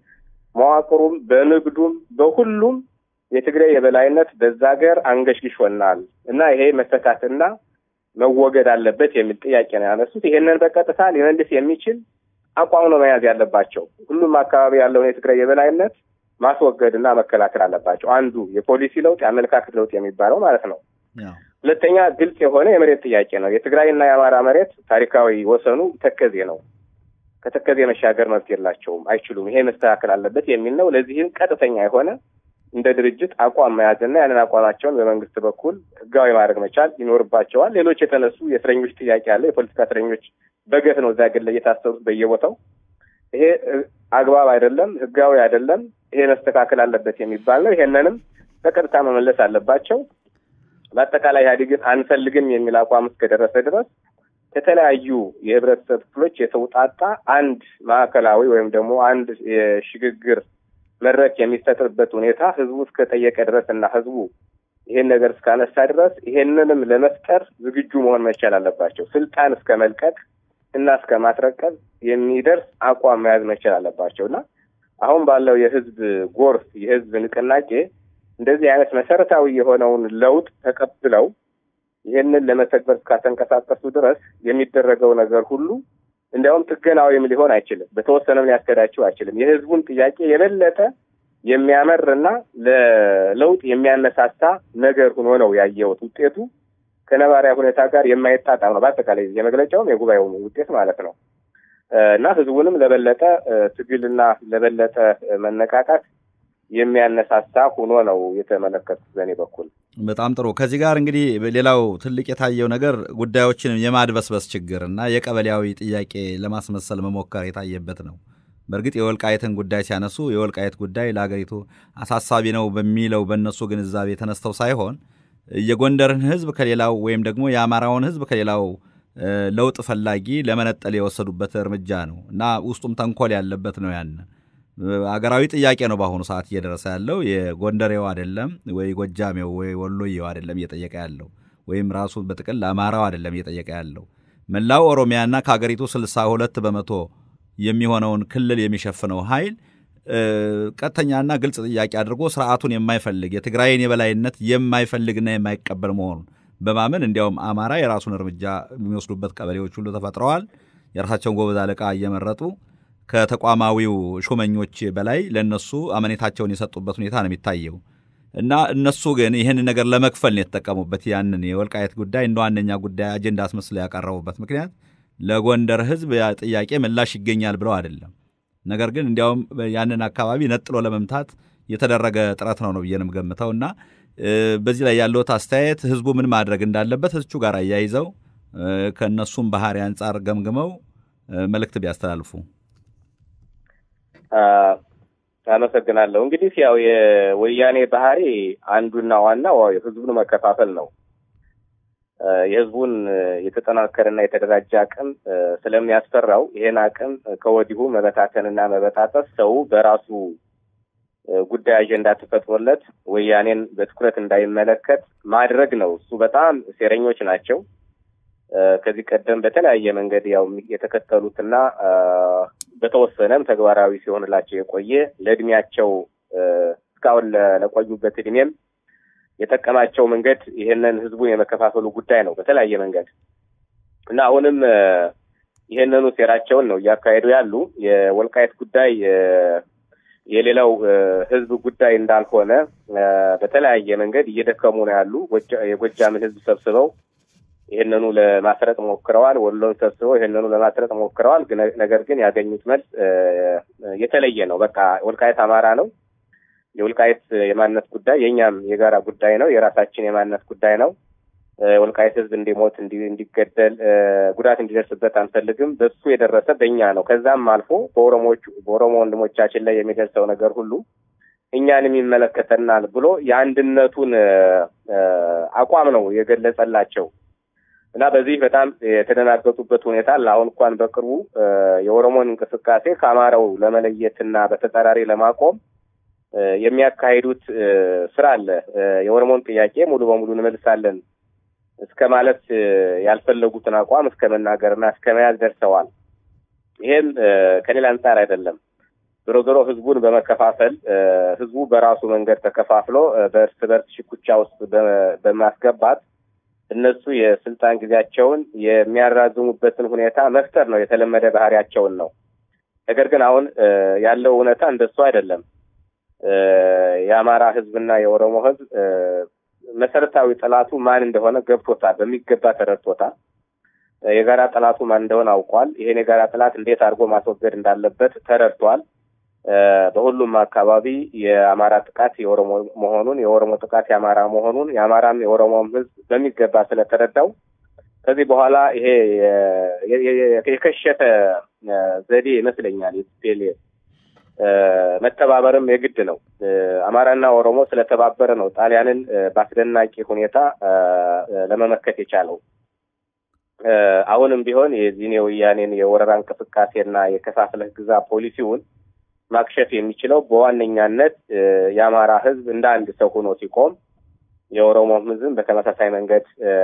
መዋቅሩም፣ በንግዱም፣ በሁሉም የትግራይ የበላይነት በዛ ሀገር አንገሽግሾናል እና ይሄ መፈታትና መወገድ አለበት የሚል ጥያቄ ነው ያነሱት። ይሄንን በቀጥታ ሊመልስ የሚችል አቋም ነው መያዝ ያለባቸው። ሁሉም አካባቢ ያለውን የትግራይ የበላይነት ማስወገድና መከላከል አለባቸው። አንዱ የፖሊሲ ለውጥ የአመለካከት ለውጥ የሚባለው ማለት ነው። ሁለተኛ ግልጽ የሆነ የመሬት ጥያቄ ነው። የትግራይና የአማራ መሬት ታሪካዊ ወሰኑ ተከዜ ነው። ከተከዜ መሻገር መብት የላቸውም፣ አይችሉም። ይሄ መስተካከል አለበት የሚል ነው። ለዚህም ቀጥተኛ የሆነ እንደ ድርጅት አቋም መያዝና ያንን አቋማቸውን በመንግስት በኩል ህጋዊ ማድረግ መቻል ይኖርባቸዋል። ሌሎች የተነሱ የእስረኞች ጥያቄ አለ። የፖለቲካ እስረኞች በገፍ ነው እዛ ግን ላይ የታሰሩት በየቦታው። ይሄ አግባብ አይደለም፣ ህጋዊ አይደለም። ይሄ መስተካከል አለበት የሚባል ነው። ይሄንንም በቀጥታ መመለስ አለባቸው። በአጠቃላይ ኢህአዴግን አንፈልግም የሚል አቋም እስከደረሰ ድረስ ከተለያዩ የህብረተሰብ ክፍሎች የተውጣጣ አንድ ማዕከላዊ ወይም ደግሞ አንድ የሽግግር መድረክ የሚፈጥርበት ሁኔታ ህዝቡ እስከጠየቀ ድረስ እና ህዝቡ ይሄን ነገር እስካነሳ ድረስ ይሄንንም ለመፍጠር ዝግጁ መሆን መቻል አለባቸው። ስልጣን እስከ መልቀቅ እና እስከ ማስረቀብ የሚደርስ አቋም መያዝ መቻል አለባቸው እና አሁን ባለው የህዝብ ጎርፍ የህዝብ ንቅናቄ እንደዚህ አይነት መሰረታዊ የሆነውን ለውጥ ተቀብለው ይህንን ለመተግበር እስካተንቀሳቀሱ ድረስ የሚደረገው ነገር ሁሉ እንዲያውም ጥገናዊም ሊሆን አይችልም። በተወሰነም ሊያስከዳቸው አይችልም። የህዝቡን ጥያቄ የበለጠ የሚያመር እና ለለውጥ የሚያነሳሳ ነገር ሆኖ ነው ያየሁት። ውጤቱ ከነባሪያ ሁኔታ ጋር የማይጣጣም ነው። በአጠቃላይ የመግለጫውም የጉባኤውም ውጤት ማለት ነው እና ህዝቡንም ለበለጠ ትግልና ለበለጠ መነቃቃት የሚያነሳሳ ሆኖ ነው የተመለከቱት በእኔ በኩል። በጣም ጥሩ። ከዚህ ጋር እንግዲህ ሌላው ትልቅ የታየው ነገር ጉዳዮችን የማድበስበስ ችግር እና የቀበሌያዊ ጥያቄ ለማስመሰል መሞከር የታየበት ነው። በእርግጥ የወልቃየትን ጉዳይ ሲያነሱ የወልቃየት ጉዳይ ለሀገሪቱ አሳሳቢ ነው በሚለው በእነሱ ግንዛቤ ተነስተው ሳይሆን የጎንደርን ህዝብ ከሌላው ወይም ደግሞ የአማራውን ህዝብ ከሌላው ለውጥ ፈላጊ ለመነጠል የወሰዱበት እርምጃ ነው እና ውስጡም ተንኮል ያለበት ነው ያን አገራዊ ጥያቄ ነው በአሁኑ ሰዓት እየደረሰ ያለው። የጎንደሬው አይደለም ወይ ጎጃሜው ወይ ወሎዬው አይደለም እየጠየቀ ያለው ወይም ራሱ በጥቅል አማራው አይደለም እየጠየቀ ያለው መላው ኦሮሚያና ከሀገሪቱ ስልሳ ሁለት በመቶ የሚሆነውን ክልል የሚሸፍነው ኃይል ቀጥተኛና ግልጽ ጥያቄ አድርጎ ስርዓቱን የማይፈልግ የትግራይን የበላይነት የማይፈልግና የማይቀበል መሆኑን በማመን እንዲያውም አማራ የራሱን እርምጃ የሚወስዱበት ቀበሌዎች ሁሉ ተፈጥረዋል። የራሳቸውን ጎበዝ አለቃ እየመረጡ ከተቋማዊው ሹመኞች በላይ ለእነሱ አመኔታቸውን የሰጡበት ሁኔታ ነው የሚታየው እና እነሱ ግን ይህን ነገር ለመክፈል ነው የተጠቀሙበት። ያንን የወልቃየት ጉዳይ እንደ ዋነኛ ጉዳይ አጀንዳ አስመስለው ያቀረቡበት ምክንያት ለጎንደር ሕዝብ ጥያቄ ምላሽ ይገኛል ብለው አይደለም። ነገር ግን እንዲያውም ያንን አካባቢ ነጥሎ ለመምታት የተደረገ ጥረት ነው ነው ብዬ ነው የምገምተው እና በዚህ ላይ ያለዎት አስተያየት ህዝቡ ምን ማድረግ እንዳለበት እሱ ጋር አያይዘው ከእነሱም ባህሪ አንጻር ገምግመው መልእክት ቢያስተላልፉ። አመሰግናለሁ። እንግዲህ ያው የወያኔ ባህሪ አንዱና ዋናው ህዝቡን መከፋፈል ነው። የህዝቡን የተጠናከረና የተደራጀ አቅም ስለሚያስፈራው ይሄን አቅም ከወዲሁ መበታተንና መበጣጠስ ሰው በራሱ ጉዳይ አጀንዳ ተፈጥሮለት ወያኔን በትኩረት እንዳይመለከት ማድረግ ነው። እሱ በጣም ሴረኞች ናቸው። ከዚህ ቀደም በተለያየ መንገድ ያው የተከተሉትና በተወሰነም ተግባራዊ ሲሆንላቸው የቆየ ለእድሜያቸው እስካሁን ለቆዩበት እድሜም የጠቀማቸው መንገድ ይህንን ህዝቡን የመከፋፈሉ ጉዳይ ነው በተለያየ መንገድ እና አሁንም ይህንኑ ሴራቸውን ነው እያካሄዱ ያሉ። የወልቃየት ጉዳይ የሌላው ህዝብ ጉዳይ እንዳልሆነ በተለያየ መንገድ እየደከሙ ነው ያሉ። የጎጃምን ህዝብ ሰብስበው ይህንኑ ለማስረጥ ሞክረዋል። ወሎን ሰብስበው ይህንኑ ለማስረጥ ሞክረዋል። ነገር ግን ያገኙት መልስ የተለየ ነው። በቃ ወልቃየት አማራ ነው። የወልቃየት የማንነት ጉዳይ የእኛም የጋራ ጉዳይ ነው። የራሳችን የማንነት ጉዳይ ነው። ወልቃይት ህዝብ እንዲሞት፣ እንዲገደል፣ ጉዳት እንዲደርስበት አንፈልግም። በሱ የደረሰ በእኛ ነው። ከዛም አልፎ በኦሮሞቹ በኦሮሞ ወንድሞቻችን ላይ የሚደርሰው ነገር ሁሉ እኛንም ይመለከተናል ብሎ የአንድነቱን አቋም ነው የገለጸላቸው እና በዚህ በጣም የተደናገጡበት ሁኔታ አሁን እንኳን በቅርቡ የኦሮሞን እንቅስቃሴ ከአማራው ለመለየትና በተጻራሪ ለማቆም የሚያካሂዱት ስራ አለ። የኦሮሞን ጥያቄ ሙሉ በሙሉ እንመልሳለን እስከ ማለት ያልፈለጉትን አቋም እስከ መናገርና እስከ መያዝ ደርሰዋል። ይሄም ከሌላ አንጻር አይደለም። ዞሮ ዞሮ ህዝቡን በመከፋፈል ህዝቡ በራሱ መንገድ ተከፋፍሎ በእርስ በርስ ሽኩቻ ውስጥ በማስገባት እነሱ የስልጣን ጊዜያቸውን የሚያራዝሙበትን ሁኔታ መፍጠር ነው የተለመደ ባህሪያቸውን ነው። ነገር ግን አሁን ያለው እውነታ እንደሱ አይደለም። የአማራ ህዝብና የኦሮሞ ህዝብ መሰረታዊ ጠላቱ ማን እንደሆነ ገብቶታል፣ በሚገባ ተረድቶታል። የጋራ ጠላቱ ማን እንደሆነ አውቋል። ይሄን የጋራ ጠላት እንዴት አድርጎ ማስወገድ እንዳለበት ተረድቷል። በሁሉም አካባቢ የአማራ ጥቃት የኦሮሞ መሆኑን የኦሮሞ ጥቃት የአማራ መሆኑን የአማራም የኦሮሞም ህዝብ በሚገባ ስለተረዳው ከዚህ በኋላ ይሄ የከሸፈ ዘዴ ይመስለኛል የቲፒኤልኤፍ መተባበርም የግድ ነው። አማራና ኦሮሞ ስለተባበረ ነው ጣሊያንን በአስደናቂ ሁኔታ ለመመከት የቻለው። አሁንም ቢሆን የዚህን የወያኔን የወረራ እንቅስቃሴና የከፋፍለህ ግዛ ፖሊሲውን ማክሸፍ የሚችለው በዋነኛነት የአማራ ህዝብ እንደ አንድ ሰው ሆኖ ሲቆም የኦሮሞ ህዝብ በተመሳሳይ መንገድ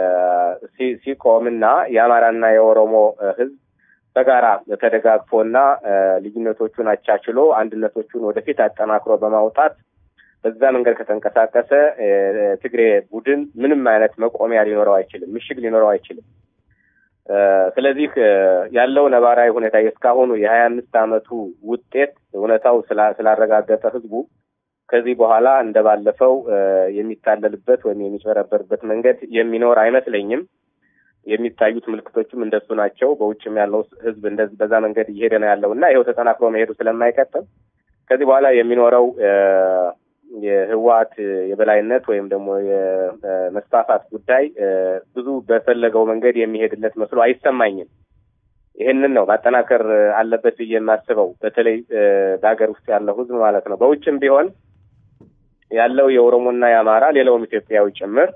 ሲቆም እና የአማራና የኦሮሞ ህዝብ በጋራ ተደጋግፎና ልዩነቶቹን አቻችሎ አንድነቶቹን ወደፊት አጠናክሮ በማውጣት በዛ መንገድ ከተንቀሳቀሰ ትግሬ ቡድን ምንም አይነት መቆሚያ ሊኖረው አይችልም፣ ምሽግ ሊኖረው አይችልም። ስለዚህ ያለው ነባራዊ ሁኔታ የእስካሁኑ የሀያ አምስት አመቱ ውጤት እውነታው ስላረጋገጠ ህዝቡ ከዚህ በኋላ እንደባለፈው የሚታለልበት ወይም የሚጭበረበርበት መንገድ የሚኖር አይመስለኝም። የሚታዩት ምልክቶችም እንደሱ ናቸው። በውጭም ያለው ህዝብ እንደዚህ በዛ መንገድ እየሄደ ነው ያለው እና ይኸው ተጠናክሮ መሄዱ ስለማይቀጥል ከዚህ በኋላ የሚኖረው የህወሓት የበላይነት ወይም ደግሞ የመስፋፋት ጉዳይ ብዙ በፈለገው መንገድ የሚሄድለት መስሎ አይሰማኝም። ይህንን ነው ማጠናከር አለበት ብዬ የማስበው በተለይ በሀገር ውስጥ ያለው ህዝብ ማለት ነው። በውጭም ቢሆን ያለው የኦሮሞና የአማራ ሌላውም ኢትዮጵያዊ ጭምር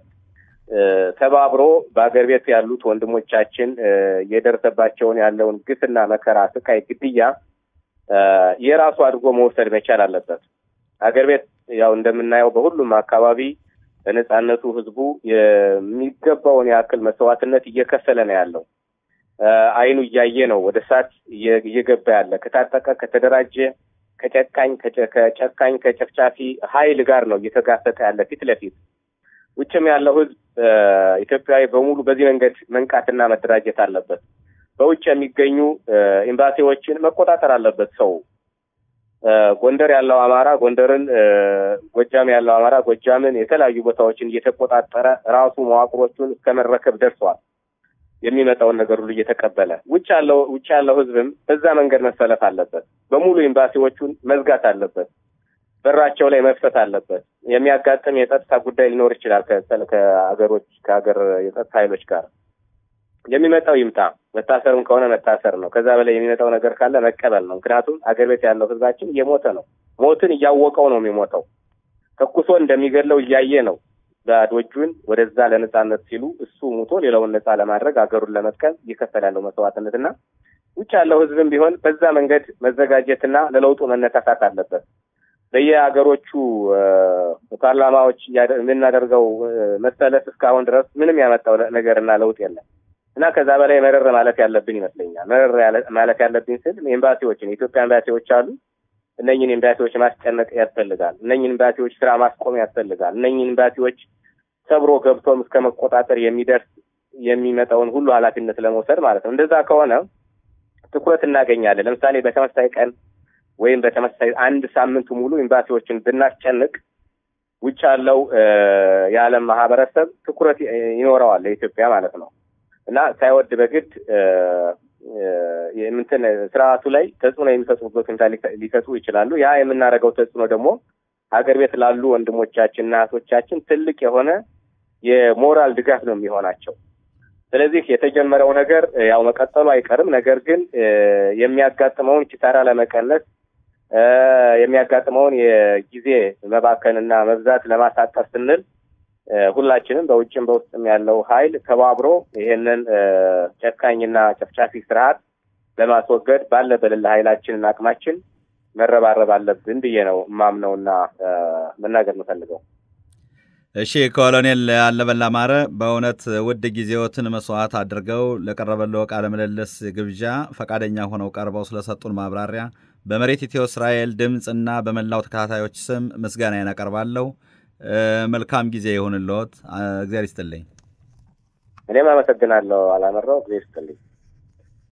ተባብሮ በሀገር ቤት ያሉት ወንድሞቻችን የደረሰባቸውን ያለውን ግፍና መከራ፣ ስቃይ፣ ግድያ የራሱ አድርጎ መውሰድ መቻል አለበት። ሀገር ቤት ያው እንደምናየው በሁሉም አካባቢ በነጻነቱ ህዝቡ የሚገባውን ያክል መስዋዕትነት እየከፈለ ነው ያለው። አይኑ እያየ ነው ወደ እሳት እየገባ ያለ ከታጠቀ ከተደራጀ ከጨቃኝ ከጨካኝ ከጨፍጫፊ ኃይል ጋር ነው እየተጋፈጠ ያለ ፊት ለፊት። ውጭም ያለው ህዝብ ኢትዮጵያዊ በሙሉ በዚህ መንገድ መንቃትና መደራጀት አለበት። በውጭ የሚገኙ ኤምባሲዎችን መቆጣጠር አለበት ሰው ጎንደር ያለው አማራ ጎንደርን፣ ጎጃም ያለው አማራ ጎጃምን፣ የተለያዩ ቦታዎችን እየተቆጣጠረ ራሱ መዋቅሮቹን እስከ መረከብ ደርሷል። የሚመጣውን ነገር ሁሉ እየተቀበለ ውጭ ያለው ውጭ ያለው ህዝብም በዛ መንገድ መሰለፍ አለበት። በሙሉ ኤምባሲዎቹን መዝጋት አለበት። በራቸው ላይ መፍሰት አለበት። የሚያጋጥም የጸጥታ ጉዳይ ሊኖር ይችላል ከሀገሮች ከሀገር የጸጥታ ኃይሎች ጋር የሚመጣው ይምጣ። መታሰርም ከሆነ መታሰር ነው። ከዛ በላይ የሚመጣው ነገር ካለ መቀበል ነው። ምክንያቱም አገር ቤት ያለው ህዝባችን እየሞተ ነው። ሞትን እያወቀው ነው የሚሞተው። ተኩሶ እንደሚገድለው እያየ ነው። ባዶ እጁን ወደዛ ለነጻነት ሲሉ እሱ ሙቶ ሌላውን ነጻ ለማድረግ ሀገሩን ለመጥቀም እየከፈለ ያለው መስዋዕትነትና ውጭ ያለው ህዝብም ቢሆን በዛ መንገድ መዘጋጀትና ለለውጡ መነሳሳት አለበት። በየሀገሮቹ ፓርላማዎች የምናደርገው መሰለፍ እስካሁን ድረስ ምንም ያመጣው ነገርና ለውጥ የለም እና ከዛ በላይ መረር ማለት ያለብን ይመስለኛል። መረር ማለት ያለብን ስል ኤምባሲዎችን የኢትዮጵያ ኤምባሲዎች አሉ። እነኝን ኤምባሲዎች ማስጨነቅ ያስፈልጋል። እነኝን ኤምባሲዎች ስራ ማስቆም ያስፈልጋል። እነኝን ኤምባሲዎች ሰብሮ ገብቶም እስከ መቆጣጠር የሚደርስ የሚመጣውን ሁሉ ኃላፊነት ለመውሰድ ማለት ነው። እንደዛ ከሆነ ትኩረት እናገኛለን። ለምሳሌ በተመሳሳይ ቀን ወይም በተመሳሳይ አንድ ሳምንት ሙሉ ኤምባሲዎችን ብናስጨንቅ ውጭ ያለው የዓለም ማህበረሰብ ትኩረት ይኖረዋል ለኢትዮጵያ ማለት ነው እና ሳይወድ በግድ የምንትን ስርዓቱ ላይ ተጽዕኖ የሚፈጥሩበት ሁኔታ ሊፈጥሩ ይችላሉ። ያ የምናደርገው ተጽዕኖ ደግሞ ሀገር ቤት ላሉ ወንድሞቻችን እና እህቶቻችን ትልቅ የሆነ የሞራል ድጋፍ ነው የሚሆናቸው። ስለዚህ የተጀመረው ነገር ያው መቀጠሉ አይቀርም። ነገር ግን የሚያጋጥመውን ኪሳራ ለመቀነስ የሚያጋጥመውን የጊዜ መባከንና መብዛት ለማሳጠር ስንል ሁላችንም በውጭም በውስጥም ያለው ኃይል ተባብሮ ይሄንን ጨካኝና ጨፍጫፊ ስርዓት ለማስወገድ ባለ በሌለ ኃይላችንና አቅማችን መረባረብ አለብን ብዬ ነው ማምነውና መናገር የምፈልገው። እሺ ኮሎኔል አለበል አማረ በእውነት ውድ ጊዜዎትን መስዋዕት አድርገው ለቀረበለው ቃለ ምልልስ ግብዣ ፈቃደኛ ሆነው ቀርበው ስለሰጡን ማብራሪያ በመሬት ኢትዮ እስራኤል ድምፅ እና በመላው ተከታታዮች ስም ምስጋናዬን አቀርባለሁ። መልካም ጊዜ ይሁንልዎት። እግዚአብሔር ይስጥልኝ። እኔም አመሰግናለሁ። አላመራው እግዚአብሔር ይስጥልኝ።